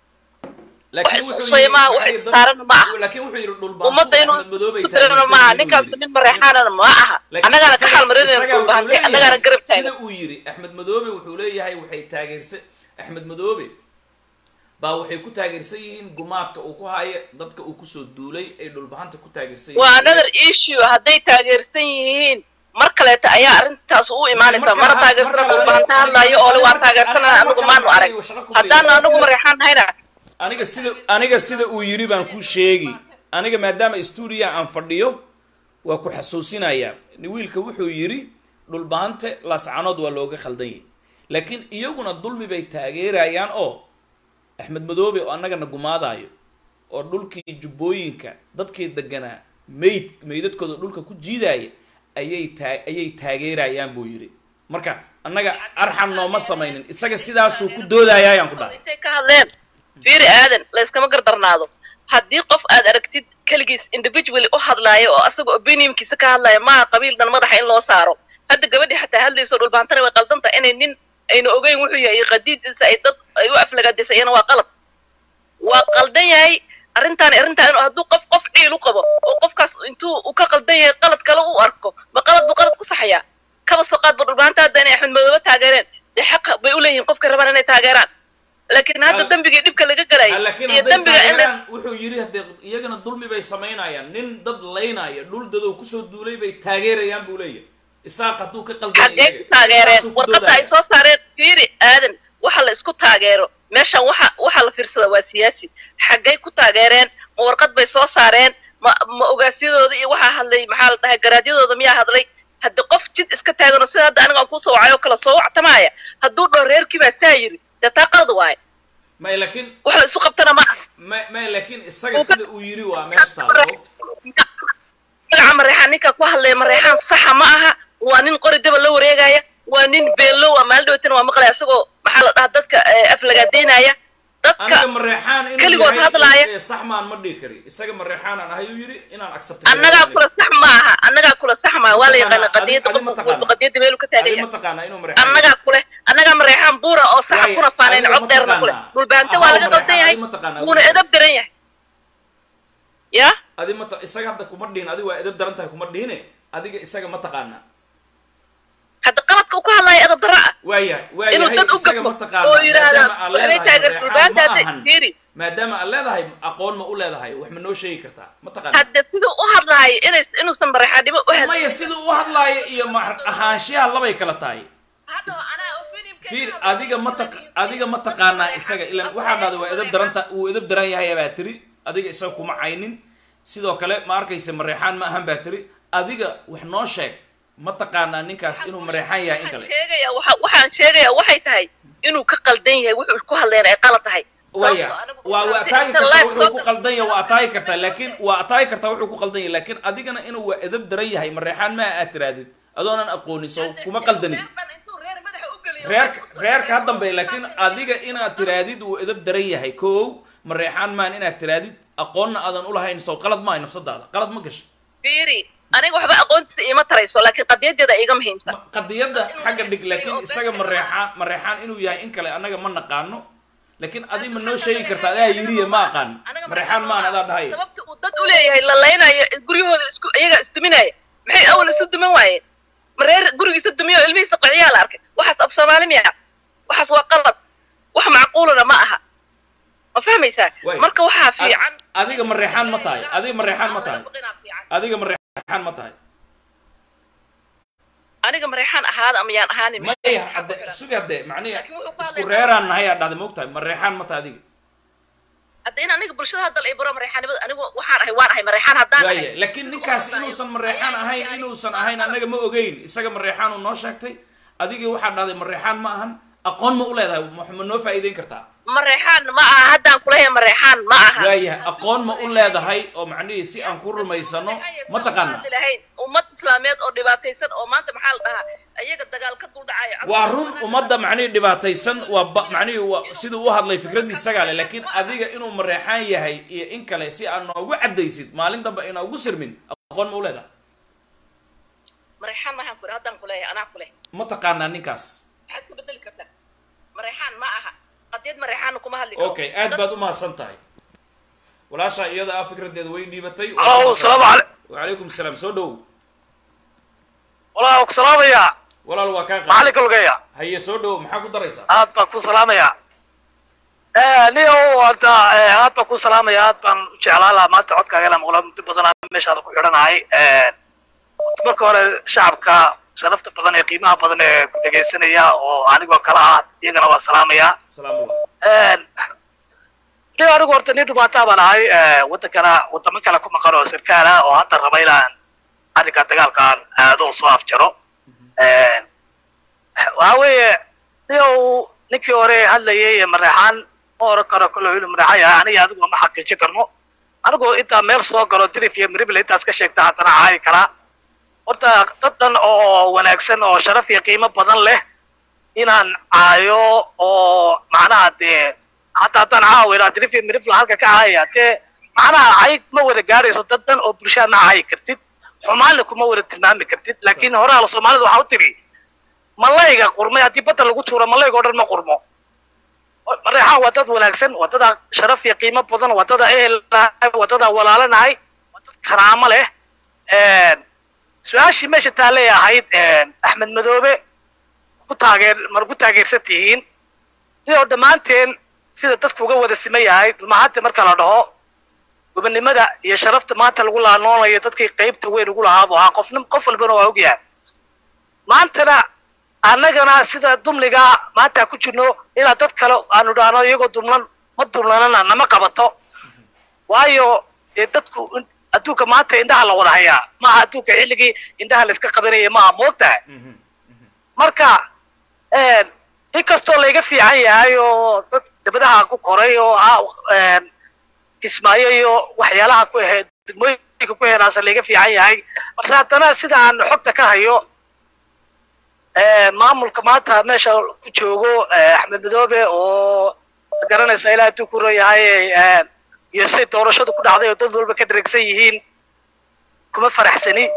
laakiin wax wuxuu isqusaya yidhi maaha wax waxay dad- saarana ma aha laakiin wuxuu yidhi dhulbaantu ummadda inuu axmed madoobay isku tirana ma aha ninkaas nin mareexaanana ma aha annagaana ka xaalmarinayna dhulbaante annagaana garab sida taagan uu yidhi axmed madoobe wuxuu leeyahay waxay taageersan axmed madoobe baa waxay ku taageersan yihiin gumaadka uu ku hayo dadka uu kusoo duulay ay dhulbahanta ku taageersan waa another issue hadday taageersan yihiin mar kaleeta ayaa arrintaas u imaanaysaa mana taageersana dhulbahanta hadlaayo oo le waa taageersanana anigu maanu arag haddaana anigu mareexaan nahayna aniga sida aniga sida uu yidhi baan ku sheegi aniga maadaama stuudiya aan fadhiyo waa ku xasuusinayaa wiilka wuxuu yidhi dhulbahante laascanood waa looga khaldan yahay laakiin iyaguna dulmi bay taageerayaan oo axmed madoobe oo annagana gumaadaayo oo dhulkii jubbooyinka dadkii deganaa meyd meydadkooda dhulka ku jiidaaya ayay taa ayay taageerayaan buu yidhi marka annaga arxan nooma samaynin isaga sidaasuu ku doodayaa ayaan ku dhahay intay ka hadleen fiiri aadan layskama gardarnaado haddii qof aad aragtid keligiis individually u hadlaayo oo asaga opinionkiisa ka hadlaya maaha qabiil dhan madaxa in loo saaro hadda gabadhii xataa hadlayso dhulbaantana way qaldan tahay inay nin ayna ogeyn wuxuu yahay iyo qadiidiisa ay dad ay u aflagaadisay iyana waa qalad waa qaldan yahay arrintaani arrintaan hadduu qof qof ciil u qabo oo qofkaas intuu uu ka qaldan yahay qalad kale u arko ma qalad buu qalad ku saxayaa kaba soo qaad ba dhulbaanta hadda inay axmed madoobe taageereen dee xaq bay u leeyihiin qofka rabaan inay taageeraan laakiin hadda Al- dembigii dhibka laga galay laakiin iyo hadday dembiga in la taageeraan wuxuu yidhi haddee iyagana dulmi bay samaynayaan nin dad laynaya dhul dadow kusoo duulay bay taageerayaan buu leeyahay isaaq hadduu ka qaldan xaggee ku taageereen warqadda ay soo saareen fiiri aadan waxa la isku taageero meeshan waxa waxa la fiirsada waa siyaasi xaggay ku taageereen ma warqad bay soo saareen ma ma ogaasyadooda iyo waxaa hadlay maxaa la dhahay garaadyadooda miyaa hadlay haddi qof jid iska taagano sida hadda aniga aan kusoo wacay oo kale soo wactamaaya hadduu dhoo reerkii baa saa yiri dee taa qalad waaye may laakiin wax la isku qabtana ma aha may may laakiin isaga sida uu yidhi waa meesha taala goobta magaca mareexaan ninka ku hadlaya mareexaan saxa ma aha waa nin qori daba la wareegaya waa nin beello waa maalin dhaweytana waa maqlaya isagoo maxaa la dhahaa dadka eh, aflagaadeynaya dadka aniga mareexaan inuu keligood yahay hadlaaya. eh, sax maan ma dhihi kari isaga mareexaan aan ahay uu yidhi inaan accept annagaa kula sax maaha annagaa kula sax maaha waa la yaqaana Adi- qadiyadda adi ma qofka taqaana. walba qadiyadda meelu ka taagan adi ma yahay taqaanaa inuu mareexaan annagaa kule annagaa mareexaan buura oo saxa Waaye, kuna faanayn adiga cod ma dheerna kule taqaanaa. dhulbaante Ahaw waa laga mareexaan, qaldan yahay adi ma taqaanaa wuuna wiilkaas. edab daran yahay ya adi ma ta- isaga hadda kuma dhihin adi waa edab daran tahay kuma dhihine adiga isaga ma taqaanaa hadda qaladka uu ka hadlaya edab darra ah waayahay inuu waayahay dad u isaga gafo ma taqaanaa oo yidhaahda maadaama aad inay leedahay taageer mareexaan dhulbaante ma hadda ahan fiiri maadaama aad leedahay aqoon ma u leedahay wax ma noo sheegi kartaa ma taqaanaa hadda siduu u hadlaayo inay inuusan mareexaannimo u hadlin maya sida u hadlaayo iyo ma ahaanshiyaha labay kala tahay fiir adiga ma taq adiga ma taqaanaa isaga ilan waxaa dhahday waa edab daranta wuu edab daran yahay baa tiri adiga isaga kuma caynin sidoo kale ma arkaysa mareexaan ma ahan baa tiri adiga wax noo sheeg ma taqaanaa ninkaas inuu mareexaan yahay in kale sheegaya waxa waxaan sheegayaa waxay tahay inuu ka qaldan yahay wuxuu ku hadlayna ay qalad tahay waya waa waa ataagi kartaa wuxuu ku qaldan yahay waa ataagi kartaa laakiin waa ataagi kartaa wuxuu ku qaldan yahay laakiin adigana inuu waa edab daran yahay mareexaan ma aad tiraadid adoonan aqoonin soo kuma qaldanid reerka reerka ha dambe laakiin adiga inaad tiraadid uu edab daran yahay kow mareexaan maan inaad tiraadid aqoonna aadan ulahayn sow qalad maahay nafsadaada qalad ma gasha fiiri aniga waxba aqoontiisa iima tarayso laakiin qadiyadeeda iga muhiimsan qadiyadda xagga dhig laakiin isaga mareexaan mareexaan inuu yahay in kale annaga ma naqaano laakiin adi ma noo sheegi kartaa adaa yiriya ma aqaan mareexaan maan adaa dhahay sababta uu dad uleeyahay la laynayo guryahooda isku iyaga isduminaya maxay awal isu duman waayeen mareer gurigiisa dumiyo ilmihiisa qiciyaa la arkay waxaas af soomaali miya waxaas waa qalad wax macquulana ma aha ma fahmaysaa marka waxaa fiican adiga mareexaan ma tahay adiga mareexaan ma tahay adiga mareexaan ma tahay aniga mareexaan ahaada ama yaan ahaanin maya hadde sugi hadde macnihi isku reeraan nahay aa dhahday maogtahay mareexaan ma tahay adiga hadda in aniga bulshada hadda la ibaro mareexaanimada anigu waxaan ahay waan ahay mareexaan haddaan ahay waaya laakiin ninkaas inuusan mareexaan ahayn inuusan ahayn annaga ma ogeyn isaga mareexaan uu noo sheegtay adigii waxaa dhahday mareexaan ma ahan aqoon ma u leedahay ma noo faa'iideyn kartaa mareexaan ma aha haddaan kuleeyahay mareexaan ma aha waayahay aqoon ma u leedahay oo macnihii si aan ku rumaysano ma taqaana lahayn ummad islaameed oo dhibaataysan oo maanta maxaa la dhahaa iyaga dagaal ka dul dhacaya waa run ummadda macnihii dhibaataysan waa ba macnihii waa siduu u hadlay fikraddii isagaa leh laakiin adiga inuu mareexaan yahay iyo in kale si aan noogu caddaysid maalin dambe inaa ugu sirmin aqoon ma u leedahay mareexaan maahaan kule haddaan kuleeyahay anaa kuleh ma taqaanaa ninkaas maxaad ku bedeli kartaa mareexaan ma aha qadiyad mareexaanna kuma hadli okay aad baad umahadsan tahay walaashaa iyada ah fikraddeeda way dhiibatay alo salaamu alay wacalaykum salaam soo dhow walaa ku salaamaya walaal waa kaa macalinka lugeeya haye soo dhow maxaa ku daraysaa aad baan ku salaamaya niyo hadda aad baan ku salaamaya aad baan u jeclaan lahaa maanta codkaagana maqla muddo badan meeshaada ku xidhanahay marka hore shacabka sharafta badan ee qiimaha badan ee ku dhegaysanaya oo anigoo kala ah iyagana waa salaamaya niyo anigu horta nin dhubaataa baan ahay waddankana waddamo kale ku maqan oo sarkaal ah oo hadda raba inaan arrinka dagaalkaan aado oo soo afjaro waxa weeye niyo ninkii hore hadlayay mareexaan ma oran karo kalo inuu mareexan yahay aniga adigu ma xaqiijin karno anigoo intaa meel soo galo dirif iyo mirible intaas ka sheegta haddana caayi karaa horta dad dhan oo wanaagsan oo sharaf iyo qiimo badan leh inaan caayo oo macnaha dee hataa haddaan caawina dirif iyo mirifla halka ka caayaya dee macnaha cay ma wada gaadhayso dad dhan oo bulshada ma caayi kartid xumaanna kuma wada tilmaami kartid laakiin horaa la soomaalida waxaa u tiri malayga qurmay haddii badda lagu tuuro malayga o dhan ma qurmo mareexaan waa dad wanaagsan waa dada sharaf iyo qiimo badan waa dada ehel nahay waa dada walaalanahay waa dad karaamo leh su-aashii meesha taallay ahayd axmed madoobe ku taageer mar ku taageersan tihiin sidoo dhammaanteen sida dadku uga wada siman yahay dhulmahanta marka la dhaho gobonnimada iyo sharafta maanta lagu laanoonayo dadkii qaybta weyn ugu lahaa bu ahaa qofnim qof walbana waa ogyahay maantana annagana sida dumliga maanta ku jirno inaan dad kale aanu dhahno iyagoo dumlan ma dumlanana nama qabato waayo dee dadku adduunka maanta indhaha la wada hayaa maaha adduunka xilligii indhaha la iska qabanayay maaha moogtahay marka inkastoo layga fiican yahay oo dad dabadaha ku koray oo kismaayo iyo waxyaalaha ku ahayd degmooyinka ku heenaasa layga fiican yahay marka haddana sida aan xogta ka hayo maamulka maanta meesha ku joogo axmed madoobe oo garanaysa ilaa hadduu ku royahay iyo siday doorashadu ku dhacday oo dad walba ka dheregsan yihiin kuma faraxsani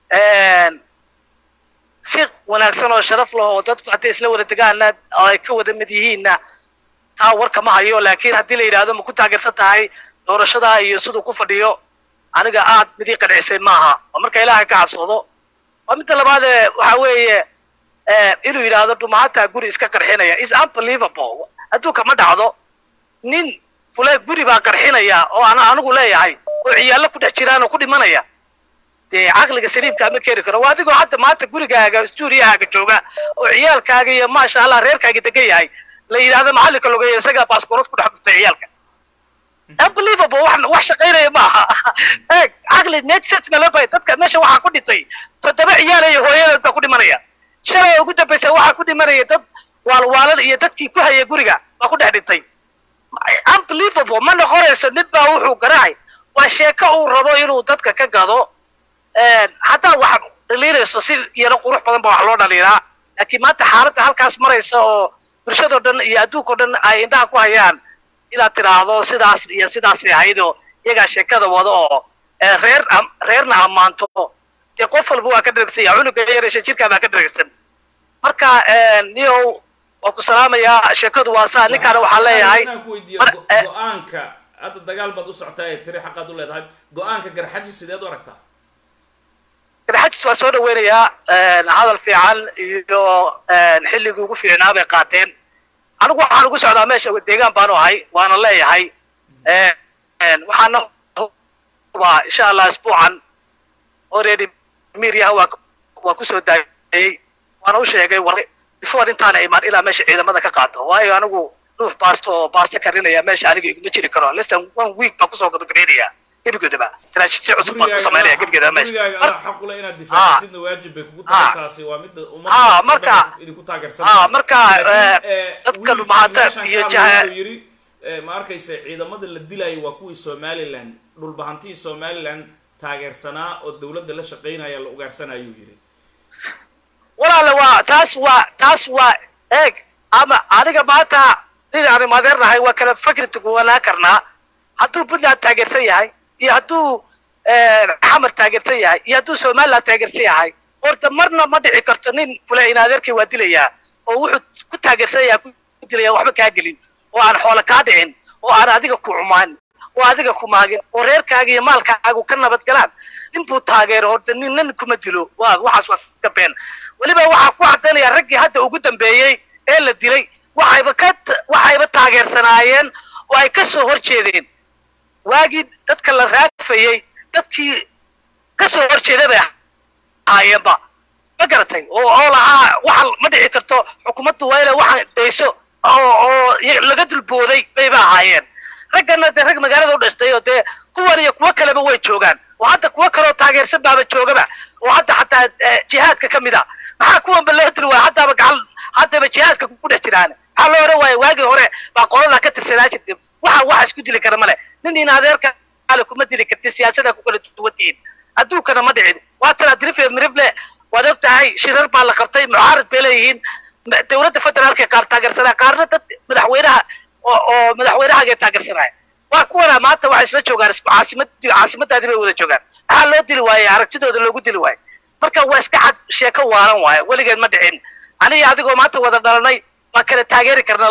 si wanaagsan oo sharaf leh oo dadku hadday isla wada degaana oo ay ka wada mid yihiinna taa warka ma hayo laakiin haddii la yidhahdo ma ku taageersan tahay doorashada iyo siduu ku fadhiyo aniga aad midii qancisay maaha oo marka ilaahay ka cabsoodo waa midda labaad ee waxa weeye inuu yidhaahdo dhumahataa guri iska qarxinaya is unbelievable adduunka ma dhacdo nin fule guri baa qarxinaya oo ana anigu leeyahay oo ciyaallo ku dhex jiraan oo ku dhimanaya dee caqliga saliimka ma keeni karo waa adigoo hadda maanta gurigaaga stuuriyahaaga jooga oo ciyaalkaaga iyo maasha allah reerkaaga degan yahay la yidhahdo macallinka logeeya isagaa baaskoorad ku dhex dhuftay ciyaalka unbelievable wax wax shaqaynaya ma aha eeg caqli make sense ma loo dadka meesha waxaa ku dhintay toddoba ciyaal iyo hooyadood baa ku dhimanaya shalay ugu dambaysa waxaa ku dhimanaya dad waalwaalan iyo dadkii ku hayay guriga baa ku dhex dhintay unbelievable ma noqonayso nin baa wuxuu garaacay waa sheeko uu rabo inuu dadka ka gado haddaa wax dhaliinayso si iyana qurux badan ba wax loo dhaliilaa laakiin maanta xaaladda halkaas maraysa oo bulshadoo dhan iyo adduunkao dhan ay indhaha ku hayaan inaad tidhaahdo sidaas iyo sidaasay ahayd oo iyagaa sheekada wada oo reer reerna ammaanto dee qof walba waa ka dhergsan yaha cunuga yaresha jirkaa baa ka dhergsan marka niyow waa ku salaamayaa sheekadu waa saa ninkaana waxaa leeyahay inaan ku weydiiyo go- go-aanka hadda dagaal baad u socotaa ee tiri xaqaad u leedahay go-aanka garxaji sideed u aragtaa garxajis waa soo dhaweynayaa hadal fiican iyo xilligii ugu fiicnaa bay qaateen anigu waxaan ugu socdaa meesha deegaan baanu ahay waana leeyahay waxaana hubaa insha allah isbuucan already miryaha waa waa kusoo daayay waana u sheegay war before intaana imaan ilaa meesha ciidamada ka qaato waayo anigu ruux baasto oo baasto karinaya meesha aniga iguma jiri karo lesson one week baan kusoo gadagareenaya gebigoodaba strategy cusub baan ku samaynaya gebigeeda meesha gurigaaga adaa xaqule inaad difaacatidna waajib bay kugu tahay Ah. taasi waa midda Ah, ummadda marka- idinku taageersan Ah, marka, Laakiin, eh, eh, dadka wiilkii dhulmahanta meeshan iyo ka hadlay jaha- wuxuu yidhi eh, ma arkaysa ciidamada la dilayo waa kuwii somaliland dhulbahantihii somaliland taageersanaa oo dowladda la shaqaynaya la ugaarsanayuu yidhi walaale waa taas waa taas waa eeg ama aniga maanta nin aanu madeernahay waa kala fakri tuguwanaa karnaa hadduu puntland taageersan yahay iyo hadduu xamar taageersan yahay iyo hadduu somaliland taageersan yahay horta marna ma dhici karto nin kule in adeerkay waa dilayaa oo wuxuu ku taageersan yahay ku dilaya waxba kaa gelin oo aan xoolo kaa dhicin oo aan adiga ku cumaan oo adiga ku maagin oo reerkaaga iyo maalkaagu ka nabad galaan ninbuu taageero horta nin nin kuma dilo waa waxaas waa iska been weliba waxaa ku caddaynaya raggii hadda ugu dambeeyey ee la dilay waxayba ka waxayba taageersanaayeen oo ay ka soo hor jeedeen waagii dadka la raafayey dadkii ka soo hor jeeday bay ahaayeenba ma garatay oo oo lahaa waxa ma dhici karto xukuumaddu waa inay waxaan dhayso oo oo y- laga dulbooday bayba ahaayeen raggana dee rag magaalada u dhashtay oo dee kuwan iyo kuwo kaleba way joogaan oo hadda kuwo kaloo taageersan baaba joogaba oo hadda xataa eh, jihaadka ka mid a maxaa kuwanba loo dili waaya haddaaba gacan haddaba jihaadka ku dhex jiraan maxaa loo odhan waaya waagii hore baa qoladaa ka tirsanaa jirtay waxa waxa isku dili kara male nin in adeerka ale kuma dili karti siyaasada ku kala duwan tihiin adduunkana ma dhicin waa tana drife mirifle waad og tahay shirar baa la qabtay mucaarad bay leeyihiin ma- dowladda federaalka qaar taageersanaa qaarna dad madaxweynaha oo oo madaxweynahaagay taageersanaya waa kuwana maanta waxay isla joogaan isku caasimadii caasimadaadii bay wada joogaan maxaa loo dili waaye aragtidooda loogu dili waaye marka waa iska cad sheeko waalan waaye weligeed ma dhicin aniga adigoo maanta wada dhalanay waa kala taageeri karna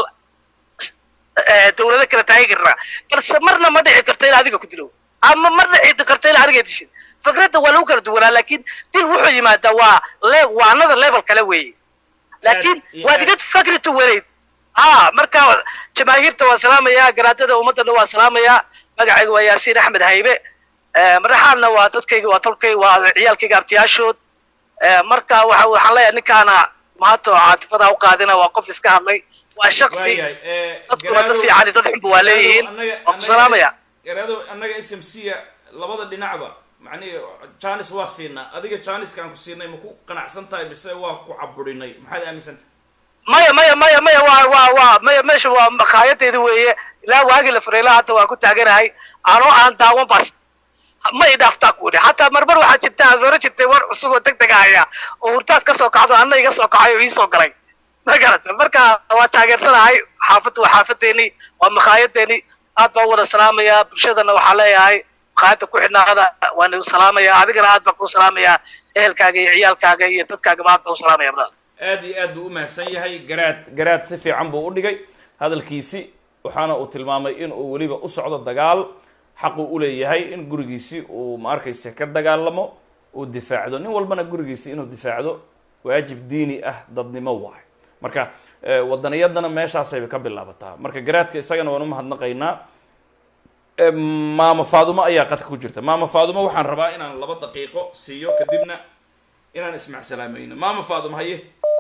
eh, dowlado kala taageeri karnaa balse marna ma dhici karto in adiga ku dilo ama marna dhici karto in aniga dishid fikradda waa lagu kala duwanaa laakiin dil wuxuu yimaadaa waa le waa another level kale weeye laakiin iyo waad aad- iga fakri tu wanayd ha marka jamaahiirta waan salaamayaa garaadada ummadana waan salaamayaa magacayga waa yaasiin axmed haybe Eh, madaxaadna waa dadkayga waa tolkay waa ciyaalkayga abtiyaashood Eh, marka waxa waxaan leeyahay ninkaana maanta oo caatifada u qaadina waa qof iska hadlay waa shaksi waayahay eh, dadku waa dad Garaado- fiican iyo dad xunba waa leeyihiin Annaga- waa ku annaga- salaamaya garaado annaga s m c labada dhinacba macnihi janis waa siinaa adiga janiskaan ku siinay ma ku qanacsan tahay mise waa ku caburinay maxaad aaminsantahay maya maya maya maya waa waa waa maya meesha waa makaayadeedi weeye ilaa waagii la furayla hadda waa ku taaganahay anoo aan daawan bas ma i dhaaftaa ku idhi hataa marmar waxaa jirta aad hore jirtay war cusub oo deg deg ahaya oo hurtaad ka soo kacdo anna iga soo kacay oo ii soo galay ma garata marka waa taageersanahay xaafaddu waa xaafadeeni waa makaayadeeni aad baan u wada salaamayaa bulshadana waxaa leeyahay makhaayadda ku xidhnaada waan u salaamayaa adigana aad baan kuu salaamayaa ehelkaaga iyo ciyaalkaaga iyo dadkaagaba aad baan u salaamaya brother aad iyo aad buu u mahadsan yahay garaad garaad si fiican buu u dhigay hadalkiisi waxaana uu tilmaamay in uu weliba u socdo dagaal xaquu u leeyahay in gurigiisi uu ma arkaysa ka dagaalamo uu difaacdo nin walbana gurigiisi inuu difaacdo waajib diini ah dadnimo waay marka eh, wadaniyadana meeshaasayba ka bilaabataa marka garaadka isagana waan u mahadnaqaynaa Eh, maama faadumo ayaa qadka ku jirta maama faadumo waxaan rabaa inaan laba daqiiqo siiyo kadibna inaan ismacsalaameyno maama faadumo haye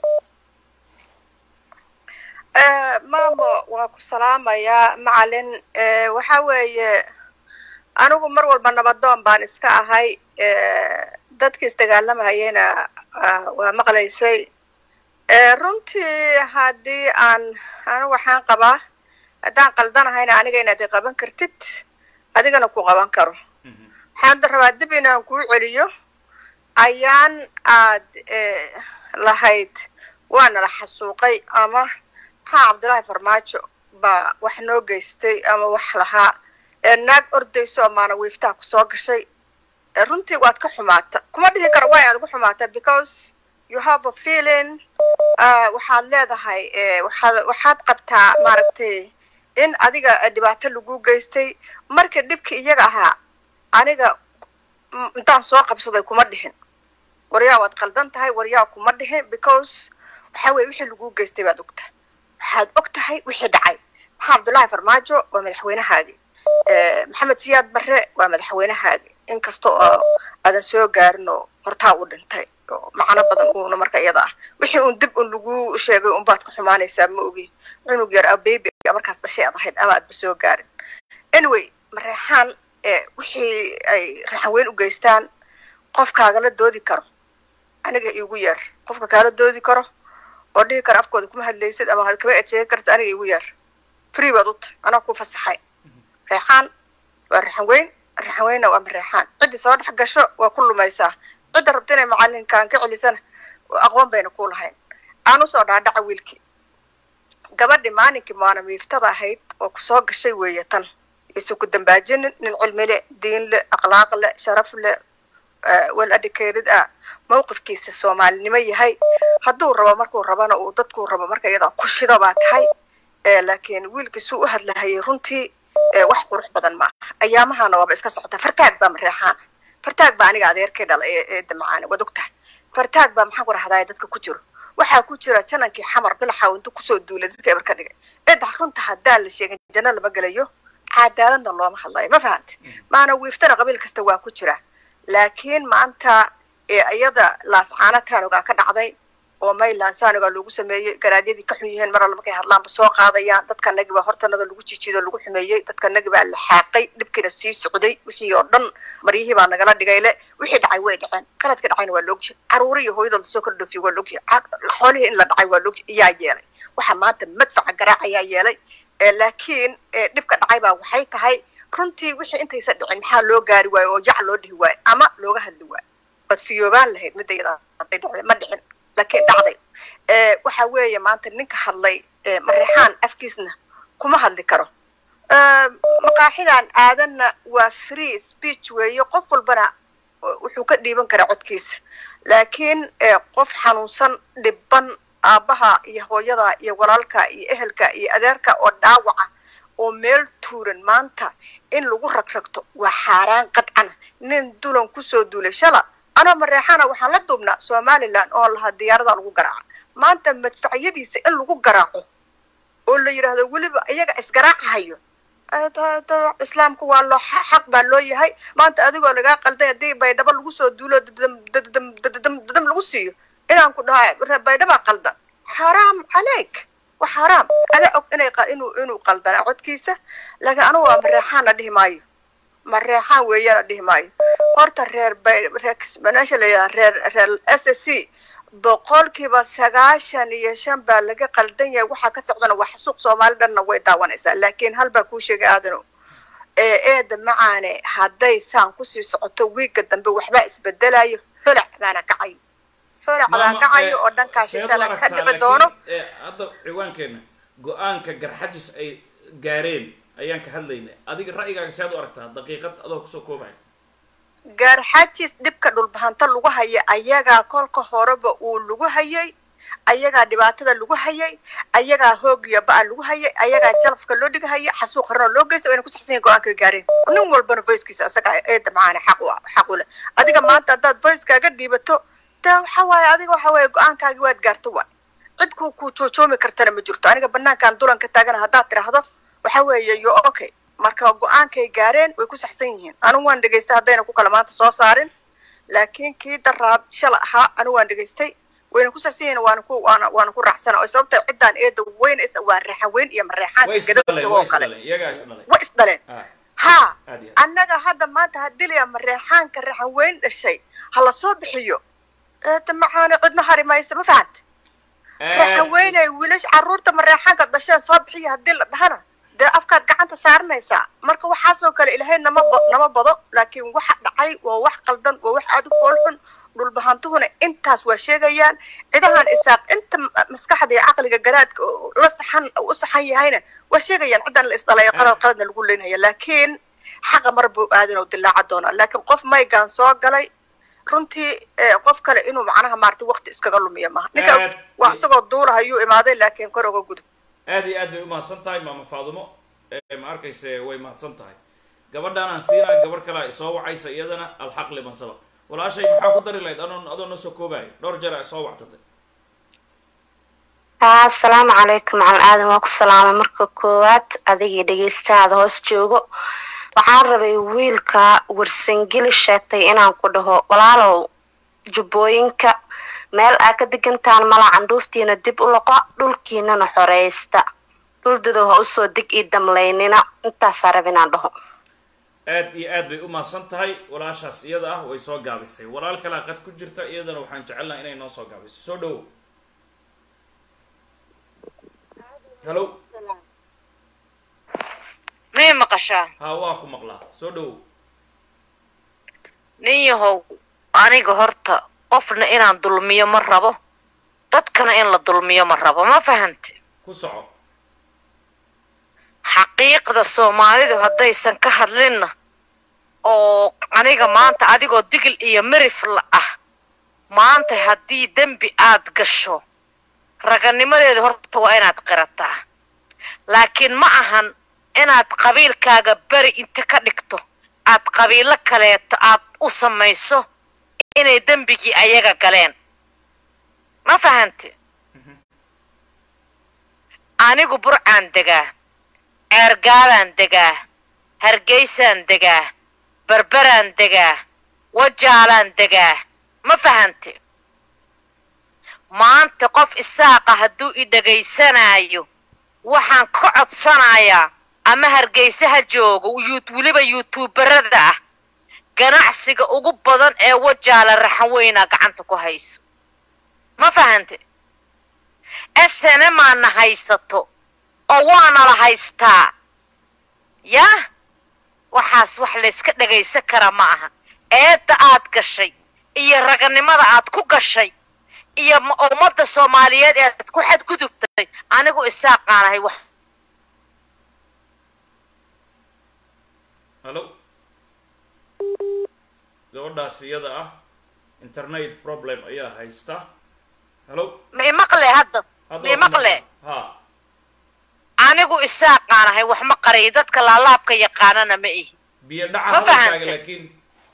maamo waa ku salaamayaa macalin Eh, waxa weeye anigu mar walba nabadoon baan iska ahay Eh, dadka isdagaalamahayena ah, waa maqlaysay Eh, runtii haddii aan anigu waxaan qabaa haddaan qaldanahayna aniga inaad i qaban kartid adigana ku qaban karo waxaan da rabaa dib inaan kuu celiyo ayaan aad eh, lahayd waana la xasuuqay ama maxaa cabdullaahi farmaajo baa wax noo geystay ama wax lahaa ee naag ordayso oo maana wiiftaha kusoo gashay ee runtii waad ka xumaata kuma dhihi karo way aad ugu xumaata because you have a feeling ah, waxaad leedahay eh, waxaad waxaad qabtaa maaragtay in adiga eh, dhibaato lagu geystay marka dhibki iyaga ahaa aniga mm, intaan soo qabsaday kuma dhihin waryaa waad qaldan tahay waryaa kuma dhihin because waxa weye wixii lagu geystay baad ogtahay waxaad og tahay wixii dhacay maxaa cabdullaahi farmaajo waa madaxweynahaagi Eh, maxamed siyaad barre waa madaxweynahaagi inkasta oo aadan soo gaarin oo hortaa u dhintay oo macno badan uuna marka iyada ah wixii uun dib un lagu sheegay unbaad ka xumaanaysaa ma ogi cunug yar a baby markaas dhashay aad ahayd ama aadba soo gaarin anyway mareexaan eh, wixii ay raxan weyn u geystaan qof kaagala doodi karo aniga igu yar qofka kaala doodi karo oo dhihi kara afkooda kuma hadlaysid ama had kaba ejeegan karta aniga igu yar free baad u tahay anaa ku fasaxay reexaan waa raxan weyn raxan weynna waa mareexaan ciddii soo dhex gasho waa ku lumaysaa cidda rabta inay macalinkaan ka celisana aqoon bayna ku lahayn aan usoo dhaadhaca wiilkii gabadhi maalinkii maana miiftada ahayd oo kusoo gashay weeye tan isu ku dambaajinin nin cilmi le diin le akhlaaq le sharaf le well educated ah mawqifkiisa soomaalinimo yahay hadduu rabo markuu rabana uu dadkuu rabo marka iyadaa ku shido baa tahay Eh, laakiin wiilkiisuu u hadlahayay runtii eh, wax qurux badan ma aha ayaamahana waaba iska socotaa fartaag baa mareexaana fartaag baa aniga adeerkay dhala ee ee damacaana waad ogtahay fartaag baa maxaan ku rahdaaya dadka ku jiro waxaa ku jira janankii xamar bilaxa intu kusoo duulay dadka eber ka dhigay cidda runta haddaan la sheegin janno lama gelayo cadaaladna looma hadlayo ma fahante maana wiiftana qabiil kasta waa ku jira laakiin maanta ee iyada laascaana taanogaa ka dhacday oo mayland saanogaa loogu sameeyey garaadyadii ka xun yihiin mar alla markay hadlaanba soo qaadayaan dadkanagi baa hortanada lagu jijido lagu xumeeyey dadkanagi baa la xaaqay dhibkiina sii socday wixii oo dhan maryihii baa nagala dhigay le wixii dhacay way dhaceen qaladka dhacayna waa loogyahay caruuri iyo hooyada lasoo kala dhoofiye waa loogyahay Ca- xoolihii in la dhacay waa loogyahay iyaa yeelay waxaa maanta madfaca garaac ayaa yeelay Eh, laakiin eh, dhibka dhacay baa waxay tahay runtii wixii intaysa dhicin maxaa loo gaari waayo oo jac loo dhihi waayo ama looga hadli waayo waad fiyoobaan lahayd midda iyada hadday dhacday ma dhicin laakiin dhacday Eh, waxa weeye maanta ninka hadlay eh, mareexaan afkiisna kuma hadli karo Eh, maqaaxidan aadanna waa free speech weeye qof walbana uh, wuxuu ka dhiiban karaa codkiisa laakiin eh, qof xanuunsan dhiban aabbaha iyo hooyada iyo walaalka iyo ehelka iyo adeerka oo dhaawaca oo meel tuuran maanta in lagu ragragto waa xaaraan qadcana nin dulan kusoo duulay shala anoo mareexana waxaan la duubnaa somaliland oo lahaa diyaarada lagu garaaca maanta madfacyadiisa in lagu garaaco oo la yidhaahdo weliba iyaga isgaraacahayo Eh, da- da- islaamku waa loo xa- xaq baa loo yahay maanta adigoo lagaa qalday haddii baydhabo lagu soo duulo dadam dadam dadam dadam lagu siiyo inaan ku dhahay "Re- baydhabaa qaldan xaraam caleyk waa xaraam adaa og inay qa- inuu inuu qaldanaa codkiisa laakiin anigu waa mareexaana dhihi maayo mareexaan weeyana dhihi maayo horta reer bay reer meesha la yidhaha reer reer s s c boqolkiiba sagaashan iyo shan baa laga qaldan yahay waxaa ka socdana waa xasuuq soomaali dhanna way daawanaysaa laakiin hal baa kuu sheegay aadano ee eeda macaane hadday saan kusii socoto wiigga dambe waxbaa isbedelayo holac baana kacayo holac baa Maama, kacayo eh, oo dhankaasi seed u shala ka aragtaa, dhici laakiin, doono eh, hadda ciwaankeena go-aanka garxajis ay gaareen ayaan ka hadlaynay adiga ra'yigaaga seed u aragtaa daqiiqad adoo kusoo koobaya gaarxajis dhibka dhulbahanta lagu haya ayagaa kolka horeba uu lagu hayay ayagaa dhibaatada lagu hayay ayagaa hoogiya ba-a lagu hayay ayagaa jalafka loo dhigahaya xasuuq harana loo geysta wayna ku saxsan yahin go-aanka gaareen nin walbana voicekiisa asaga eeda macaana xaq u xaq u leh adiga maanta haddaad voicekaaga dhiibato de waxa waaye adiga waxa waaye go-aankaagi waad gaarta waay cid ku ku joojoomi kartana ma jirto aniga banaankaan dulanka taagana haddaad tidhaahdo waxa weeye yo okay marka go-aankay gaareen way ku saxsan yihiin anigu waan dhegaystay haddayna ku kala maanta soo saarin laakiin kii daraad shala ahaa anigu waan dhegaystay wayna ku saxsan yihiin waana ku waana waana ku raacsana oo sababta ciddaan eeda weynaysa waa raxaweyn iyo mareexaanka way gadabta isdhaleen oo way kale isdhaleen iyagaa isdhaleen way isdhaleen Ah, ha aad iyo annaga hadda maanta hadilaya mareexaanka raxaweyn dhashay ha la soo bixiyo eeda macaana cidna hari maysa ma fahanta aad raxaweynay wiilash carruurta mareexaanka dhasheen soo bixiya haddii la dhahana dee afkaad gacanta saaranaysaa marka waxaasoo kale ilaahay nama ba- nama bado laakiin waxa dhacay waa wax qaldan waa wax aada u foolxun dhulbahantuhuna intaas waa sheegayaan cidahan isaaq inta ma- maskaxda iyo caqliga garaadka oo la saxan u saxan yahayna waa sheegayaan cidan la isdhalay qalad qaladna lagu leynaya laakiin xaqa mar buu aadan oo dilaaca doonaa laakiin qof maygaan soo galay runtii eh, qof kale inuu macnaha maarata waqti iskaga lumiya maaha ninka Aad- waa isagoo duula ayuu imaaday laakiin kor oga gudub aad iyo aad bay u mahadsan tahay maama faadumo ee ma arkayse way mahadsan tahay gabadhaan aan siinaa gabarh kale ay soo wacaysa iyadana alxaq liman sabaq walaashay maxaa ku dari lahayd adoo adoo noo soo koobaayo dhowr jeer ay soo wactatay haa asalaamu calaykum macal aadan waa ku salaamay marka koowaad adigii dhegaystaada hoos joogo waxaan rabay wiilka warsangeli sheegtay inaan ku dhaho walaalow jubbooyinka meel aa ka degantaan mala candhuuftiina dib u loqo dhulkiinana xoreysta dhuldadow ha usoo dig ii damlaynina intaasaa rab inaan dhaho aad iyo aad bay u mahadsan tahay walaashaas iyada ah way soo gaabisay walaal kalaa qad ku jirta iyadana waxaan jecelnaha inay noo soo gaabiso soo dhowo hallo miyay maqashaa haa waa ku maqlaa soo dhowo nin yahow aniga horta qofna inaan dulmiyo ma rabo dadkana in la dulmiyo ma rabo ma fahante ku soco xaqiiqda soomaalidu haddaysan ka hadlinna oo aniga maanta adigoo digil iyo mirifla ah maanta haddii dembi aad gasho raganimadeeda horta waa inaad qirataa laakiin ma ahan inaad qabiilkaaga beri inta ka dhigto aad qabiilo kaleeto aad u samayso inay dembigii ayaga galeen ma fahante anigu burcaan degaa ceergaabaan degaa hargeysaan degaa berberaan degaa wajaalaan degaa ma fahante maanta qof isaaqa hadduu i dhegaysanaayo waxaan ka codsanayaa ama hargeyse ha joogo yut weliba yuutuubarada ah ganacsiga ugu badan ee wajaala raxanweynaa gacanta ku hayso ma fahante snmaana haysato oo waana la haystaa yah waxaas wax layska dhagaysan kara ma aha eedda aad gashay iyo raganimada aad ku gashay iyo ma- ummadda soomaaliyeed ee aad ku xadgudubtay anigu isaaqaanahay wax hallo gabadhaas iyada ah internet problem ayaa haysta hallo ma imaqle hadda Hadda ma waa ku imaqle ha anigu isaaqaanahay wax ma qariyo dadka laalaabka yaqaanana ma ihi biyo dhaca Ma hadalkaaga fahantay? laakiin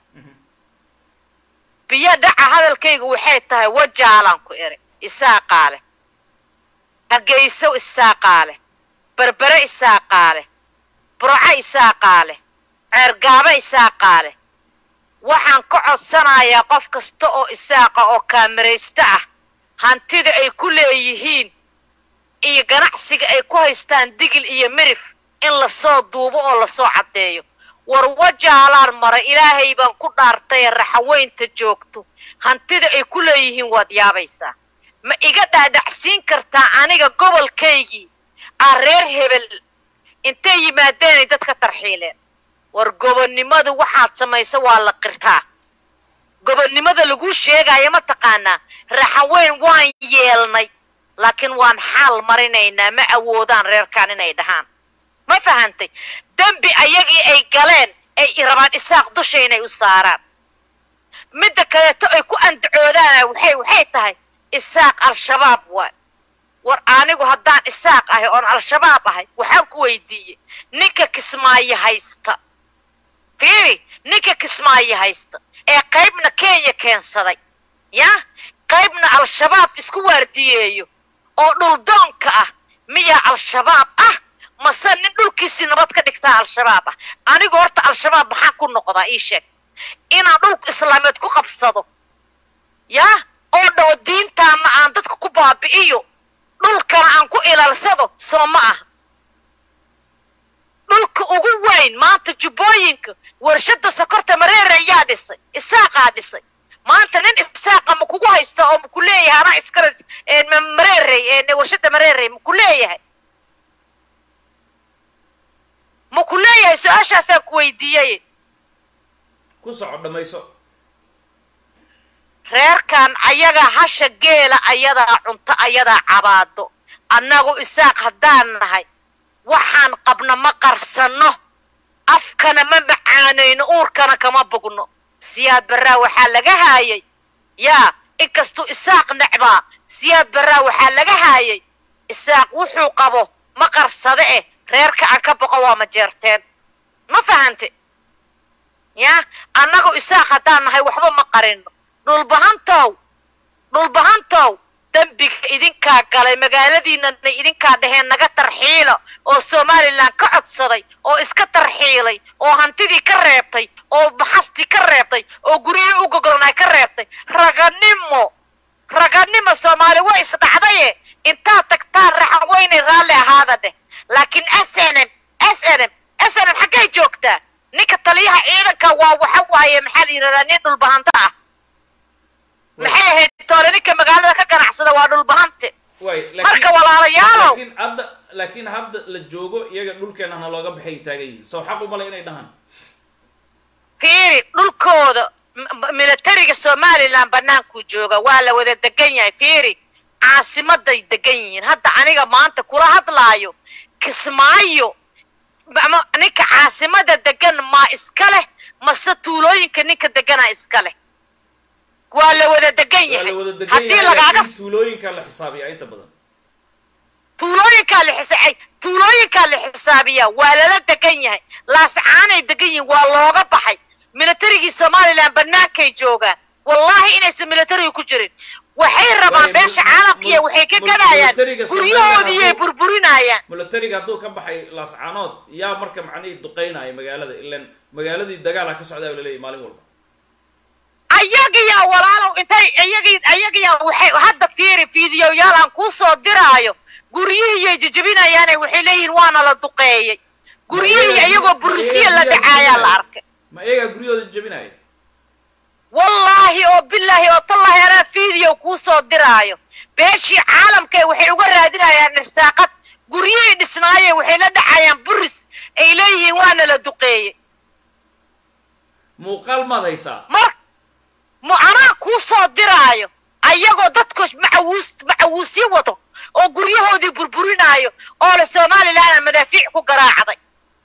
biyo dhaca hadalkayga waxay tahay wajaalaan ku eri isaaqaale hargeyso isaaqaale berbere isaaqaale burco isaaqaale ceergaabo isaaqaale waxaan ka codsanayaa qof kasta oo isaaqa oo kaamiraysta ah hantida ay ku leeyihiin iyo ganacsiga ay ku haystaan digil iyo mirif in lasoo duubo oo lasoo caddeeyo war wajaalaan maray ilaahay baan ku dhaartay raxaweynta joogto hantida ay ku leeyihiin waad yaabaysaa ma iga dhaadhacsiin kartaa aniga gobolkaygii aa reer hebel intay yimaadeenay dadka tarxiileen war gobonnimadu waxaad samaysa waa la qirtaa gobonnimada laguu sheegaayo ma taqaanaa raxaweyn waan yeelnay laakiin waan xaal marinaynaa ma awoodaan reerkaan inay dhahaan ma fahantay dembi ayagii ay galeen ay rabaan isaaq dusha inay u saaraan midda kaleeto ay ku andacoodaan waxay waxay tahay isaaq al-shabaab waay war anigu haddaan isaaq ahay oon al-shabaab ahay waxaan ku weydiiyey ninka kismaayo haysta fiiri ninka kismaayo haysta ee qaybna kenya keensaday ya qaybna al-shabaab isku waardiyeeyo oo dhuldoonka ah miyaa al-shabaab ah mase nin dhulkiisii nabad ka dhigtaa al-shabaab ah anigu horta al-shabaab maxaan ku noqdaa ii sheeg inaan dhulka islaameed ku qabsado yaa oo dhawo diintaana aan dadka ku baabi'iyo dhulkana aan ku ilaalsado soo ma aha dhulka ugu weyn maanta jubbooyinka warshada sokorta mareere ayaa dhisay isaaqaa dhisay maanta nin isaaqa ma kugu haysta oo maku leeyahay anaa iskale mareerey warshada mareerey maku leeyahay maku leeyahay su-aashaasaan ku weydiiyey ku soco dhamayso reerkan ayagaa hasha geela ayadaa cunto ayadaa cabaado annagu isaaq haddaan nahay waxaan qabna ma qarsanno afkana ma macaanayno uurkana kama bogno siyaad barraa waxaa laga haayay yaa inkastuu isaaq necbaa siyaad barraa waxaa laga haayay isaaq wuxuu qabo ma qarsade eh reerka aan ka boqo waa ma jeerteen ma fahante yaa annagu isaaq haddaan nahay waxba ma qarino dhulbahantow dhulbahantow dembiga idinkaa galay magaaladiinana idinkaa dhaheen naga tarxiila oo somalilan ka codsaday oo iska tarxiilay oo hantidii ka reebtay oo maxastii ka reebtay oo guryihii u gogolnay ka reebtay raganimo raganimo soomaali waa isdhacdaye intaad tagtaan raxan weynay raalli ahaada dheh laakiin s n m s n m s n m xaggay joogtaa ninka taliyaha ciidanka waa waxa waaye maxaa la yidhahdaa nin dhulbahanto ah maxay ahayd toole ninka magaalada ka ganacsada waa dhulbahante way marka walaalayaalow laakiin hadda laakiin hadda la joogo iyaga dhulkeenana looga baxay taagan yihiin soo xaq umale inay dhahaan fiiri dhulkooda m- militariga somalilan bannaankuu jooga waa la wada degan yahay fiiri caasimaday degan yihiin hadda aniga maanta kula hadlaayo kismaayo ama ninka caasimada degan maa iska leh mase tuulooyinka ninka deganaa iska leh waa la wada degan waa yahay la wada degan haddii yahay lagaaga laakiin tuulooyinkaa la xisaabiyaa inta badan tuulooyinkaa la xisa tuulooyinkaa la xisaabiyaa waa lala degan yahay laascaanay degan yihiin waa looga baxay militarigii somalilan bannaankay joogaan wallahi inaysan militariga ku jirin waxay rabaan Waayo, beesha mul- caalamkiiya mul- waxay ka mul- gadayaan militariga Somaliland guryahoodiiyay hadduu- burburinayaan militariga hadduu ka baxay laascaanood yaa marka macnihii duqeynaya magaalada ilan magaaladii dagaala ka socdaa la leeyahy maalin walba ayagiyaa walaalow intay ayagi ayagiyaa waxay hadda fiiri fiidiyoyaal aan kuu soo diraayo guryihiyay jejebinayaane waxay leeyihiin waana la duqeeyey guryihii iyagoo burisiya la dhacaayaa la arkay ma iyagaa guryahooda jabinaya wallaahi oo bilaahi oo tallahi anaa fiideo kuu soo diraayo beeshii caalamka waxay uga raadinayaan irsaaqad guryihii dhisnaaye waxay la dhacayaan buris ay leeyihiin waana la duqeeyey muuqaal maad haysaa mar mu anaa kuu soo diraayo ayagoo dadku macawuus macawuusyo wado oo guryahoodii burburinaayo oo le somalilan madaafiic ku garaacday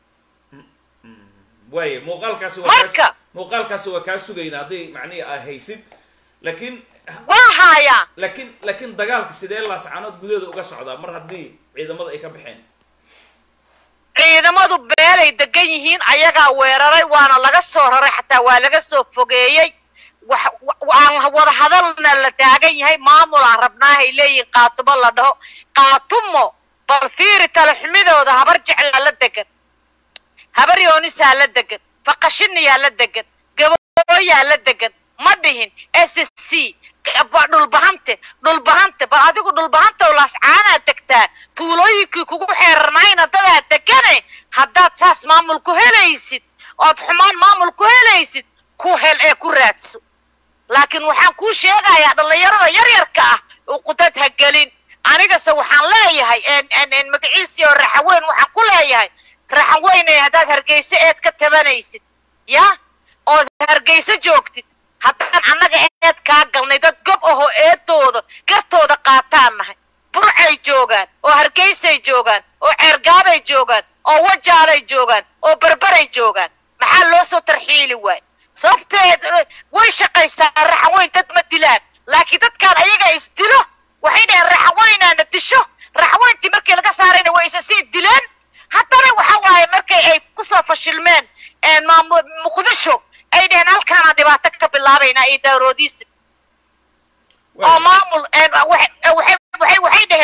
waaya muuqaalkaasi waa Marka- kaa muuqaalkaasi waa kaa sugayna hadday macnihii aa haysid laakiin waa haayaa laakiin laakiin dagaalka sidee laascaanood gudaheeda uga socdaa mar haddii ciidamada ay ka baxeen ciidamadu beelay degan yihiin ayagaa weeraray waana laga soo raray xataa waa laga soo fogeeyey wax wa- aan wada hadalna la taagan yahay maamul aan rabnaahay leeyihiin qaatumo la dhaho qaatumo bal fiiri talaxumidooda habar jeclaa la degan habar yoonisaa la degan faqashiniyaa la degan gabooyaa la degan ma dhihin s c ba- dhulbahante dhulbahante bal adigu dhulbahanta oo laascaanaad degtaa tuulooyinkii kugu xeerarnayna dadaad degane haddaad saas maamul ku helaysid ood xumaan maamul ku helaysid ku hel ee ku raadso laakiin waxaan kuu sheegayaa dhallinyarada yaryarka ah uqudad ha gelin anigase waxaan leeyahay en- en- en magaciisii oo raxaweyn waxaan ku leeyahay raxaweynay haddaad hargeyse eed ka tabanaysid ya ood hargeyse joogtid haddaan annaga eed kaa galnay dad gob ahoo eedooda gartooda qaataan nahay burcay joogaan oo hargeysay joogaan oo ceergaabay joogaan oo wajaalay joogaan oo berberay joogaan maxaa loo soo tarxiili waay sababteed way shaqaystaan raxaweyn dad ma dilaan laakiin dadkaan ayaga isdilo waxay dhaheen raxaweynaana disho raxaweyntii markii laga saarayna way isa sii dileen haddana waxa waaye markay ay kusoo fashilmeen een maamu- muqdisho ay dhaheen halkaana dhibaato ka bilaabaynaa iyo daaroodiisi oo maamul een waxay waxay waxay waxay dhaheen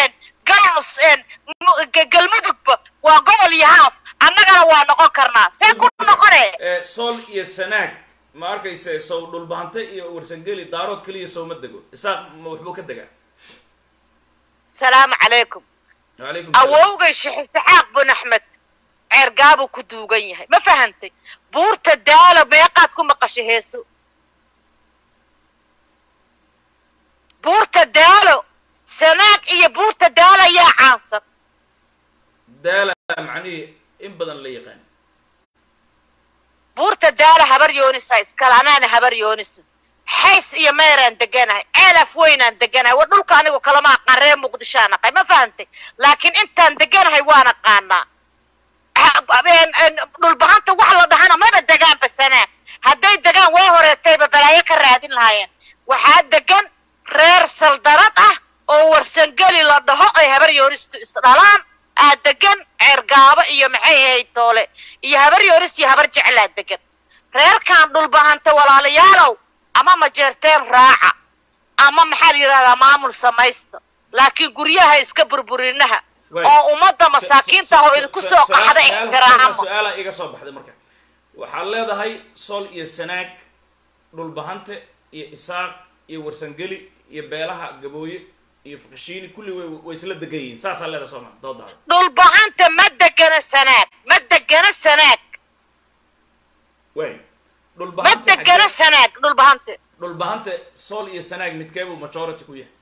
galnus een, mu- ga- galmudugba waa gobol iyo haaf annagana waa noqon karnaa see ku noqone Eh, sool iyo sanaag ma arkaysa sow dhulbahante iyo warsangeli daarood keliya sowma dego isaaq ma waxbuu ka degaa salaamu calaykum wacalaykum salaam. awowgay sheekh isxaaq bun axmed ceergaabuu ku duugan yahay ma fahantay buurta daalo meeqaad ku maqashay heeso buurta daalo sanaag iyo buurta daalo ayaa caansan daala macnihii in badan la yaqaan buurta daalo habar yoonisa iskale anaana habar yoonisa xays iyo meeraan deganahay ceelaf weynaan deganahay wa dhulka anigu kalama aqaan reer muqdishoaan aqay ma fahantay laakiin intaan deganahay waan aqaanaa Ha- een- een, dhulbahanta wax la dhahana maba degaanba sanaag hadday degaan waa horeetayba balaayo ka raadin lahaayeen waxaa degan reer saldarad ah oo warsangeli la dhaho ay habar yoonistu isdhalaan aa degan ceergaabo iyo maxay ahayd toole iyo habar yoonis iyo habar jeclaa degan reerkan dhulbahanta walaalayaalow ama majeerteen raaca ama maxaa la yidhahdaa maamul samaysta laakiin guryaha iska burburinaha Waay. oo ummadda masaakiinta ah oo idinku soo qaxda ixtiraamo su-aala iga soo baxday marka waxaad leedahay sool iyo sanaag dhulbahante iyo isaaq iyo warsangeli iyo beelaha gabooye iyo fakashiini kulli way way isla degan yihiin saasaa leedahay sooma doodaada dhulbahanta ma degana sanaag ma degana sanaag waay ma dhulbahante degana xaggee- sanaag dhulbahante dhulbahante sool iyo sanaag midkeebuu majority ku yahay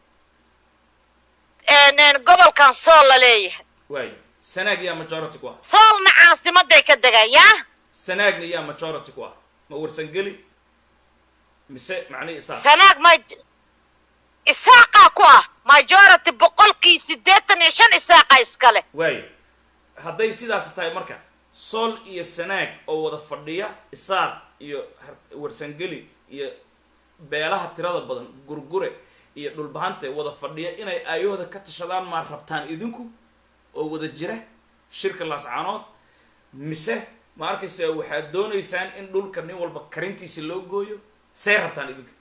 een, een, gobolkan sool la leeyahay waay sanaag yaa majority ku ah soolna caasimaday ka degaan yaa sanaagna yaa majority ku ah ma warsangeli mise macnihi isaaq sanaag ma isaaqaa ku ah majority boqolkii siddeetan iyo shan isaaqa iskale waayo hadday sidaas tahay marka sool iyo sanaag oo wada fadhiya isaaq iyo har- warsangeli iyo beelaha tirada badan gurgure iyo dhulbahante wada fadhiya inay aayahooda ka tashadaan maa rabtaan idinku oo wada jira shirka laascaanood mise ma arkaysa waxaad doonaysaan in dhulka nin walba karintiisa loo gooyo see rabtaan idinka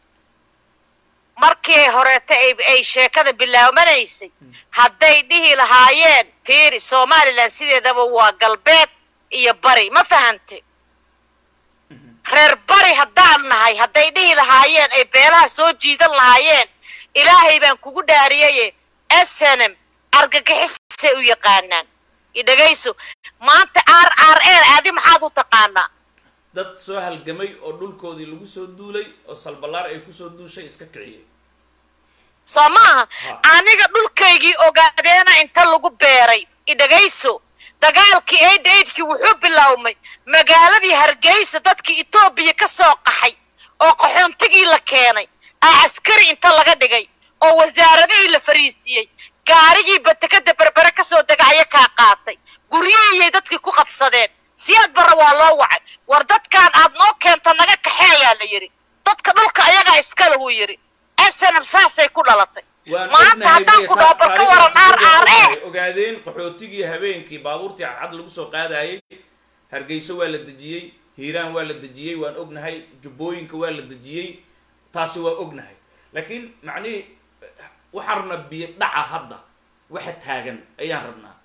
markii horeeta ay ay sheekada bilaabanaysay hadday dhihi lahaayeen fiiri somalilan sideedaba waa galbeed iyo bari ma fahante reer bari haddaan nahay hadday dhihi lahaayeen ay beelaha soo jiidan lahaayeen ilaahay baan kugu dhaariyaye snm argagixisay u yaqaanaan idhagayso maanta r r l adi maxaad u taqaanaa dad soo halgamay oo dhulkoodii lagu soo duulay oo salballaar ay kusoo duushay iska kiciyay soo maaha aniga dhulkaygii ogaadeena inta lagu beeray idhagayso dagaalkii aid aidkii wuxuu biloawmay magaaladii hargeysa dadkii etoobiya ka soo qaxay oo qaxoontigii la keenay aa askari inta laga dhigay oo wasaaradihii la fariisiiyey gaarigii batekada berbere kasoo dega aya kaa qaatay guryihiiyay dadkii ku qabsadeen siyaad barra waa loo wacay war dadkaan aad noo keenta naga kaxeeyaa la yidhi dadka dhulka ayagaa iskale wuu yidhi snm saasay ku dhalatay waan maanta ognahay haddaan miya ku ta- dhaho bal ka waran taariikhdaas r r waxay e ogaadeen qaxootigii habeenkii baabuurtii cadcad lagu soo qaadayay hargeyso waa la dejiyey hiiraan waa la dejiyey waan ognahay jubbooyinka waa la dejiyey taasi waa ognahay laakiin macnihii waxaan rabnaa biyo dhaca hadda waxa taagan ayaan rabnaa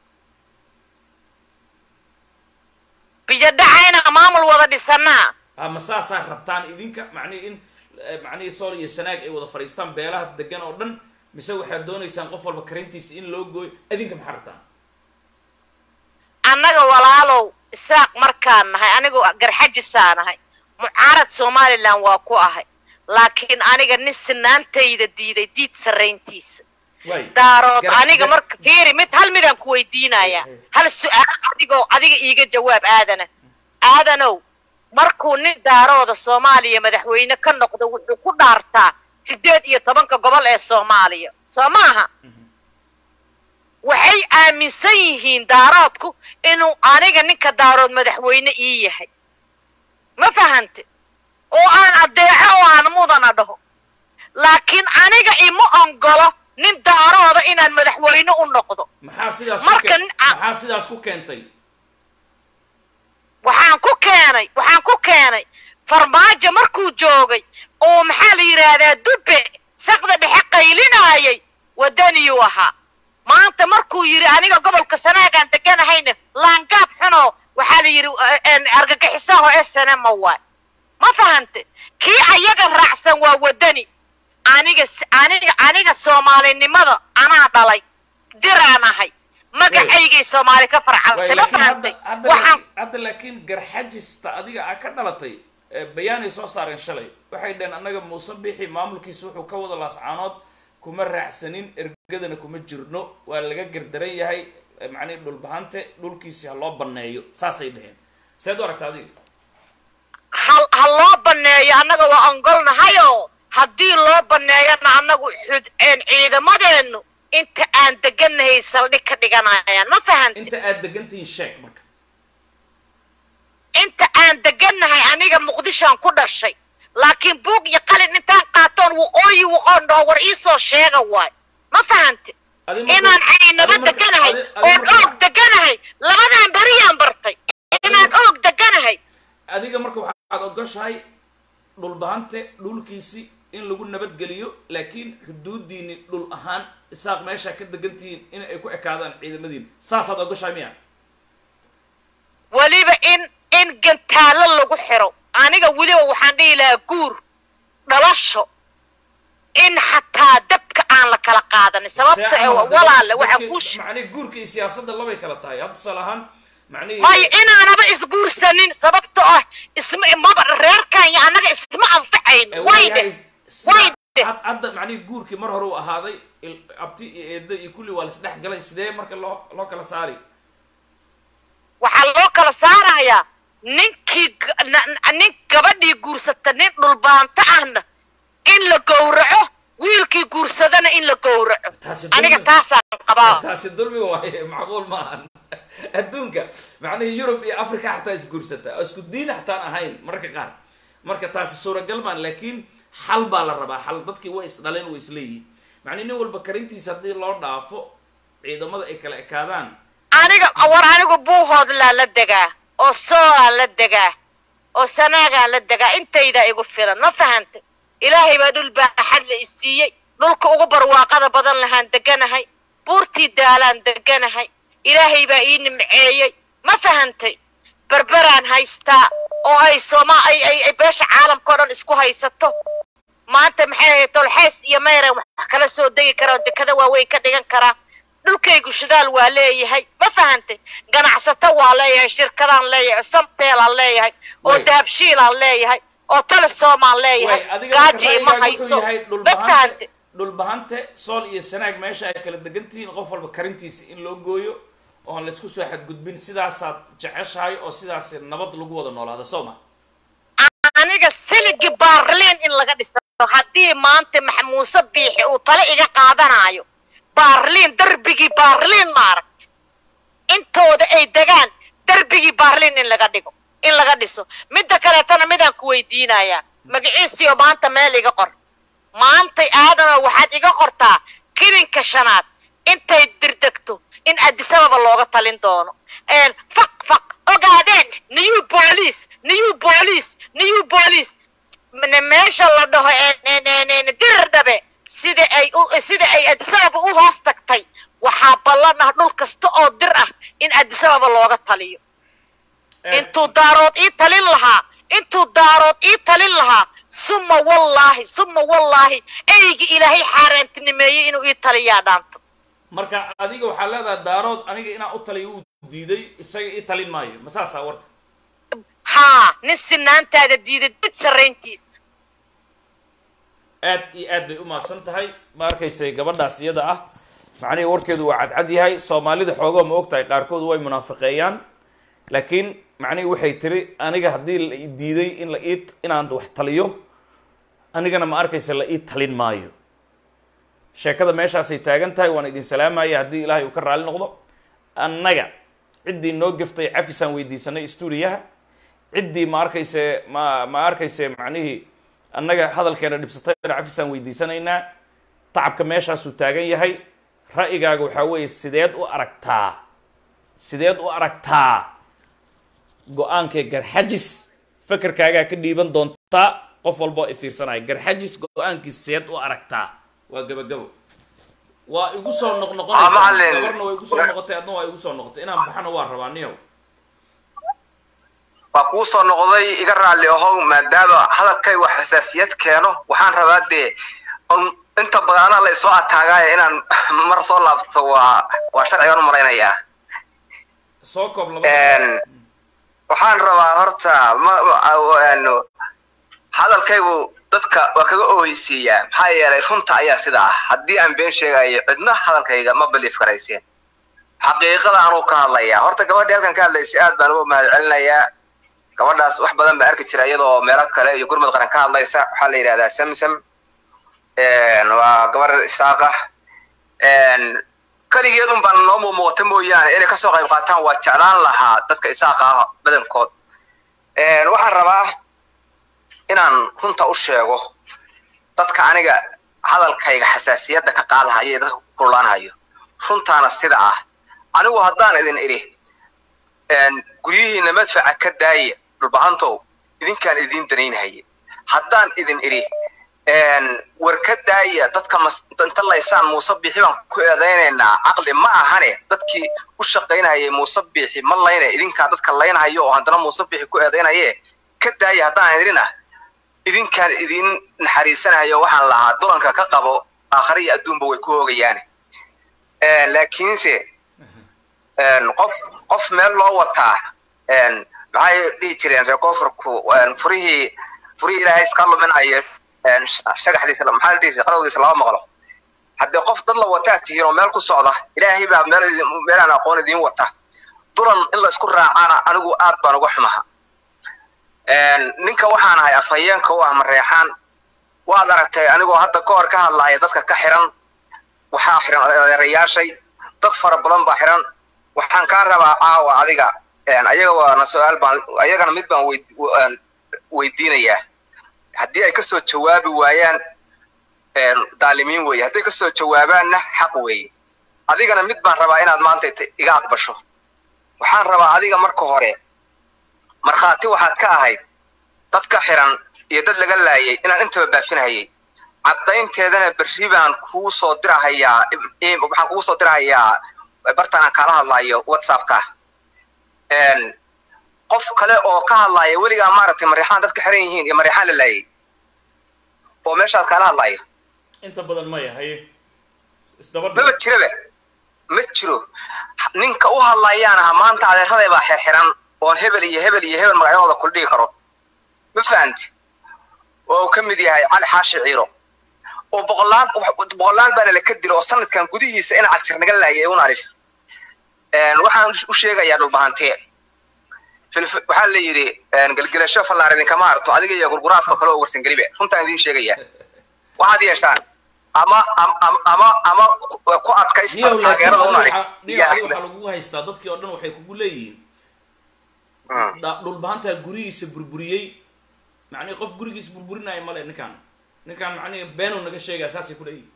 biyo dhacayna maamul wada dhisanaa ama saasaa rabtaan idinka macnihii in eh, macnihii sool iyo sanaag ay wada fadhiistaan beelaha degan oo dhan mise waxaad doonaysaan qof walba karintiisa in loo gooyo idinka maxaa rabtaan annaga walaalow isaaq markaan nahay anigu garxajisaa nahay mucaarad somalilan waa ku ahay laakiin aniga nin sinaantayda diiday diid sarrayntiisa waay daarood Gar- aniga gar- marka fiiri mid hal midaan ku weydiinayaa hal su-aal adigoo adiga iiga jawaab aadana aadanow markuu nin daarooda soomaaliya madaxweyne ka noqdo wuxuu ku dhaartaa sideed iyo tobanka gobol ee soomaaliya soo maaha waxay aaminsan yihiin daaroodku inuu aniga ninka daarood madaxweyne ii yahay ma fahante oo aan addeeco oo aan mudana dhaho laakiin aniga ima ongolo nin daarooda inaan madaxweyne u noqdo maxaa sidaas Marka ku ke- nin- a- maxaa sidaas ku keentay waxaan ku keenay waxaan ku keenay farmaajo markuu joogay oo maxaa la yidhaahdaa dubbe saqda dhexe qaylinaayay waddaniyuu ahaa maanta markuu yidhi aniga gobolka sanaagaan deganahayna laangaab xuno waxaa la yidhi argagixisaho snma waay ma fahante kii ayaga raacsan waa wadani aniga aniga aniga soomaalinimada anaa dhalay diraan ahay magacaygay soomaali ka farcantay ma fahantay waxaan hadda laakiin garxajista adiga aa ka dhalatay bayaanay soo saareen shalay waxay dhaheen annaga muuse bixi maamulkiisa wuxuu ka wada laascaanood kuma raacsanin ergadana kuma jirno waa laga gardaran yahay macnihi dhulbahante dhulkiisi ha loo baneeyo saasay dhaheen seed u aragta adiga ha ha loo baneeyo annaga waa ongolnahayo haddii loo baneeyana annagu xud ciidamadeenu inta aan deganahay saldhig ka dhiganayaan ma fahanti inta aad degantihiin sheeg marka inta aan degannahay aniga muqdishoan ku dhashay laakiin buug iyo qalin intaan qaatoon waqooyi waqoon dhaho war iisoo sheega waay ma fahanti inaan caynaba deganahay oon oog deganahay labadan beriyaan bartay inaan oog deganahay adiga marka waxaad ogoshahay dhulbahante dhulkiisi in lagu nabadgeliyo laakiin xuduudiini dhul ahaan isaaq meeshaa ka degantihiin in ay ku ekaadaan ciidamadiin saasaad ogoshahay miya weliba in in gantaallo lagu xiro aniga weliba waxaan dhihi lahaa guur dhalasho in xataa dabka aan la kala qaadanin sababta ee walaale waxaa kuu macnihi guurka iyo siyaasadda labay kala tahay had tusaale ahaan macnihi waayo inaanaba isguursanin sababta ah isma maba reerkan iyo annaga isma anfacayn wayde wayde hadda macnihi guurkii mar hore uu ahaaday abti iyo eedda iyo kulli waa laisdhex galay sidee marka loo loo kala saari waxaa loo kala saarayaa ninkii nin gabadhii guursata nin dhulbaanto ahna in la gowraco wiilkii guursadana in la gowraco aniga taasaan qabaa taasi dulmi waaye macquul maahan adduunka macnihii yurub iyo africa xataa isguursata oo isku diin xataan ahayn mararka qaar marka taasi suuragal maan laakiin xal baa la rabaa xal dadkii way isdhaleen way isleeyihin macnihi nin walba karintiisa haddii loo dhaafo ciidamada ay kala ekaadaan aniga war anigu buuhoodlaa la degaa oo soolaa la degaa oo sanaagaa la degaa intaydaa igu filan ma fahantay ilaahay baa dhul baaxad la isiiyey dhulka ugu barwaaqada badan lahaan deganahay buurtii daalaan deganahay ilaahay baa ii nimceeyey ma fahantay berberaan haystaa oo ay sooma ay ay ay beesha caalamka o dhan isku haysato maanta maxay ahayd tolxeys iyo mayran wax kala soo degi karaa oo dekada waaweyn ka dhigan karaa dhulkaygu shidaal waa leeyahay ma fahantay ganacsato waa leeyahay shirkadaan leeyahay samteelaan leeyahay oo dahabshiilaan leeyahay oo telesomaan leeyahay gaaji ima hayso ma fahantay dhulbahante sool iyo sanaag meesha ay kala degan tihiin qof walba karintiisa in loo gooyo oon laysku soo xadgudbin sidaasaad jeceshahay oo sidaas nabad lagu wada noolaada soo ma aniga siligi baarliin in laga dhisto haddii maanta maxmuuse biixi uu tale iga qaadanaayo baarliin darbigii baarliin maaragta intooda ay degaan darbigii baarliin in laga dhigo in laga dhiso midda kaleetana midaan ku weydiinayaa magaciisiyo maanta meel iga qor maantay aadanoo waxaad iga qortaa kilinka shanaad intay dirdegto in adisababa looga talin doono faq faq ogaadeen new boolice new boolice new boolice meesha la dhaho dirir dhabe sida ay sida ay adisababa u hoos tagtay waxaa ballan ah dhul kasta oo dir ah in adisababa looga taliyo intuu daarood ii talin lahaa intuu daarood ii talin lahaa suma wallaahi suma wallaahi eygi ilaahay xaaraantinimeeyey inuu ii taliyaa dhaanto marka adiga waxaa leedahay daarood aniga inaan u taliyo uu diiday isaga ii talin maayo ma saasaa warka haa nin sinaantaada diiday did sarrayntiisa aad iyo aad bay u mahadsan tahay ma arkaysay gabadhaas iyada ah macnihii warkeedu waa cadcad yahay soomaalida xoogoo ma og tahay qaarkood way munaafiqeeyaan laakiin macnihii waxay tiri aniga haddii la i diiday in la ii inaan wax taliyo anigana ma arkaysa la ii talin maayo sheekada meeshaasay taagan tahay waan idin salaamaya haddii ilaahay uu ka raali noqdo annaga ciddii noo gaftay cafisaan weydiisanay stuudiyaha ciddii ma arkayse ma ma arkayse macnihii annaga hadalkeena dhibsatayna cafisaan weydiisanaynaa tacabka meeshaasuu taagan yahay ra'yigaaga waxaa weeye sideed u aragtaa sideed u aragtaa go-aankee garxajis fakerkaagaa ka dhiiban doontaa qof walba oo i fiirsanaya garxajis go-aankiis sideed u aragtaa waa gabagabo waa igu soo Ah, noqnoqonaysaa macallin. gabarna waa igu soo noqotay adna waa igu soo noqotay inaan baxana waa rabaa niyow waa kuu soo noqday iga raalli ahow maadaama hadalkay wax xasaasiyad keeno waxaan rabaa dee un inta badan anaa la isoo ataagaayo inaan mar soo laabto waa waa sharcigan u malaynayaa soo koob laba Een, waxaan rabaa horta ma- ma- een, hadalkaygu dadka waa kaga ooheysiiyaa maxaa yeelay runta ayaa sida ah haddii aan been sheegayo cidna hadalkayga ma belief karayseen xaqiiqada anuu ka hadlayaa horta gabadhii halkan ka hadlaysay aad baan uga mahadcelinayaa gabadhaas wax badan baa arki jira iyadoo meelo kale iyo gurmud qaran ka hadlaysa waxaa la yidhahdaa samsam Een, waa gabar isaaq ah Een, keligeed un baan noo muuqata mooyaane inay kasoo qayb qaataan waa jeclaan lahaa dadka isaaqa ah badankood Een, waxaan rabaa inaan runta u sheego dadka aniga hadalkayga xasaasiyadda ka qaadahaya ee dadka ku kululaanayo runtaana sida ah anigu haddaan idin idhi een, guryihiina madfaca ka daaya dhulbahantow idinkaan idiin danaynhaye haddaan idin idhi een, war ka daaya dadka mas- inta laysaan muuse biixi baan ku eedaynaynaa caqli ma ahane dadkii u shaqaynayay muuse biixi ma layne idinkaa dadka laynhayo oo haddana muuse biixi ku eedaynaye ka daaya haddaan idhina idinkaan idin naxariisanayo waxaan lahaa dolanka ka qabo aakhare iyo adduunba way ku hoogayaan Een, laakiinse een, qof qof meel loo wataa een, maxay dhihi jireen reer koonfurku een, furihii furihii ilaahay iska luminayo een, sh- shagaxdiisa la- maxaa la dhihi jiray qalowgiisa lama maqlo haddii qof dad la wataa tihiin oo meel ku socda ilaahay baa meel idin- meelaan aqoon idiin wata dulan in la isku raacaana anigu aad baan uga xumaha Een, ninka waxaan ahay afhayeenka u ah mareexaan waad aragtay anigoo hadda ka hor ka hadlaya dadka ka xiran waxaa xiran adeerayaashay dad fara badan baa xiran waxaan kaa rabaa caawa adiga een, ayaga waana su-aal baan ayagana mid baan weyd- een, weydiinayaa haddii ay kasoo jawaabi waayaan een, daalimiin weeye hadday kasoo jawaabaanna xaq weeye adigana mid baan rabaa inaad maanta ita- iga aqbasho waxaan rabaa adiga marka hore markhaati waxaad ka ahayd dad ka xiran iyo dad laga laayay inaan intaba baafinhayay caddaynteedana berri baan kuu soo dirahayaa im- waxaan kugu soo dirahayaa bartaan aan kaala hadlayo whatsappka Een, qof kale oo ka hadlaya weligaa maaragtay mareexaan dadka xiran yihiin iyo mareexaan la laayay oo meeshaad kaala hadlayo inta badan maya haye isdaba maba jiraba ma jiro ninka u hadlayaan aha maanta adeeraday baa xirxiran oon hebel iyo hebel iyo hebel magacyadooda kuldhigi karo ma fahanti oo uu ka mid yahay cali xaashi ciiro oo boqolaal boqolaal baana la ka dilo oo sanadkan gudihiisa in cagtir naga laayay un arif Een, waxaan u sheegayaa dhulbahantee Filif- waxaa la yidhi een, gelgelasho fallaar idinkama harto adiga iyo gurguraafka kale oo warsan gelibe runtaan idiin sheegayaa waxaad yeeshaan ama ama ama ama, ama ku- ku adkaysta niyow laakiin taageerada un adiga arif waxaa- niyow adiga waxaa lagugu haystaa dadkii oo dhan waxay kugu leeyihiin dha- dhulbahantaa gurigiisa burburiyey macnihi qof gurigiisa burburinaya male ninkaan ninkaan macnihi beenuu naga sheegaya saasay ku leeyihin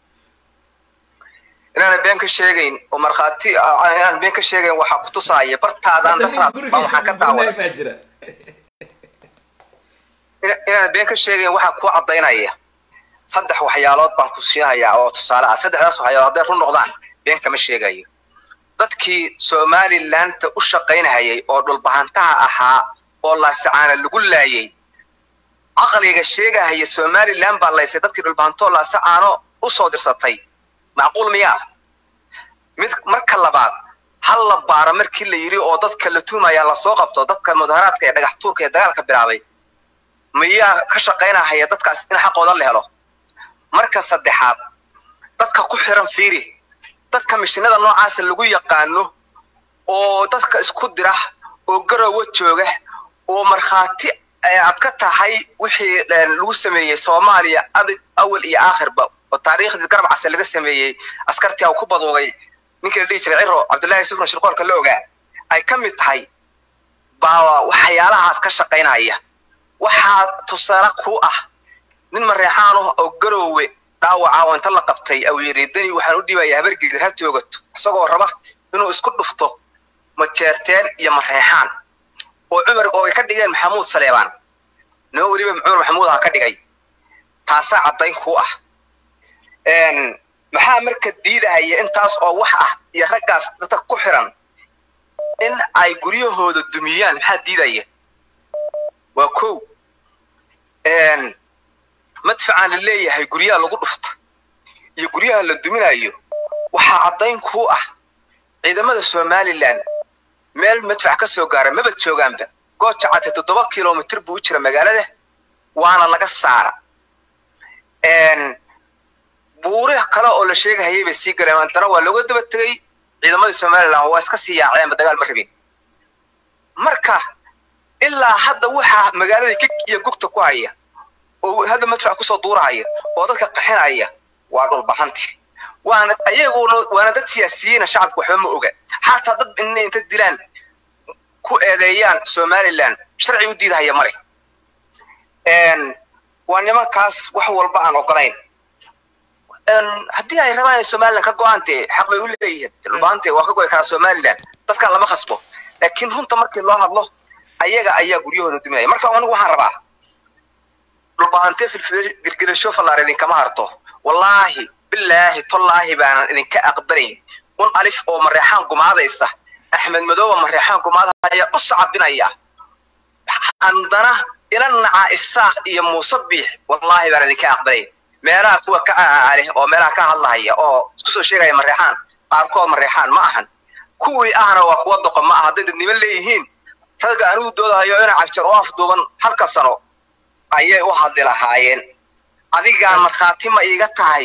inaanan been ka sheegayn oo markhaati ah, inaanan been ka sheegayn waxaa ku tusaaya bartaadaan Hadda nin daraad baa gurigiisa waxaa ka burburinaya daawan baa jira ina- inaanan been ka sheegayn waxaa kuu caddaynaya saddex waxyaalood baan ku siinayaa oo tusaale ah saddexdaas waxyaalood hadday run noqdaan been kama sheegayo dadkii somalilandta u shaqaynahayay oo dhulbahantaha ahaa oo laasacaana lagu laayay caqliga sheegahaya somaliland baa laysay dadkii dhulbahantoo laasacaano u soo dirsatay macquul miyaa mid marka labaad hal la baaro markii la yidhi oo dadka la tuumaya lasoo qabto dadka mudaharaadka ee dhagax tuurka ee dagaalka bilaabay miyaa ka shaqaynahaya dadkaas in xaqooda la helo marka saddexaad dadka ku xiran fiiri dadka mishinada noocaasa lagu yaqaano oo dadka isku dira oo garowa jooga oo markhaati ee aad ka tahay wixii een, lagu sameeyey soomaaliya abid awal iyo aakhirba oo taariikhdii garab case laga sameeyey askartii ku baduugay ninkii la dhihi jiray ciro cabdullaahi yusufna shirqoolka la ogaa ay ka mid tahay baa waxyaalahaas ka shaqaynaya waxaa tusaale ku ah nin mareexaan ah oo garoowe dhaawaca oo inta la qabtay au yidhi dani waxaan u dhibayaa habargedir ha toogato isagoo raba inuu isku dhufto majeerteen iyo mareexaan oo cumar oo ay ka dhigeen maxamuud saleebaan nima weliba cumar maxamuud ha ka dhigay taasaa caddayn ku ah Een, maxaa marka diidahaya intaas oo wax ah iyo raggaas dadka ku xiran in ay guryahooda dumiyaan maxaa diidaya waa kow madfacaan la leeyahay guryaha lagu dhufta iyo guryaha la duminayo waxaa caddayn kuu ah ciidamada somalilan meel madfac ka soo gaara maba joogaanba gooja cate toddoba kilomitr buu u jira magaalada waana laga saara buuri kale oo la sheegahayay bay sii galeen haddana waa looga daba tegay ciidamadii somalilan waa iska sii yaaceenba dagaal ma rabin marka ilaa hadda waxaa magaalada kig iyo gugta ku haya oo hadda madfac kusoo duurahaya oo dadka qaxinaya waa dhulbaxanti waana ayaguna waana dad siyaasiyiina shacabka waxba ma oga xataa dad inay inta dilaan ku eedeeyaan somalilan sharci u diidahaya male waa nimankaas wax walba aan ogolayn haddii ay rabaan inay somalilan ka go-aan dee xaq bay u leeyihiin dhulbaante waa ka goy karaa somalilan dadkan lama khasbo laakiin runta markii loo hadlo ayaga ayaa guryahooda duminaya marka anigu waxaan rabaa dhulbaante filgilgilasho fallaar idinkama harto wallaahi bilaahi tollaahi baanan idinka aqbalayn un alif oo mareexaan gumaadaysa axmed madooba mareexaan gumaadaya u sacabinaya haddana ila naca isaaq iyo muuse biix wallaahi baan idinka aqbalayn meelaha kuwa ka leh oo meelaha ka hadlahaya oo isku soo sheegaya mareexaan qaarkood mareexaan ma ahan kuwii ahna waa kuwa doqon ma aha hadday dadnimo leeyihiin ragga anigu doodahayo ina cagjar oo afduuban halka sano ayay u hadli lahaayeen adigaan markhaati ma iiga tahay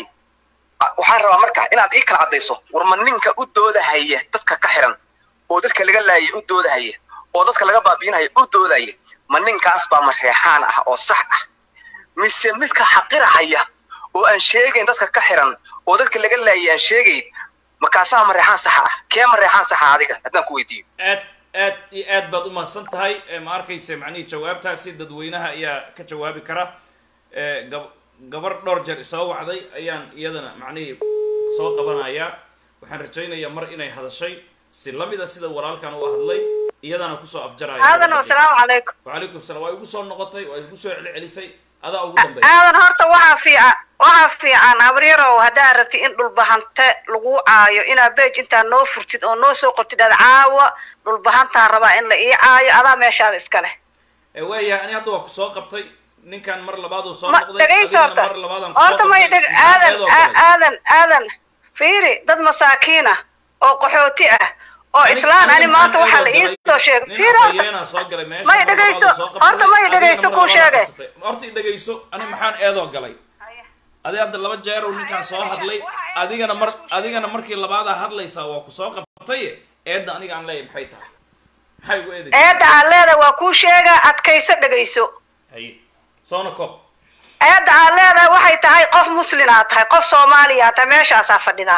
waxaan rabaa marka inaad ii kala caddayso war ma ninka u doodahaya dadka ka xiran oo dadka laga laayay u doodahaya oo dadka laga baabiinaya u doodaya ma ninkaas baa mareexaan ah oo sax ah mise midka xaqirahaya oo aan sheegayn dadka ka xiran oo dadka laga laayay aan sheegayn makaasaha mareexaan saxa ah kee mareexaan saxa adiga haddaan ku weydiiyo aad aad iyo aad baad umahadsan tahay ma arkaysa macnihii jawaabtaasi dadweynaha ayaa ka jawaabi kara gab gabar dhowr jeer isoo wacday ayaan iyadana macnihii soo qabanayaa waxaan rajaynayaa mar inay hadashay si lamida sida walaalkan u hadlay iyadana kusoo afjaraya aadan asalaamu calaykum wacalaykum salaam waa igu soo noqotay waa igu soo celcelisay adaa ugu dambeeya aadan horta waxaa fiican waxaa fiican habaryarow haddaa rabti in dhulbahante lagu caayo inaad beej intaa noo furtid oo noo soo qortid aad caawa dhulbahantaan rabaa in la ii caayo adaa meeshaada iska leh waayahay ani hadda waa kusoo qabtay ninkan mar labaad uu soo ma noqday dhegayso adigana horta mar labaadaan horta may dheg aadan eedoo kale. aadan aadan fiiri dad masaakiina oo qaxooti ah oo islaan ani maanta waxaa la ii soo sheegay fiiri horta afhayeenaa soo galay meesha may mar dhegayso labaad uu soo qabsaday, horta may adigana dhegayso mar kuu labaad sheegay qabsatay. horta i dhegayso ani maxaan eedoo galay adi hadda laba jeer uu ninkaan soo hadlay adigana mar adigana markii labaadaa hadlaysaa waa ku soo qabtay eedda aniga aan leeyahay maxay tahay maxay igu eedaysaa eedda aan leedahay waa kuu sheegaa adkayso dhegayso haye soona koob eedda aan leedahay waxay tahay qof muslinaad tahay qof soomaaliyaa tahay meeshaasaa fadhidaa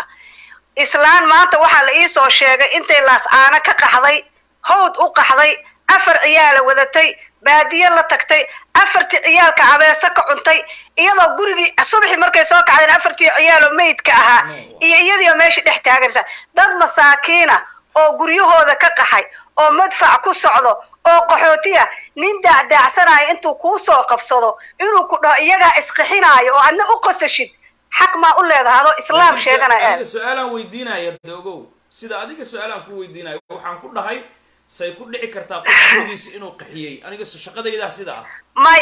islaan maanta waxaa la ii soo sheegay intay laascaano ka qaxday hawd u qaxday afar ciyaala wadatay baadiye la tagtay afartii ciyaalka abeeso ka cuntay iyadoo gurigii subaxii markay soo kacdeen afartii ciyaaloo meydka ahaa iyo iyadiioo meesha dhex taaganaysa dad masaakiina oo guryahooda ka qaxay oo madfac ku socdo oo qaxootiya nin daacdaacsanayo intuu kuu soo qabsado inuu ku dhaho iyagaa isqixinaayo oo adna u qosashid xaq maa u leedahay adoo islaam sheeganaya aniga su-aalaan weydiinaya dogow sida adiga su-aalaan ku weydiinayo waxaan ku dhahay say ku dhici kartaa qof gurigiisa inuu qaxiyey aniga shaqadaydaa sida ah may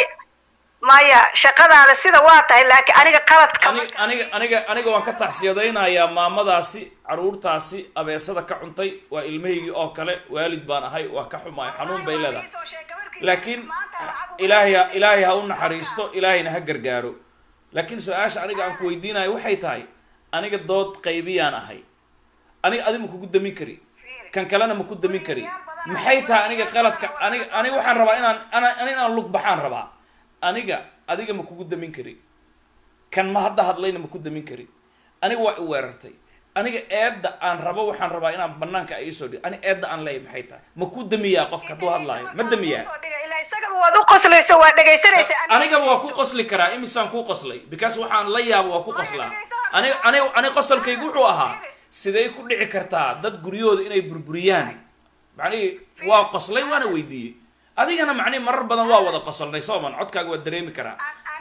maya shaqadaada sida waa tahay laakiin aniga qaladka aniga aniga aniga aniga waan ka tacsiyadaynayaa maamadaasi caruurtaasi abeesada ka cuntay waa ilmahaygii oo kale waalid baan ahay waa ka xumaay xanuun bay leedahay laakiin ilaahay ha- ilaahay ha u naxariisto ilaahayna ha gargaaro laakiin su-aasha aniga aan ku weydiinayo waxay tahay aniga dood qaybiyaan ahay aniga adi ma kugu damin kari kan kalena ma ku damin kari maxay tahay aniga qaladka aniga aniga waxaan rabaa inaan ana ani inaan lug baxaan rabaa aniga adiga ma kugu damin kari kan ma hadda hadlayna ma ku damin kari aniga waa i weerartay aniga eedda aan rabo waxaan rabaa inaan banaanka ay isoo dhig ani eedda aan leeyahay maxay tahay ma ku damiyaa qofka hadduu hadlaayo ma damiyaa isagaba waad u qoslayso waa dhegaysanaysa anigaba waa ku qosli karaa imisaan ku qoslay because waxaan la yaabo waa ku qoslaa ani ani ani qosolkaygu wuxuu ahaa sidee ku dhici kartaa dad guryahooda inay burburiyaan macnihi waa qoslay waana weydiiyey adigana macnihi marar badan waa wada qosolnay sooman codkaaga waa dareemi karaa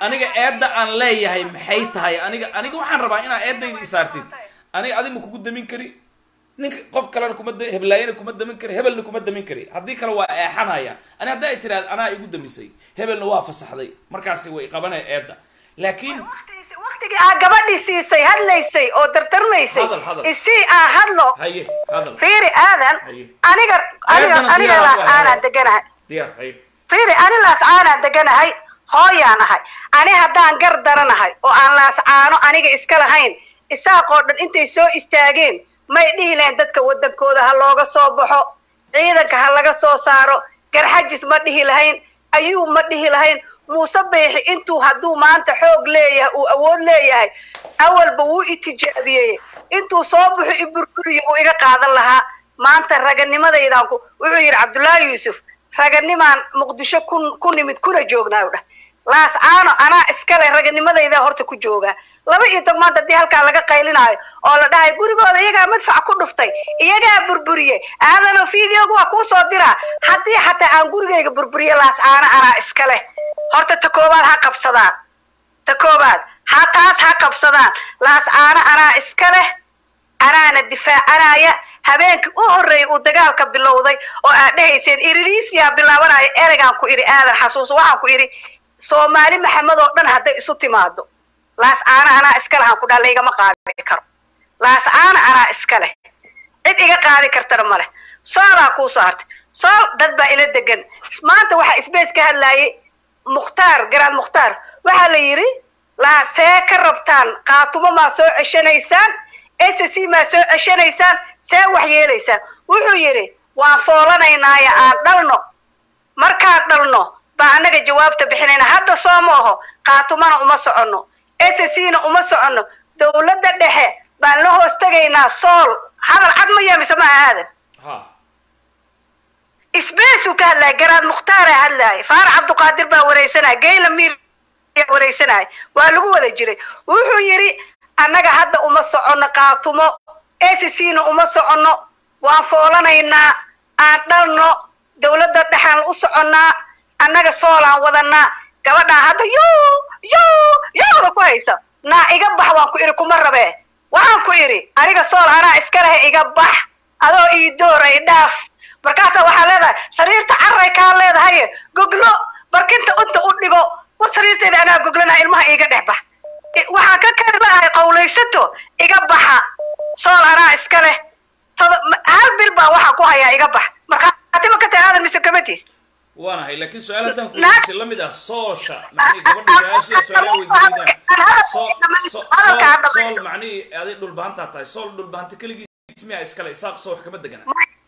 aniga eedda aan leeyahay maxay tahay aniga aniga waxaan rabaa inaa eeddayda isaartid aniga adi ma kugu damin kari ninka qof kalena kuma da- heblaayana kuma damin kari hebelna kuma damin kari haddii kale waa eexanaya ani hadda ay tiraad anaa igu damisay hebelna waa fasaxday markaasi way qabanaya eedda laakiin waqtigii aa gabadhii siisay hadlaysay oo dardarmaysay Hadal, hadal. isii aa hadlo haye hadal fiiri aadan Haye. aniga aniga Eedana aniga diyaar laas waa, aanaa hadal. deganahay diyaar haye fiiri ani laas aanaa deganahay hooyaan ahay ani haddaan gar daranahay oo aan laas caano aniga iska lahayn isaaqoo dhan intay soo istaageen may dhihi lahayn dadka waddankooda ha looga soo baxo ciidanka ha laga soo saaro garxajis ma dhihi lahayn ayuu ma dhihi lahayn muuse beexi intuu hadduu maanta xoog leeyahay uu awood leeyahay awalba wuu itijaabiyey intuu soo baxo i burburiyo uu iga qaadan lahaa maanta raganimadaydan ku wuxuu yidhi cabdullaahi yuusuf raganimaan muqdisho ku ku nimid kuna joognaa u dhah laas caano anaa iskale raganimadayda horta ku joogaa laba iyo tog maanta haddii halkaa laga qaylinaayo oo la dhahay gurigooda iyagaa madfac ku dhuftay iyagaa burburiyey aadano videoga waa kuu soo diraa haddii xataa aan gurigayga burburiyo laas caano anaa iskale horta ta koowaad ha qabsadaan ta koowaad ha taas ha qabsadaan laas caano anaa iska leh anaana difaacanaya habeenkii u horreeyay uu dagaalka bilowday oo aad dhehayseen iririisiyaa bilaabanaya ereygaan ku idhi aadan xasuus waxaan ku idhi soomaali maxamed oo dhan hadday isu timaado laas caano anaa iska leh aan ku dhaha laygama qaadi karo laas caano anaa iska leh cid iga qaadi kartana ma leh soolaa kuu soo hartay sool dad baa ila degan maanta waxaa sbace ka hadlaayay mukhtaar garaad mukhtaar waxaa la yidhi laa see ka rabtaan qaatumo maa soo ceshanaysaan s c maa soo ceshanaysaan see wax yeelaysaan wuxuu yidhi waan foolanaynaayo aan dhalno markaan dhalno baa annaga jawaabta bixinayna hadda soo ma aho qaatumana uma soconno s c na uma soconno dowladda dhexe baan la hoos tegaynaa sool hadal cad ma yeemise ma aadan ha isbeesuu ka hadlaya garaad mukhtaara hadlaaya faarax cabduqaadir baa wareysanaya geyla miir yaa wareysanaya waa lagu wada jiray wuxuu yidhi annaga hadda uma soconno qaatumo s c na uma soconno waan foolanaynaa aan dhalno dowladda dhexaan u soconnaa annaga soolaan wadanaa gabadhaa hadda yo yo yooda ku haysa naa iga bax waan ku idhi kuma rabee waxaan ku idhi aniga sool anaa iska lehe iga bax adoo ii door ay dhaaf markaasaa waxaa leedahay sariirta carray kaa leedahaye goglo barkinta unta u dhigo war sariirteeda anaa goglana ilmaha iiga dhex bax I- waxaa ka kari lahay qawlaysato iga baxa sool anaa iska leh todo- ma- hal bil baa waxaa ku hayaa iga bax markhaatiba ka tahay aadan mise kama tiid waanahay laakiin su-aal haddaan ku weydiisay la mid ah soosha macnihii gabadha su-aashiya su-aalaha weydiinayaan so so sool sool macnihii aday dhulbahantaa tahay sool dhulbahanta keligiis miyaa iskale isaaq soo wax kama degana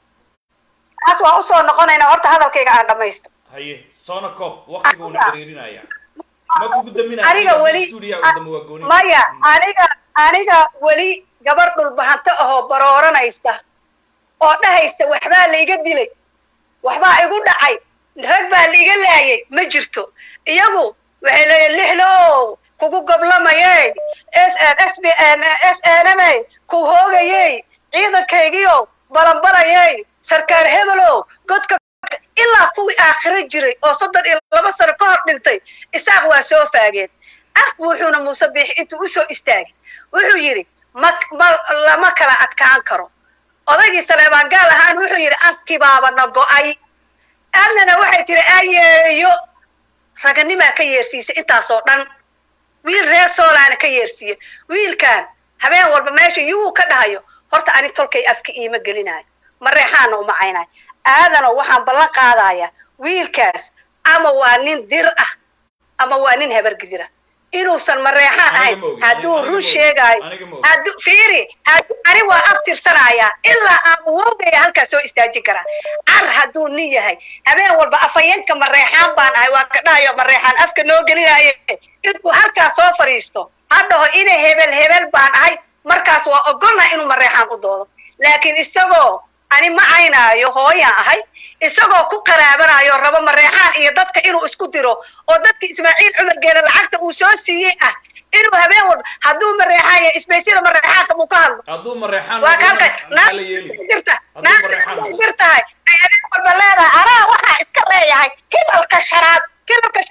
taas waa usoo noqonaynaa horta hadalkayga aan dhamaysto haye soona koob waqtiga uuna cariirinaya ma kugu daminaya aniga weli stuudiya u dama waa gooni maya aniga aniga weli gabar dhulbahanto ahoo barooranaysa oo dhahaysa waxbaa laiga dilay waxbaa igu dhacay rag baa laiga laayay ma jirto iyagu waxay leeyihin lixlow kugu goblamayey s s b s nmay ku hoogayey ciidankaygiyo balanbalayey sarkaar hebelow godka ilaa kuwii aakhiro jiray oo soddon iyo laba sano ka hor dhintay isaaq waa soo faageen af wuxuuna muuse biixi intuu usoo istaagay wuxuu yidhi ma ma lama kala adkaan karo odaygii saleebaan gaal ahaan wuxuu yidhi askii baaba na go'ay aadnana waxay tihi ayeeyo raganimaa ka yeersiisay intaasoo dhan wiil reer soolaana ka yeersiiye wiilkan habeen walba meesha yuu ka dhahayo horta ani tolkay afka iima gelinayo mareexaana uma caynayo aadano waxaan ballan qaadayaa wiilkaas ama waa nin dir ah ama waa nin habargidira inuusan mareexaan ahayn hadduu run sheegaayo hadduu fiiri hadduu ani waa aftirsanayaa ilaa aan wogaya halkaas soo istaajin karaa car hadduu nin yahay habeen walba afhayeenka mareexaan baan ahay waa ka dhahayo mareexaan afka noo gelinaaye intuu halkaas soo fadhiisto haddaho inay hebel hebel baan ahay markaas waa ogolna inuu mareexaan u doodo laakiin isagoo ani ma caynaayo hooyaan ahay isagoo ku qaraabanayo rabo mareexaan iyo dadka inuu isku diro oo dadka ismaaciil cumar geele lacagta uu soo siiyey ah inuu habeen walba hadduu mareexaan yahay isbeysyada mareexaanka buu ka hadlo hadduu mareexaan waa kalka maxaa la yeeli jirta hadduu mareexaan jirtahay ay habeen walba leedahay anaa waxaa iska leeyahay kilalka shanaad kilalka shanaad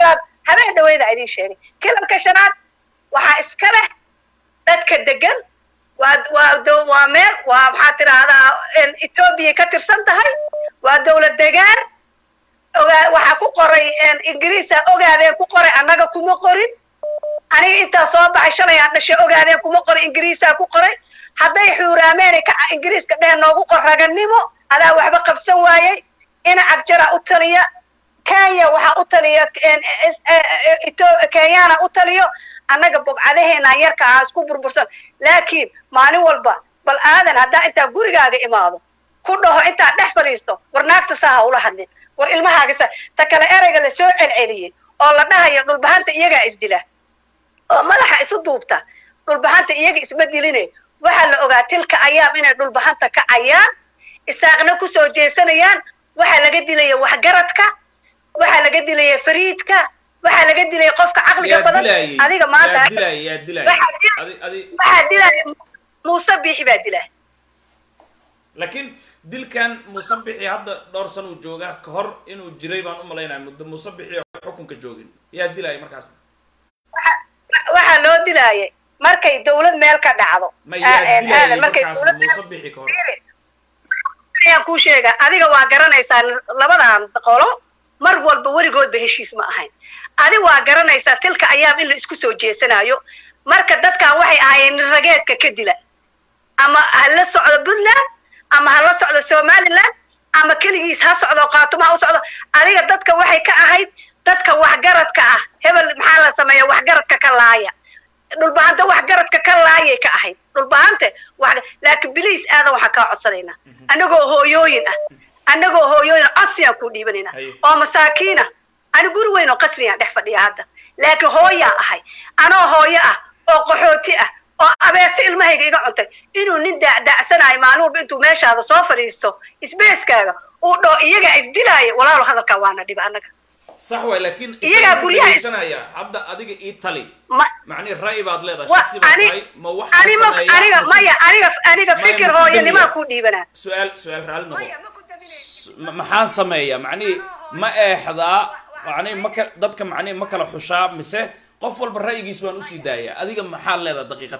habeen dhaweyda idin sheegay kilalka shanaad waxaa iska leh dadka degan waa waa dow- waa meel waa maxaa tidhaahdaa etoobiya ka tirsan tahay waa dowlad degaan ogaa waxaa ku qoray ingiriisa ogaadeen ku qoray annaga kuma qorin aniga intaa soo baxay shalay aan dhashay ogaadeen kuma qorin ingiriisaa ku qoray hadday xuuraameen ka ingiriiska dheh noogu qor raganimo adaa waxba qabsan waayey ina cabjara u taliya kenya waxaa u taliya kenyana u taliyo annaga bogcadaheena yarka ah isku burbursan laakiin maalin walba bal aadan haddaa intaa gurigaaga imaado ku dhaho intaa dhex fadhiisto war naagta saa ha ula hadlin war ilmahaaga sa ta kale ereyga la soo celceliyey oo la dhahayo dhulbahanta iyagaa isdila oo madaxa isu duubta dhulbahanta iyaga isma diline waxaa la ogaa tilka ayaam inay dhulbahanta kacayaan isaaqna kusoo jeesanayaan waxaa laga dilaya waxgaradka waxaa laga dilaya fariidka waxaa laga dilaya qofka caqliga yaa badan dilaayay adiga maanta yaa dilaayay yaa dilaayay waxaa dil- adi adi waxaa dilaya muuse biixi baa dilaa laakiin dilkan musabixi hadda dhowr san uu joogaa ka hor inuu jiray baan u malaynaya muddo musabixi oo xukunka joogin yaa dilaayay markaas waxaa loo dilaayay markay dawlad meel ka dhacdo ma yaa Aa- dilaayay aadan, markay markaas dawlad meel musabixi ka hor ayaan kuu sheega adiga waa garanaysaa labadan qolo mar walba weligoodba heshiis ma ahayn adi waa garanaysaa tilka ayaam in la isku soo jeesanayo marka dadkan waxay ahaayeen nin rageedka ka dila ama ha la socdo puntland ama ha la socdo somaliland ama keligiis ha socdo qaatuma ha u socdo adiga dadka waxay ka ahayd dadka waxgaradka ah hebel maxaa la sameeya waxgaradka ka laaya dhulbahanta waxgaradka ka laayay ka ahayd dhulbahante wax laakiin biliis aadan waxaan kaa codsanaynaa annagoo hooyooyin ah annagoo hooyooyin ah codsiyaan kuu dhiibanaynaa oo masaakiina ani guri weyn oo qasriyaan dhex fadhiya hadda laakiin hooyaa ahay anoo hooyo ah oo qaxooti ah oo abeese ilmahayga iga cuntay inuu nin daacdaacsanayo maalin walba intuu meeshaada soo fadhiisto isbeeskaaga uu dhoo iyagaa isdilaayo walaalo hadalkaa waana dhiba annaga sax waay laakiin Iyagaa isaga guryaha is- dhegeysanaya hadda adiga ii tali ma macnihi ra'yi baad leedahay wa shaksi baad ani tahay ma waxaan ani ma sameeyaa aniga maya aniga aniga Maya, fikir ma ku hooyanimaa damiya? kuu dhiibanaa su-aal su-aal raalli noqo S- ma- maxaan sameeyaa macnihi ma eexdaa macnihi ma ka dadka macnihi ma kala xushaa mise qof walba ra'yigiis waan usii daayaa adiga maxaad leedahay daqiiqad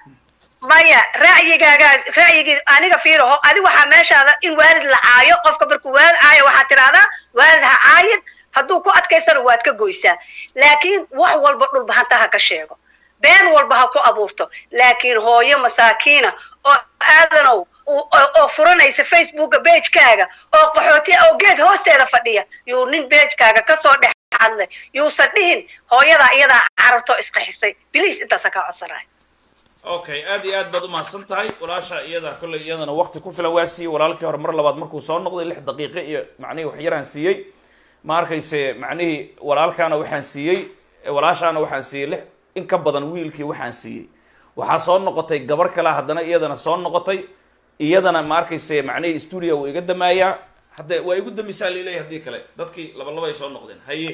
maya ra'yigaagaa ra'yigii aniga fiiraho adi waxaa meeshaada in waalid la caayo qofka markuu waalid caayo waxaad tidhahdaa waalid ha caayin hadduu ku adkaysana waad ka goysaa laakiin wax walba dhulbahanta ha ka sheego been walba ha ku abuurto laakiin hooyo masaakiina oo aadanow u- oo oo furanaysa facebooka beejkaaga oo qaxooti ah oo geed hoosteeda fadhiya yuu nin beejkaaga kasoo dhex hadlay yuusan dhihin hooyadaa iyadaa carartoo isqaxisay biliis intaasa kaa codsanaya okay aad iyo aad baad umahadsan tahay walaasha iyada kolley iyadana waqti ku filan waa siiyey walaalkii hore mar labaad markuu soo noqday lix daqiiqo iyo macnihii wax yaraan siiyey ma arkayse macnihii walaalkaana waxaan siiyey walaashaana waxaan siiyey lix in ka badan wiilkii waxaan siiyey waxaa soo noqotay gabar kale haddana iyadana soo noqotay iyadana ma arkayse macnihii stuudio wuu iga damaayaa hadde waa igu damisaa lileeyahy haddii kale dadkii laba laba ay soo noqdeen haye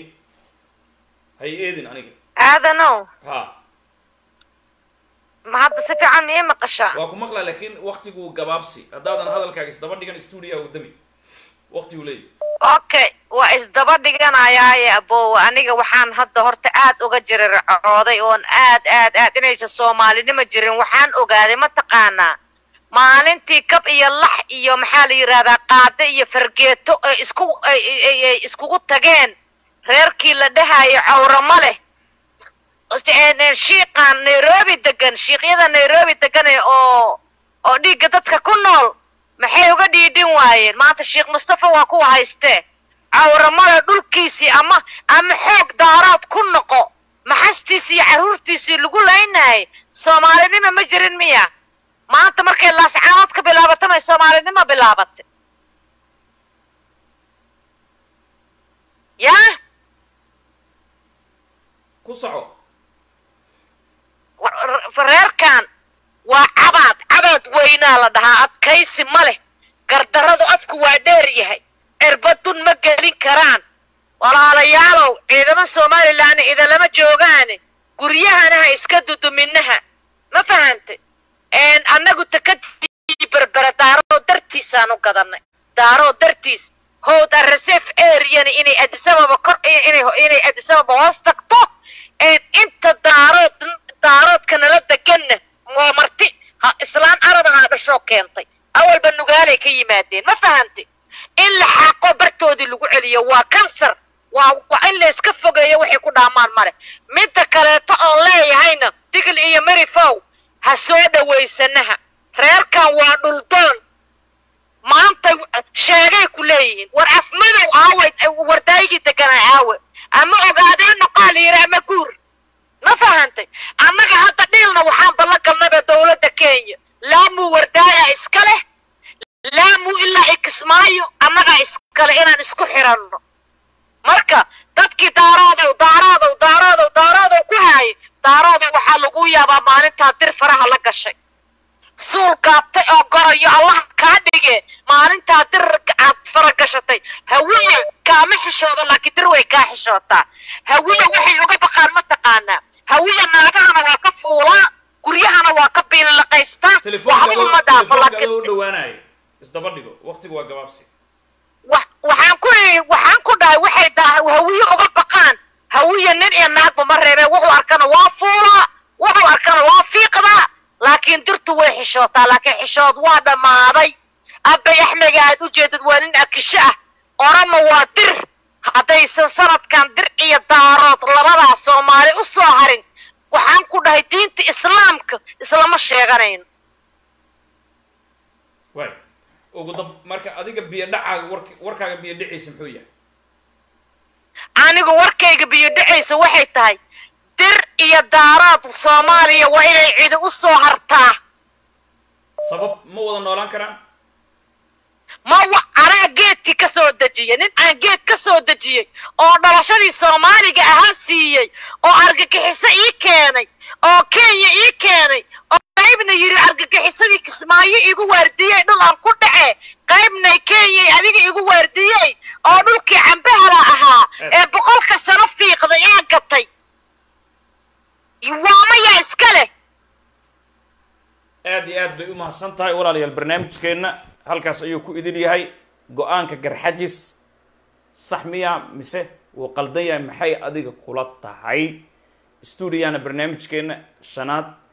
haye eedin aniga aadanow ha ma hadda si fiican ma ii maqashaa waa ku maqlaa laakiin waktigu gabaabsi haddaadan hadalkaaga isdaba dhigan stuudio u dami waktigu leeyahy okay waa isdaba dhiganayaaye abowe aniga waxaan hadda horta aad uga jirircooday oon aad aad aad inaysan soomaalinimo jirin waxaan ogaaday mataqaanaa maalintii kab iyo lax iyo maxaa la yidhahdaa qaade iyo fargeeto ay isku ay ay ay iskugu tageen reerkii la dhahayo cawramo leh shiiqan nairobi degan shiiqyada nairobi degan ee oo oo dhiigga dadka ku nool maxay uga dhiidhin waayeen maanta sheekh mustafa waa kuwa haystee cawramada dhulkiisii ama ama xoog daaraad ku noqo maxastiisii iyo carruurtiisii lagu laynayay soomaalinimo ma jirin miya maanta markay laascaanood ka bilaabato may soomaalinimo bilaabatay yaa ku soco reerkan waa cabaad cabaad weynaa la dhahaa adkaysi ma leh gardarradu afku waa dheer yahay cirbadun ma gelin karaan walaalayaalow ciidamo somalilan idalama joogaane guryahana ha iska duduminaha ma fahantay annagu takadii berbera daaroo dartiisaan u gadanay daaroo dartiis howda reserve areana inay adisababa kor inay inay adisababa hoos tagto inta daarood daaroodka nala deganna waa marti ha islaan arabahaa dhashoo keentay awalba nugaalay ka yimaadeen ma fahantay in la xaaqo bartoodii lagu celiyo waa kansar waa waa in la iska fogeeyo waxay ku dhaamaan male midda kaleeto oon leeyahayna digl iyo marifow ha soo dhawaysanaha reerkan waa dhuldoon maanta sheegay ku leeyihiin war afmadow aaway wardaayigii deganaa aawe ama ogaadeen noqaal yiri ama guur ma fahantay annaga hadda dhiilna waxaan ballan galnaba dowladda kenya laamuu wardaaya iska leh laamuu ilaa ikismaayo annagaa iskale inaan isku xiranno marka dadkii daaraadow daaraadow daaraadow daaraadow ku haayay daaraadow waxaa lagu yaabaa maalintaa dir faraha la gashay suul gaabtay oo gorayo allah kaa dhige maalintaa dir aad fara gashatay hawiya kaama xishoodo laakiin dir way kaa xishootaa hawiya waxay uga baqaan ma taqaanaa hawiya naagahana waa ka fuulaa guryahana waa ka biililaqaystaa waxba uma dhaafo laakiin u dhawaanayo isdaba dhigo waqtigu waa gabaabsi waxaan ku waxaan ku dhahay waxay daa hawiye uga baqaan hawiya nin iyo naagba ma reebeen wuxuu arkana waa fuulaa wuxuu arkana waa fiiqdaa laakiin dirtu way xishootaa laakiin xishood waa dhammaaday abbay axmega aad u jeedad waa nin akisho ah orama waa dir haddaysan sanadkan dir iyo daarood labadaa soomaali u soo harin waxaan ku dhahay diinta islaamka islama sheeganayno waay ugu dab marka adiga biyo dhacaaga wark warkaaga biyo dhiciisa muxuu yahay anigu warkayga biyo dhacaysa waxay tahay dir iyo daaraad soomaaliya waa inay cidi u soo hartaa sabab ma wada noolaan karaan ma wa anaa geedkii ka soo dejiyay nin aan geed ka soo dejiyey oo dhalashadii soomaaliga ahaa siiyey oo argagixiso ii keenay oo kenya ii keenay oo qaybna yidhi argagixisadii kismaayo igu waardiyey dhul aan ku dhace qaybna kenyay adiga igu waardiyey oo dhulkii cambahala ahaa ee boqolka sano fiiqday ee gatay waamayaa iska leh aad iyo aad bay u mahadsan tahay walaalayaal barnaamijkeenna halkaas ayuu ku idin yahay go-aanka garxajis sax miya mise wuu qaldan yahay maxay adiga kula tahay stuudiyana barnaamijkeenna shanaad